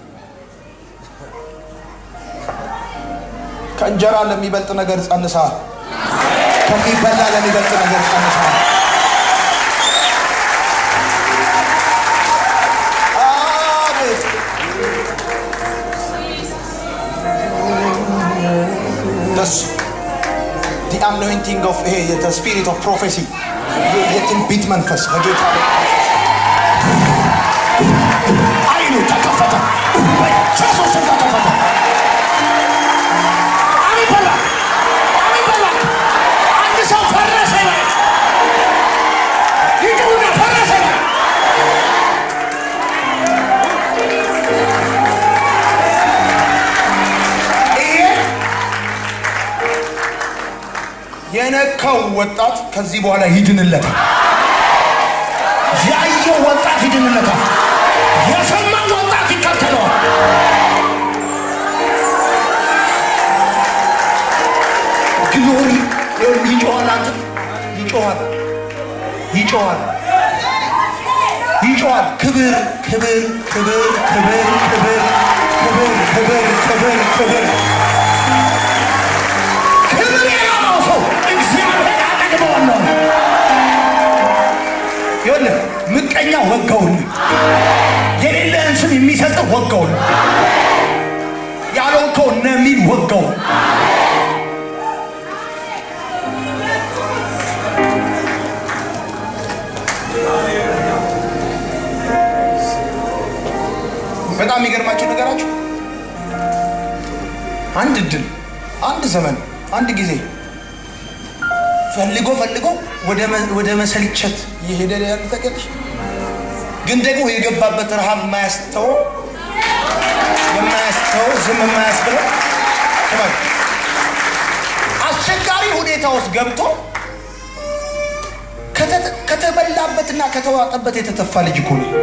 ከእንጀራ ለሚበልጥ ነገር ጸንሳ ከሚበላ ለሚበልጥ ነገር ጸንሳ አቤት ደስ ዲ አኖይንቲንግ ኦፍ ይሄ የተ ስፒሪት ኦፍ ፕሮፌሲ የትንቢት መንፈስ በጌታ አይኑ ተከፈተ። በኢየሱስ ስም ተከፈተ። አሜን በላ አሜን በላ። አንድ ሰው ፈረሰ ይበል። ይጩህና ፈረሰ ይበል። ይሄ የነካው ወጣት ከዚህ በኋላ ይድንለታል። ያየው ወጣት ይድንለታል። የሰማው ወጣት ይከተለዋል። ግሎሪ ይጮኋል። አንተ ይጮኋል፣ ይጮኋል፣ ይጮኋል። ክብር ክብር ክብር ክብር ክብር ክብር ክብር ክብር ክብር ክብር የራቀው ሰው እግዚአብሔር አጠግበዋለሁ። ይኸውልህ ምቀኛ ወጋውን የሌለህን ስም የሚሰጥህ ወጋውን ያለውከው ነሚል ወጋውን በጣም በጣም የሚገርማቸው ነገራችሁ አንድ እድል፣ አንድ ዘመን፣ አንድ ጊዜ ፈልጎ ፈልጎ ወደ መ- ወደ መሰልቸት እየሄደ ያለ ተቀልሽ ግን ደግሞ የገባበት ረሃብ የማያስተው የማያስተው ዝም የማያስብለው ስማኝ፣ አስቸጋሪ ሁኔታ ውስጥ ገብቶ ከተ- ከተበላበትና ከተዋጠበት የተተፋ ልጅ እኮ ነው።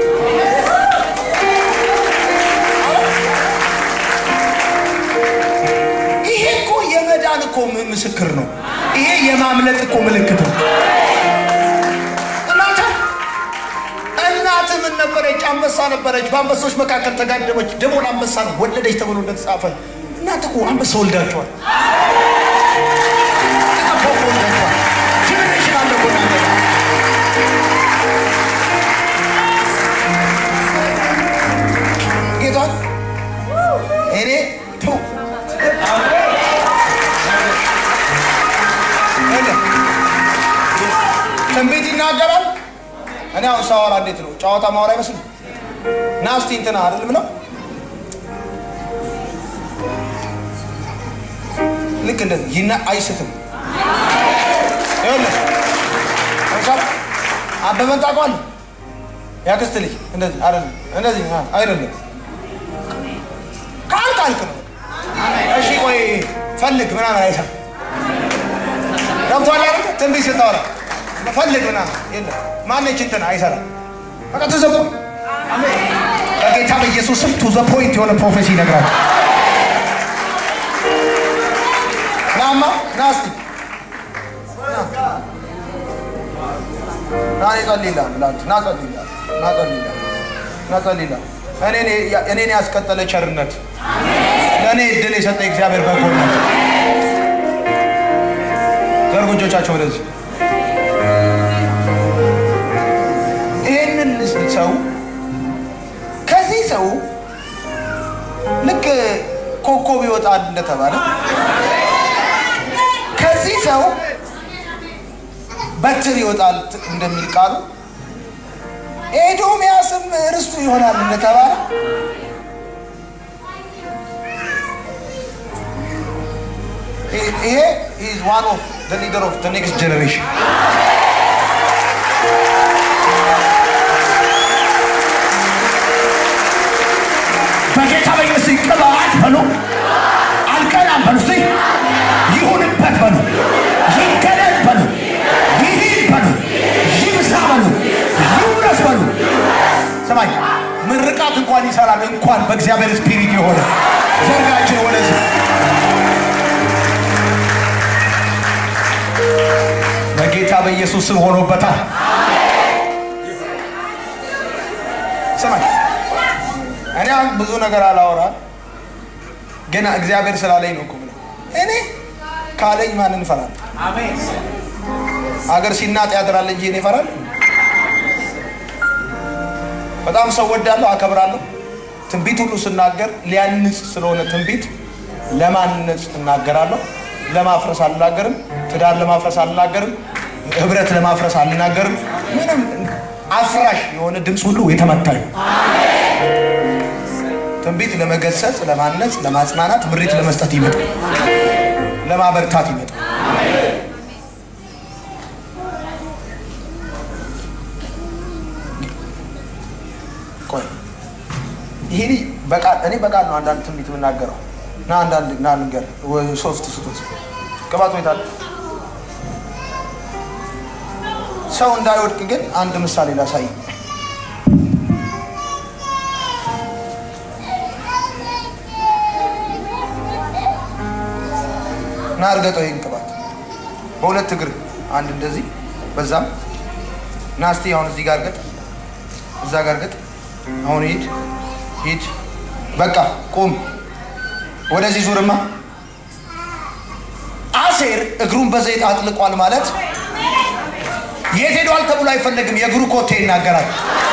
ይሄ እኮ የመዳን እኮ ም- ምስክር ነው። ይሄ የማምለጥ እኮ ምልክት ነው። እናተ እናት ምን ነበረች? አንበሳ ነበረች። በአንበሶች መካከል ተጋደመች፣ ደሞን አንበሳ ወለደች ተብሎ እንደተጻፈ እናት እኮ አንበሳ ወልዳቸዋል። ተቀባው እኮ ወልዳቸዋል። ጀኔሬሽን አለ እኮ እናንተ ጋር። ጌታን እኔ ተው የለም። ትንቢት ይናገራል። እኔ አሁን ሳወራ እንዴት ነው ጨዋታ ማወራ አይመስልም። ና እስቲ እንትና አይደለም ነው ልክ እንደዚህ ይና አይስትም። ይኸውልህ ለምሳሌ አበበን ታውቀዋለህ? ያክስት ልጅ እንደዚህ አይደለም፣ እንደዚህ አ- አይደለም። ካልክ አልክ ነው። እሺ ቆይ ፈልግ ምናምን አይሰም ገብቶሃል አይደል? ትንቢት ስታወራ ፈልግ ምናምን የለም። ማነች እንትን አይሰራም። በቃ ቱ ዘ ፖይንት በጌታ በኢየሱስ ስም ቱ ዘ ፖይንት የሆነ ፕሮፌሲ ይነግራል። ናማ ና እስቲ ና ና እኔ ጸልይልሃለሁ ላንተ ና ጸልይልሃለሁ ና ጸልይልሃለሁ ና ጸልይልሃለሁ እኔን እኔን ያስቀጠለ ቸርነት ለእኔ እድል የሰጠ እግዚአብሔር በጎነት ዘርጉ እጆቻቸው ወደዚህ ይህንን ሰው ከዚህ ሰው ልክ ኮከብ ይወጣል እንደተባለ ከዚህ ሰው በትር ይወጣል እንደሚል ቃሉ ኤዶምያስም ርስቱ ይሆናል እንደተባለ ይሄ is one of the leader of the next generation በጌታ በኢየሱስ ቅባት በሉ፣ አልቀናም በሉ፣ እስቲ ይሁንበት በሉ፣ ይገለጥ በሉ፣ ይሂድ በሉ፣ ይብዛ በሉ፣ ይውረስ በሉ። ሰማኝ ምርቃት እንኳን ይሰራል እንኳን በእግዚአብሔር ስፒሪት የሆነ ዘርጋችን ወደዚህ በጌታ በኢየሱስ ስም ሆኖበታል ሰማኝ እኔ አሁን ብዙ ነገር አላወራም ግን እግዚአብሔር ስላለኝ ነው እኮ የምለው። እኔ ካለኝ ማንን እፈራለሁ አገር ሲናጥ ያድራል እንጂ እኔ እፈራለሁ በጣም ሰው ወዳለሁ፣ አከብራለሁ። ትንቢት ሁሉ ስናገር ሊያንጽ ስለሆነ ትንቢት ለማነጽ እናገራለሁ። ለማፍረስ አልናገርም። ትዳር ለማፍረስ አልናገርም። ህብረት ለማፍረስ አልናገርም። ምንም አፍራሽ የሆነ ድምፅ ሁሉ የተመታ ነው። ትንቢት ለመገሰጽ፣ ለማነጽ፣ ለማጽናናት፣ ምሪት ለመስጠት ይመጣል። ለማበርታት ይመጣል። ቆይ ይሄ ልጅ በቃል እኔ በቃል ነው አንዳንድ ትንቢት የምናገረው ና አንዳንድ ና ንገር ሶፍት ስጡት ቅባት ሁኔታ ሰው እንዳይወድቅ ግን አንድ ምሳሌ ላሳይ ና እርገጠው ይህን ቅባት በሁለት እግር አንድ እንደዚህ በዛም ና እስቲ አሁን እዚህ ጋር እርገጥ እዛ ጋር እርገጥ አሁን ሂድ ሂድ በቃ ቁም ወደዚህ ዙርማ አሴር እግሩን በዘይት አጥልቋል ማለት የት ሄዷል ተብሎ አይፈለግም የእግሩ ኮቴ ይናገራል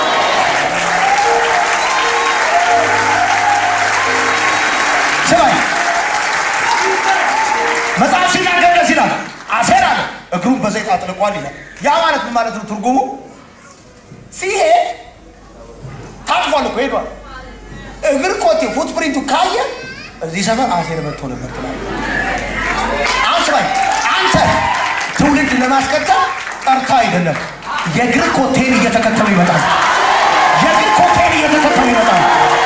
ስማኝ መጽሐፍ ሲናገር ደስ ይላል አሴር አለ እግሩን በዘይት አጥልቋል ይላል ያ ማለት ምን ማለት ነው ትርጉሙ ሲሄድ ታጥፏል እኮ ሄዷል እግር ካየ እዚህ ሰፈር አሴር መጥቶ ነበር ትላለህ። አሁን ስማኝ፣ አንተ ትውልድ ለማስቀጠል ጠርታ አይደለም፣ የእግር ኮቴን እየተከተሉ ይመጣል። የእግር ኮቴን እየተከተሉ ይመጣል።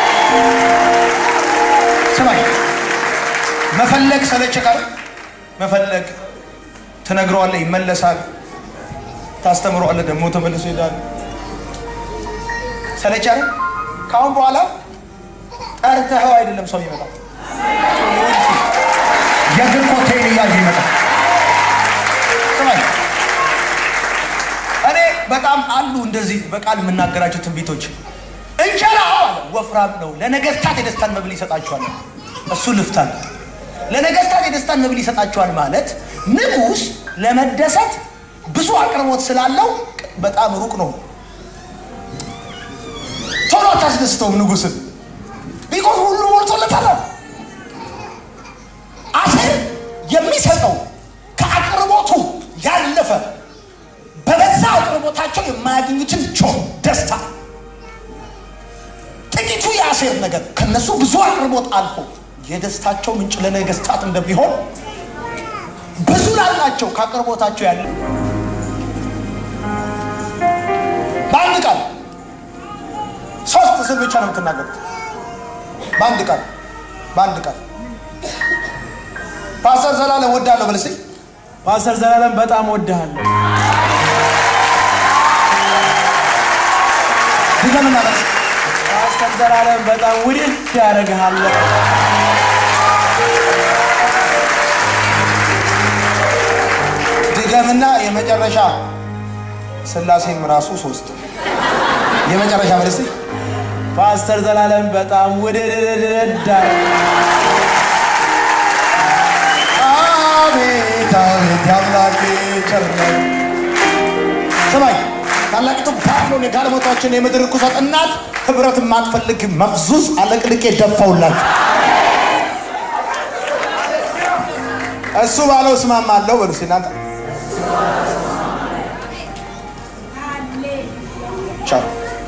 ስማኝ፣ መፈለግ ሰለቸ ቀር መፈለግ ትነግረዋለህ፣ ይመለሳል። ታስተምረዋለህ፣ ደግሞ ተመልሶ ይሄዳል። ሰለቸ አይደል? ከአሁን በኋላ ጠርተኸው አይደለም ሰው ይመጣል። የእግር ኮቴን እያየ ይመጣል። ስማኝ እኔ በጣም አሉ እንደዚህ በቃል የምናገራቸው ትንቢቶች። እንጀራው አለ ወፍራም ነው፣ ለነገስታት የደስታን መብል ይሰጣቸዋል። እሱ ልፍታል። ለነገስታት የደስታን መብል ይሰጣቸዋል ማለት ንጉሥ ለመደሰት ብዙ አቅርቦት ስላለው በጣም ሩቅ ነው። ቶሎ አታስደስተውም ንጉሥን ቢኮዝ ሁሉ ሞልቶለታል። አሴር የሚሰጠው ከአቅርቦቱ ያለፈ በበዛ አቅርቦታቸው የማያገኙትን ጆ ደስታ ጥቂቱ የአሴር ነገር ከነሱ ብዙ አቅርቦት አልፎ የደስታቸው ምንጭ ለነገስታት እንደሚሆን ብዙ ላላቸው ከአቅርቦታቸው ያለ በአንድ ቃል ሶስት ስል ብቻ ነው የምትናገሩት። በአንድ ቃል በአንድ ቃል ፓስተር ዘላለም ወዳለሁ በል እስኪ። ፓስተር ዘላለም በጣም ወድሃለሁ። ድገምና በል እስኪ። ፓስተር ዘላለም በጣም ውድድ ያደርግሃለሁ። ድገምና የመጨረሻ ስላሴም ራሱ ሶስት የመጨረሻ በል እስኪ። ፓስተር ዘላለም በጣም ውድድድድ አቤት አቤት የአምላኬ ቸርነት። ስማኝ ታላቂቱ ባቢሎን የጋለሞታዎችን የምድር ርኩሰት እናት ህብረት የማትፈልግ መፍዙዝ አለቅልቄ ደፋውላችሁ። እሱ ባለው እስማማለሁ በሉ እስኪ እናንተ ቻው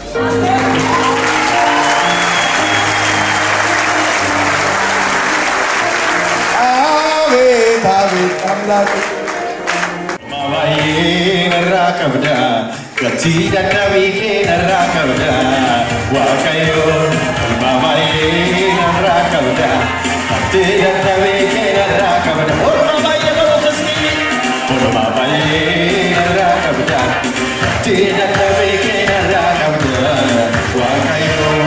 አቤት አቤት አምላክ Baay'ee narraa qabda gatii dadhabii kee narraa qabda waaqayyoon ilma baay'ee narraa qabda gatii dadhabii kee narraa qabda orma baay'ee qabu tasbii orma baay'ee narraa qabda gatii dadhabii kee narraa qabda waaqayyoon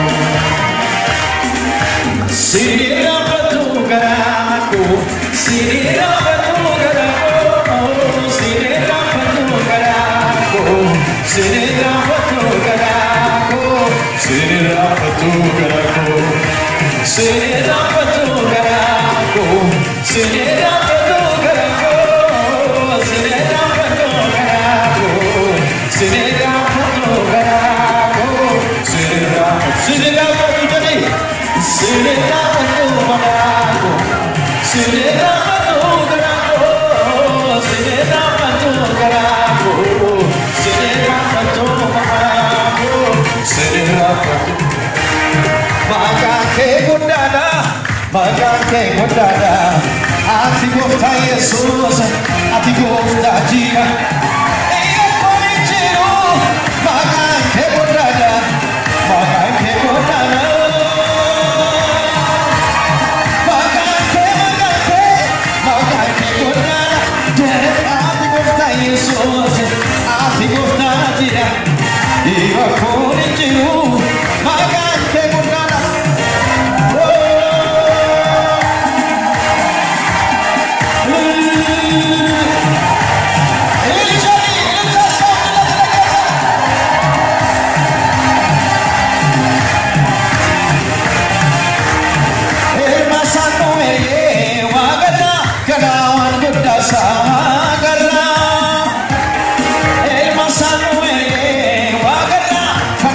Siriraafatu garaako, siriraafatu garaako, siriraafatu garaako, siriraafatu garaako, siriraafatu garaako, siriraafatu garaako, siriraafatu garaako, siriraafatu garaako, siriraafatu garaako, siriraafatu siriraafatu jedhee. Siriraafatu garaako, siriraafatu garaako, siriraafatu garaako, siriraafatu garaako, siriraafatu. Maqaan kee guddaadha, maqaan kee guddaadha. Ati gooftaa Yesuus, ati gooftaa jira. Eeyyakoo hin jiru, maqaan kee guddaadha, maqaan kee guddaadha. Sagarra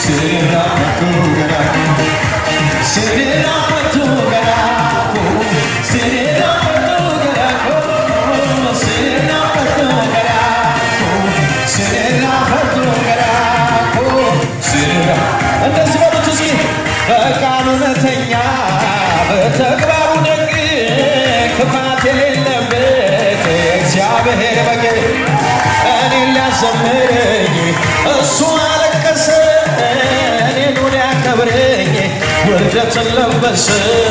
ስራፈቱ ገራ ስራፈቱ ገራ ስራፈቱ ገራ ስራፈቱ ገራ ስራፈቱ ገራ ስራ እንደዚህ በሉት እስኪ በቃሉ እውነተኛ በተግባሩ ደግ ክፋት የሌለበት እግዚአብሔር በግ እኔን ሊያዘምረኝ እሱ አለቀሰ እኔኑ ሊያከብረኝ ውርደትን ለበሰ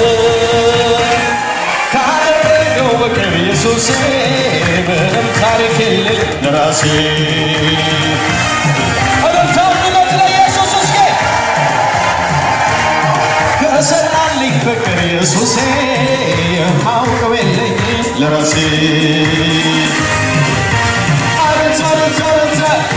ካደረገው በቀር ኢየሱሴ ምንም ታሪክ የለኝ ለራሴ እልልታውነት ለኢየሱስ እስኪ ከሰራልኝ ፍቅር ኢየሱሴ የማውቀው የለኝ ለራሴ አቤት አቤት አቤት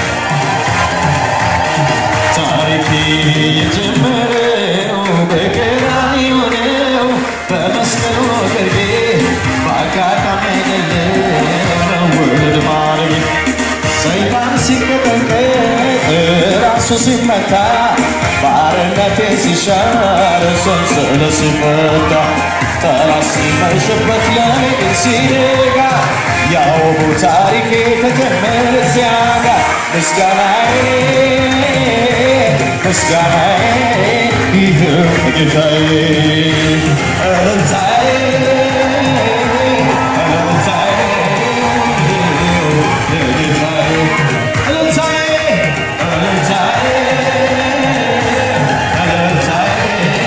ታሪክ የጀመረው በቀራንዮ ነው በመስቀሉ ግርጌ በአጋጣሚ አይደለም ውድ ማረግ ሰይጣን ሲቀጠቀጥ ራሱ ሲመታ ባርነቴ ሲሻር ሰንሰለት ሲፈታ ጠላት ሲመሽበት ለኔ ግን ሲነጋ ያውቡ ታሪኬ ተጀመረ እዚያ ጋር ምስጋናዬ ምስጋናዬ ይህ ጌታዬ እልልታዬ እልልታዬ ጌታዬ እልልታዬ እልልታዬ እልልታዬ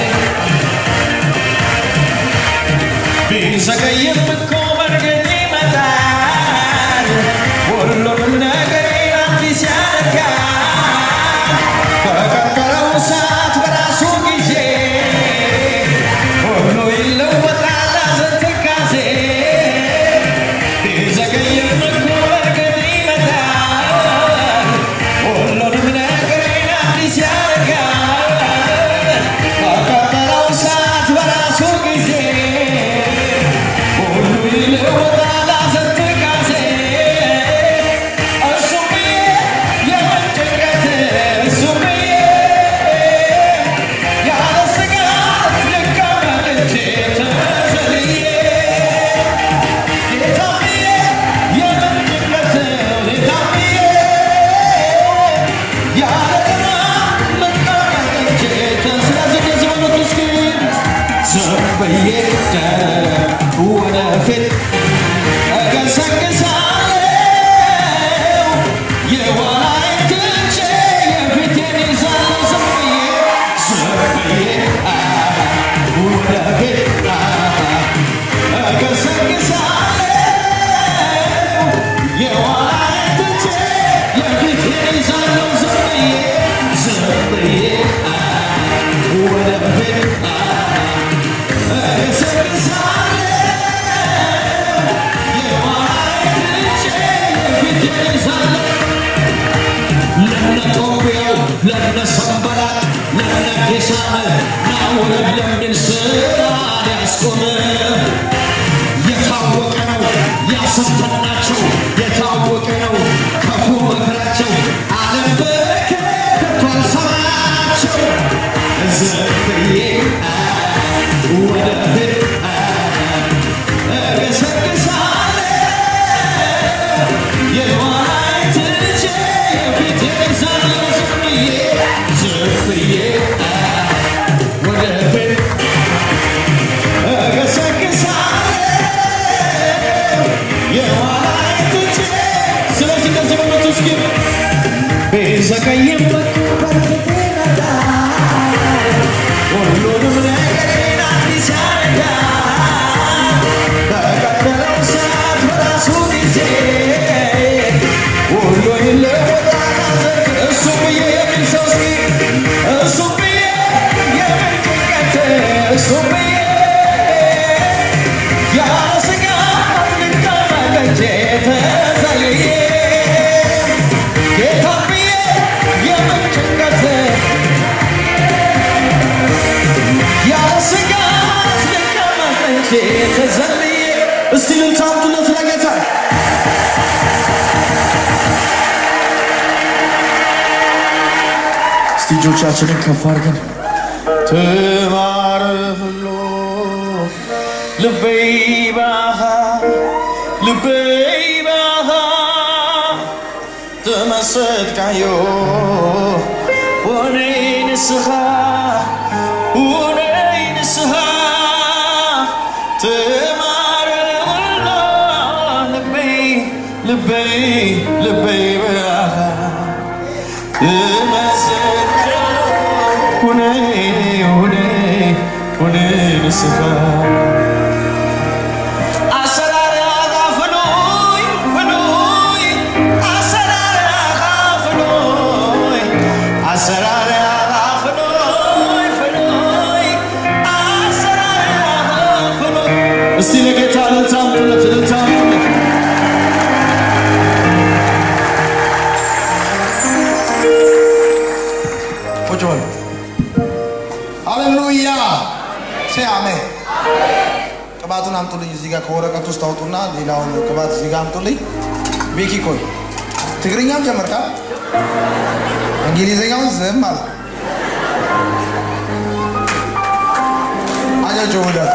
ቢዘገይም እኮ በእርግጥ ይመጣል ሁሉንም ነገሬን አዲስ ያደርጋል በቀጠረው ሰዓት በራሱ ጊዜ ሁሉ ይለወጣል ሐዘን ትካዜ ቢዘገይም እኮ በእርግጥ ይመጣል ሁሉንም ነገሬን አዲስ ያደርጋል በቀጠረው ሰዓት በራሱ ጊዜ ሁሉ ይለወጣል ሐዘን ትካዜ እሱ ብዬ የምን ጭንቀት እሱ ብዬ ያለ ስጋት ልቀመጥ እንጂ ተዘልዬ ጌታ ብዬ የምን ጭንቀት ጌታ ብዬ ያለ ቅናት ልቀመጥ እንጂ ስለዚህ እንደዚህ በሉት እስኪ ዝም ብዬ ወደፊት እገሰግሳለሁ የኋላዬን ትቼ የፊቴን ይዛለሁ ዝም ብዬ ዝም ብዬ አ፣ ወደፊት አ፣ እገሰግሳለሁ የኋላዬን ትቼ የፊቴን ይዛለሁ ዝም ብዬ ዝም ብዬ አ፣ ወደፊት አ፣ ለነ ሰንበላት ለነ ጌሳነ ናውረድ ለሚል ስራ ሊያስቆም የታወቀ ነው ያሰፈናቸው የታወቀ ነው ክፉ ምክራቸው ዓለም በከቶ አልሰማቸው ዝም ብዬ ወደፊት እገሰግሳለሁ የኋላዬን ትቼ የፊቴን ይዛለሁ ዝም ብዬ ዝም ብዬ ወደፊት እገሰግሳለሁ የኋላዬን ትቼ ስለዚህ እንደዚህ በሉት እስኪ ቢዘገይም በርግጥ ይመጣል ሁሉንም ነገሬን አዲስ ያደርጋል በቀጠለው ሰዓት በራሱ ጊዜ ሁሉ ይለወጣል እሱ ብዬ የሚል ሰው እስኪ እሱ ብዬ የምን ጭንቀት እሱ ብዬ ያለ ስጋት ልቀመጥ እንጂ ተዘልዬ ጌታ ብዬ የምን ጭንቀት ያለ ስጋት ልቀመጥ እንጂ ተዘልዬ እስቲ ልታምጡለት ለጌታ እስቲ እጆቻችንን ከፍ አድርገን ትማር ብሎ ልቤ ባኻ ልቤ ባኻ ተመሰጥካዮ ወነይ ንስኻ ወነይ ንስኻ ትማር ብሎ ልቤ ልቤ ልቤ ባኻ እስቲ ለጌታ እልልታ አምጡለት፣ እልልታ አምጡለት። ቁጭ በሉ። ሃሌሉያ ሴ አሜን። ቅባቱን አምጡልኝ። እዚህ ጋር ከወረቀት ውስጥ አውጡና ሌላውን ቅባት እዚህ ጋር አምጡልኝ። ቤኪ ቆይ፣ ትግርኛም ጀመርካ፣ እንግሊዝኛውን ዝም አለ። አጃቸው ሁለት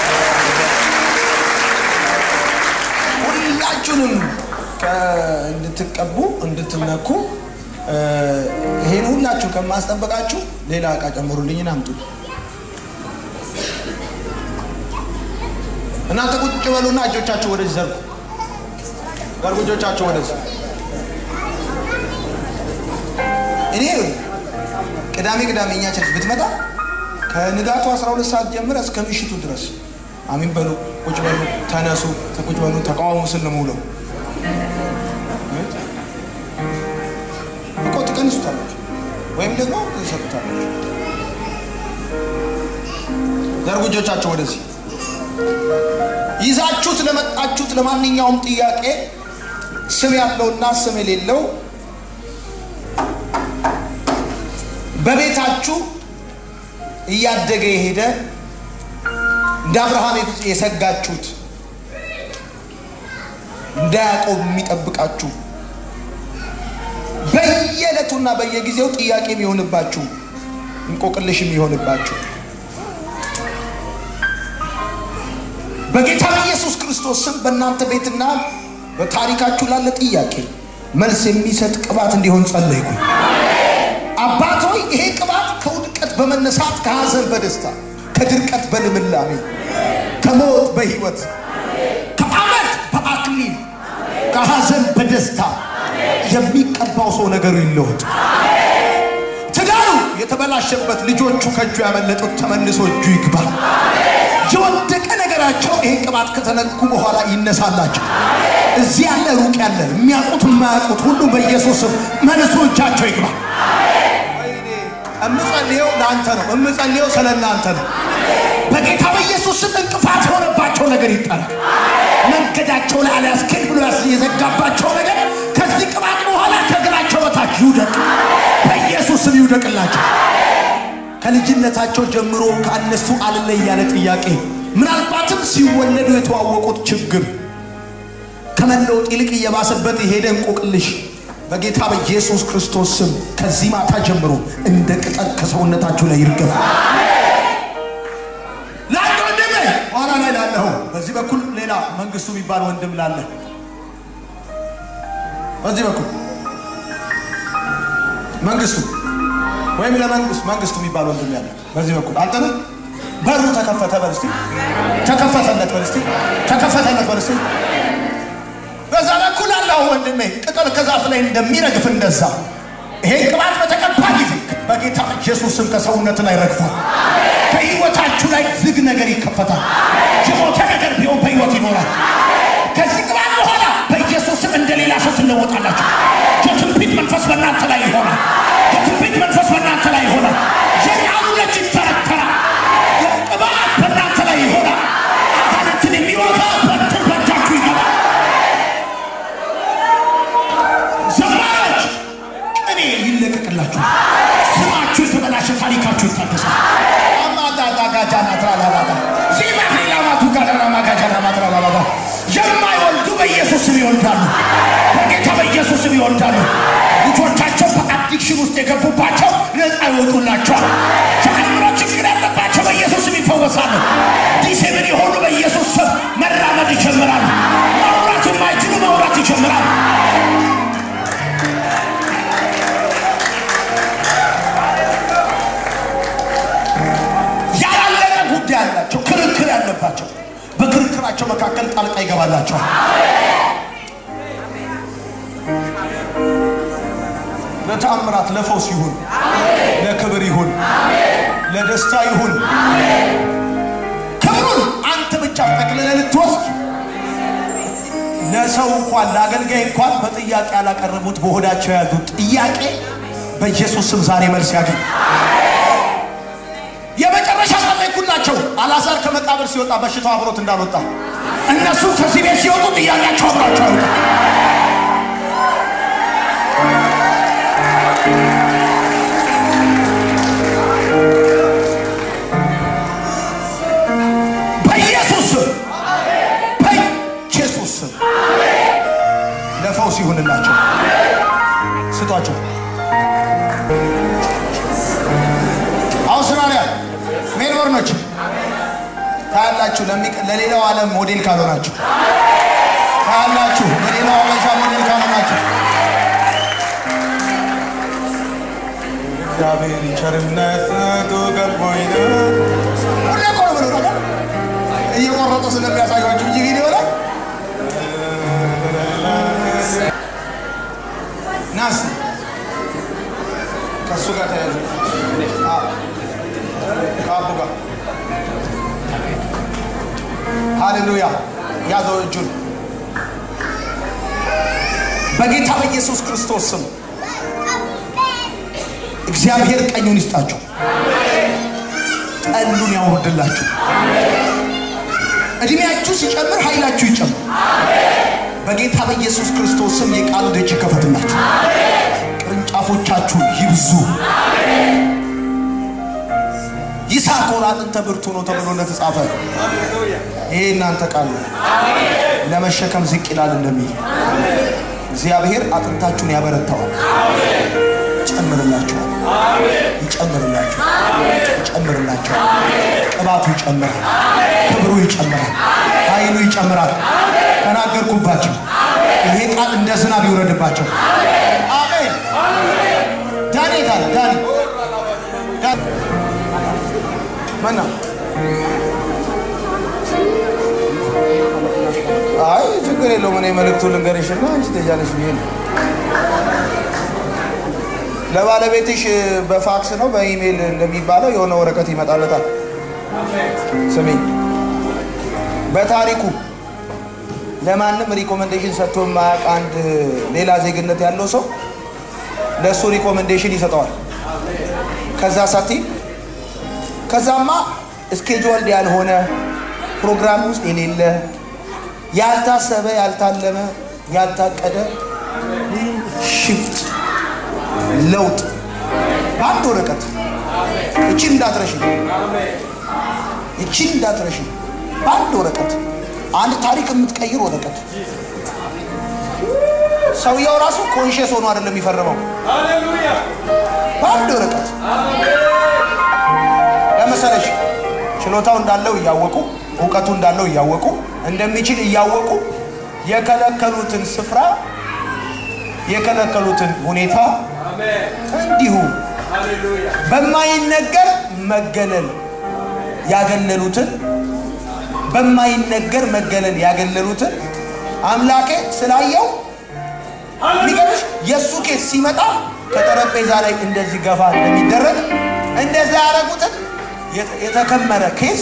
ሁላችሁንም ከ- እንድትቀቡ እንድትነኩ እ፣ ይሄን ሁላችሁ ከማስጠበቃችሁ ሌላ እቃ ጨምሩልኝን አምጡ። እናንተ ቁጭ በሉና እጆቻችሁ ወደዚህ ዘርጉ። ዘርጉ እጆቻችሁ ወደዚህ። እኔ ቅዳሜ ቅዳሜ እኛ ቸርች ብትመጣ ከንጋቱ 12 ሰዓት ጀምረ እስከ ምሽቱ ድረስ አሚን በሉ፣ ቁጭ በሉ፣ ተነሱ፣ ቁጭ በሉ፣ ተቃውሙ ስል ነው የምውለው። እኮ ትቀንሱታላችሁ ወይም ደግሞ ትሰጡታላችሁ። ዘርጉ እጆቻችሁ ወደዚህ። ይዛችሁት ለመጣችሁት ለማንኛውም ጥያቄ ስም ያለውና ስም የሌለው በቤታችሁ እያደገ የሄደ እንደ አብርሃም የሰጋችሁት እንደ ያዕቆብ የሚጠብቃችሁ በየዕለቱና በየጊዜው ጥያቄ የሚሆንባችሁ እንቆቅልሽ የሚሆንባችሁ በጌታ በኢየሱስ ክርስቶስ ስም በእናንተ ቤትና በታሪካችሁ ላለ ጥያቄ መልስ የሚሰጥ ቅባት እንዲሆን ጸለይኩ። አባት ሆይ ይሄ ቅባት ከውድቀት በመነሳት ከሐዘን በደስታ ከድርቀት በልምላሜ ከሞት በሕይወት ከአመት በአክሊል ከሐዘን በደስታ የሚቀባው ሰው ነገሩ ይለወጥ። ትዳሩ የተበላሸበት ልጆቹ ከእጁ ያመለጡት ተመልሶ እጁ ይግባ። የወደቀ ነገራቸው ይሄን ቅባት ከተነኩ በኋላ ይነሳላቸው። እዚህ ያለ ሩቅ ያለ የሚያውቁት የማያውቁት ሁሉ በኢየሱስም መልሶ እጃቸው ይግባ። እምጸልየው ለአንተ ነው። እምጸልየው ስለ እናንተ ነው። በጌታ በኢየሱስ ስም እንቅፋት የሆነባቸው ነገር ይጠራል። መንገዳቸው ላይ አልያስኬድ ብሎ ያስ- የዘጋባቸው ነገር ከዚህ ቅባት በኋላ ከእግራቸው በታች ይውደቅ፣ በኢየሱስ ስም ይውደቅላቸው። ከልጅነታቸው ጀምሮ ከእነሱ አልለይ ያለ ጥያቄ ምናልባትም ሲወለዱ የተዋወቁት ችግር ከመለወጥ ይልቅ እየባሰበት የሄደ እንቆቅልሽ በጌታ በኢየሱስ ክርስቶስ ስም ከዚህ ማታ ጀምሮ እንደ ቅጠል ከሰውነታችሁ ላይ ይርገፍ። ለአንድ ወንድም ኋላ ላይ ላለኸው በዚህ በኩል ሌላ መንግስቱ የሚባል ወንድም ላለ በዚህ በኩል መንግስቱ ወይም ለመንግስት መንግስቱ የሚባል ወንድም ያለ በዚህ በኩል አንተነ በሩ ተከፈተ በል እስቲ ተከፈተለት በል እስቲ ተከፈተለት በል እስቲ በዛ በኩል አለው ወንድሜ ቅጠል ከዛፍ ላይ እንደሚረግፍ እንደዛ ይሄ ቅባት በተቀባ ጊዜ በጌታ ኢየሱስ ስም ከሰውነት ላይ ረግፏል። ከህይወታችሁ ላይ ዝግ ነገር ይከፈታል። የሞተ ነገር ቢሆን በህይወት ይኖራል። ከዚህ ቅባት በኋላ በኢየሱስ ስም እንደ ሌላ ሰው ትለወጣላችሁ። የትንቢት መንፈስ በእናንተ ላይ ይሆናል። የትንቢት መንፈስ በእናንተ ላይ ይሆናል። የቃሉነት ይተረተራል። የቅባት በእናንተ ላይ ይሆናል። አጋንንትን የሚወጋ በትር በእጃችሁ ይገባል። ዘማች ቅኔ ይለቀቅላችሁ። ስማችሁ የተበላሸ ታሪካችሁ ይታደሳል። አማዳዳጋጃናትራላባባ ዚባህላማቱ ጋዳናማጋጃናማትራላባባ የማይወልዱ በኢየሱስ ስም ይወልዳሉ። በጌታ በኢየሱስ ስም ይወልዳሉ። ልጆቻቸው በአዲስ አዲክሽን ውስጥ የገቡባቸው ነፃ ይወጡላቸዋል። የአእምሮ ችግር ያለባቸው በኢየሱስ ስም ይፈወሳሉ። ዲሴብል የሆኑ በኢየሱስ ስም መራመድ ይጀምራሉ። ማውራት የማይችሉ ማውራት ይጀምራሉ። ያላለቀ ጉዳይ ያላቸው ክርክር ያለባቸው በክርክራቸው መካከል ጣልቃ ይገባላቸዋል። ለተአምራት ለፈውስ ይሁን፣ ለክብር ይሁን፣ ለደስታ ይሁን። ክብሩን አንተ ብቻ ጠቅልለህ ልትወስድ ለሰው እንኳን ለአገልጋይ እንኳን በጥያቄ ያላቀረቡት በሆዳቸው የያዙት ጥያቄ በኢየሱስ ስም ዛሬ መልስ ያገኝ። የመጨረሻ ጸለይኩላቸው። አልዓዛር ከመቃብር ሲወጣ በሽታው አብሮት እንዳልወጣ እነሱ ከዚህ ቤት ሲወጡ ጥያቄያቸው አብሯቸው አይወጣ። በኢየሱስ ስም በኢየሱስ ስም ለፈውስ ይሁንላቸው። ስጧቸው። አውስትራሊያ ሜልቦርኖች ታያላችሁ። ለሚቀ- ለሌላው ዓለም ሞዴል ካልሆናችሁ ታያላችሁ። ለሌላው አበሻ ሞዴል ካልሆናችሁ እግዚአብሔር ቸርነቱ ገቦኝ ነው። ሁሌ እኮ ነው የምለው ነገር እየቆረጡ ስለሚያሳያችሁ እንጂ ቪዲዮ ላይ ናስ ከእሱ ጋር ተያዙ ከአቡ ጋር ሃሌሉያ ያዘው እጁን በጌታ በኢየሱስ ክርስቶስ ስም እግዚአብሔር ቀኙን ይስጣችሁ፣ ጠሉን ያውርድላችሁ። እድሜያችሁ ሲጨምር ኃይላችሁ ይጨምር። በጌታ በኢየሱስ ክርስቶስ ስም የቃሉ ደጅ ይከፈትላችሁ፣ ቅርንጫፎቻችሁ ይብዙ። ይሳኮር አጥንተ ብርቱ ነው ተብሎ እንደተጻፈ ይሄ እናንተ ቃል ነው። ለመሸከም ዝቅ ይላል እንደሚል እግዚአብሔር አጥንታችሁን ያበረታዋል፣ ይጨምርላችኋል፣ ይጨምርላችኋል፣ ይጨምርላችኋል። ቅባቱ ይጨምራል፣ ክብሩ ይጨምራል፣ ኃይሉ ይጨምራል። ተናገርኩባቸው። ይሄ ቃል እንደ ዝናብ ይውረድባቸው። አሜን። ዳኒ ታለ ዳኒ ዳኒ መና አይ ችግር የለውም። እኔ መልእክቱን ልንገርሽና አንቺ ትሄጃለሽ ብዬ ነው። ለባለቤትሽ በፋክስ ነው በኢሜይል እንደሚባለው የሆነ ወረቀት ይመጣለታል። ስሚ፣ በታሪኩ ለማንም ሪኮመንዴሽን ሰጥቶ የማያውቅ አንድ ሌላ ዜግነት ያለው ሰው ለእሱ ሪኮመንዴሽን ይሰጠዋል። ከዛ ሳቲ ከዛማ ስኬጁልድ ያልሆነ ፕሮግራም ውስጥ የሌለ ያልታሰበ ያልታለመ ያልታቀደ ሽፍት ለውጥ በአንድ ወረቀት እቺን እንዳትረሺ እቺን እንዳትረሺ በአንድ ወረቀት አንድ ታሪክ የምትቀይር ወረቀት ሰውየው ራሱ ኮንሽስ ሆኖ አይደለም የሚፈርመው በአንድ ወረቀት ለመሰለሽ ችሎታው እንዳለው እያወቁ እውቀቱ እንዳለው እያወቁ እንደሚችል እያወቁ የከለከሉትን ስፍራ የከለከሉትን ሁኔታ እንዲሁ በማይነገር መገለል ያገለሉትን በማይነገር መገለል ያገለሉትን አምላኬ ስላየው የሚገርምሽ የእሱ ኬስ ሲመጣ ከጠረጴዛ ላይ እንደዚህ ገፋ እንደሚደረግ እንደዛ ያደረጉትን የተ- የተከመረ ኬስ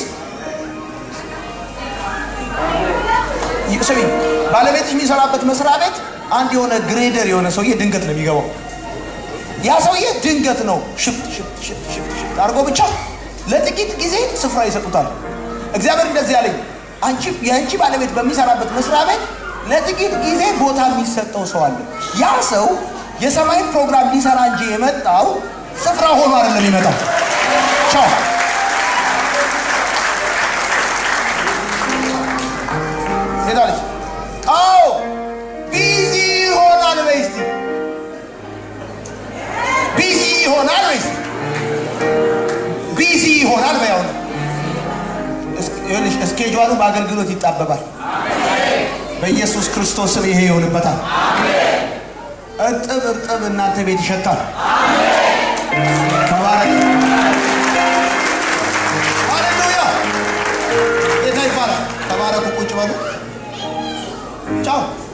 ስሚ፣ ባለቤትሽ የሚሰራበት መስሪያ ቤት አንድ የሆነ ግሬደር የሆነ ሰውዬ ድንገት ነው የሚገባው። ያ ሰውዬ ድንገት ነው ሽፍት ሽፍት ሽፍት ሽፍት ሽፍት አድርጎ ብቻ ለጥቂት ጊዜ ስፍራ ይሰጡታል። እግዚአብሔር እንደዚህ ያለኝ አንቺ የአንቺ ባለቤት በሚሰራበት መስሪያ ቤት ለጥቂት ጊዜ ቦታ የሚሰጠው ሰው አለ። ያ ሰው የሰማይን ፕሮግራም ሊሰራ እንጂ የመጣው ስፍራ ሆኖ አይደለም የሚመጣው። ቻው ሄዳለች። አዎ ቢዚ ይሆናል። በይ እስቲ እስኬጇሉ በአገልግሎት ይጣበባል። በኢየሱስ ክርስቶስ ስም ይሄ ይሆንበታል። እርጥብ እርጥብ እናንተ ቤት ይሸታል። ተባረክ። ሃሌሉያ ጌታ ይባላል። ተባረኩ። ቁጭ በሉ። ቻው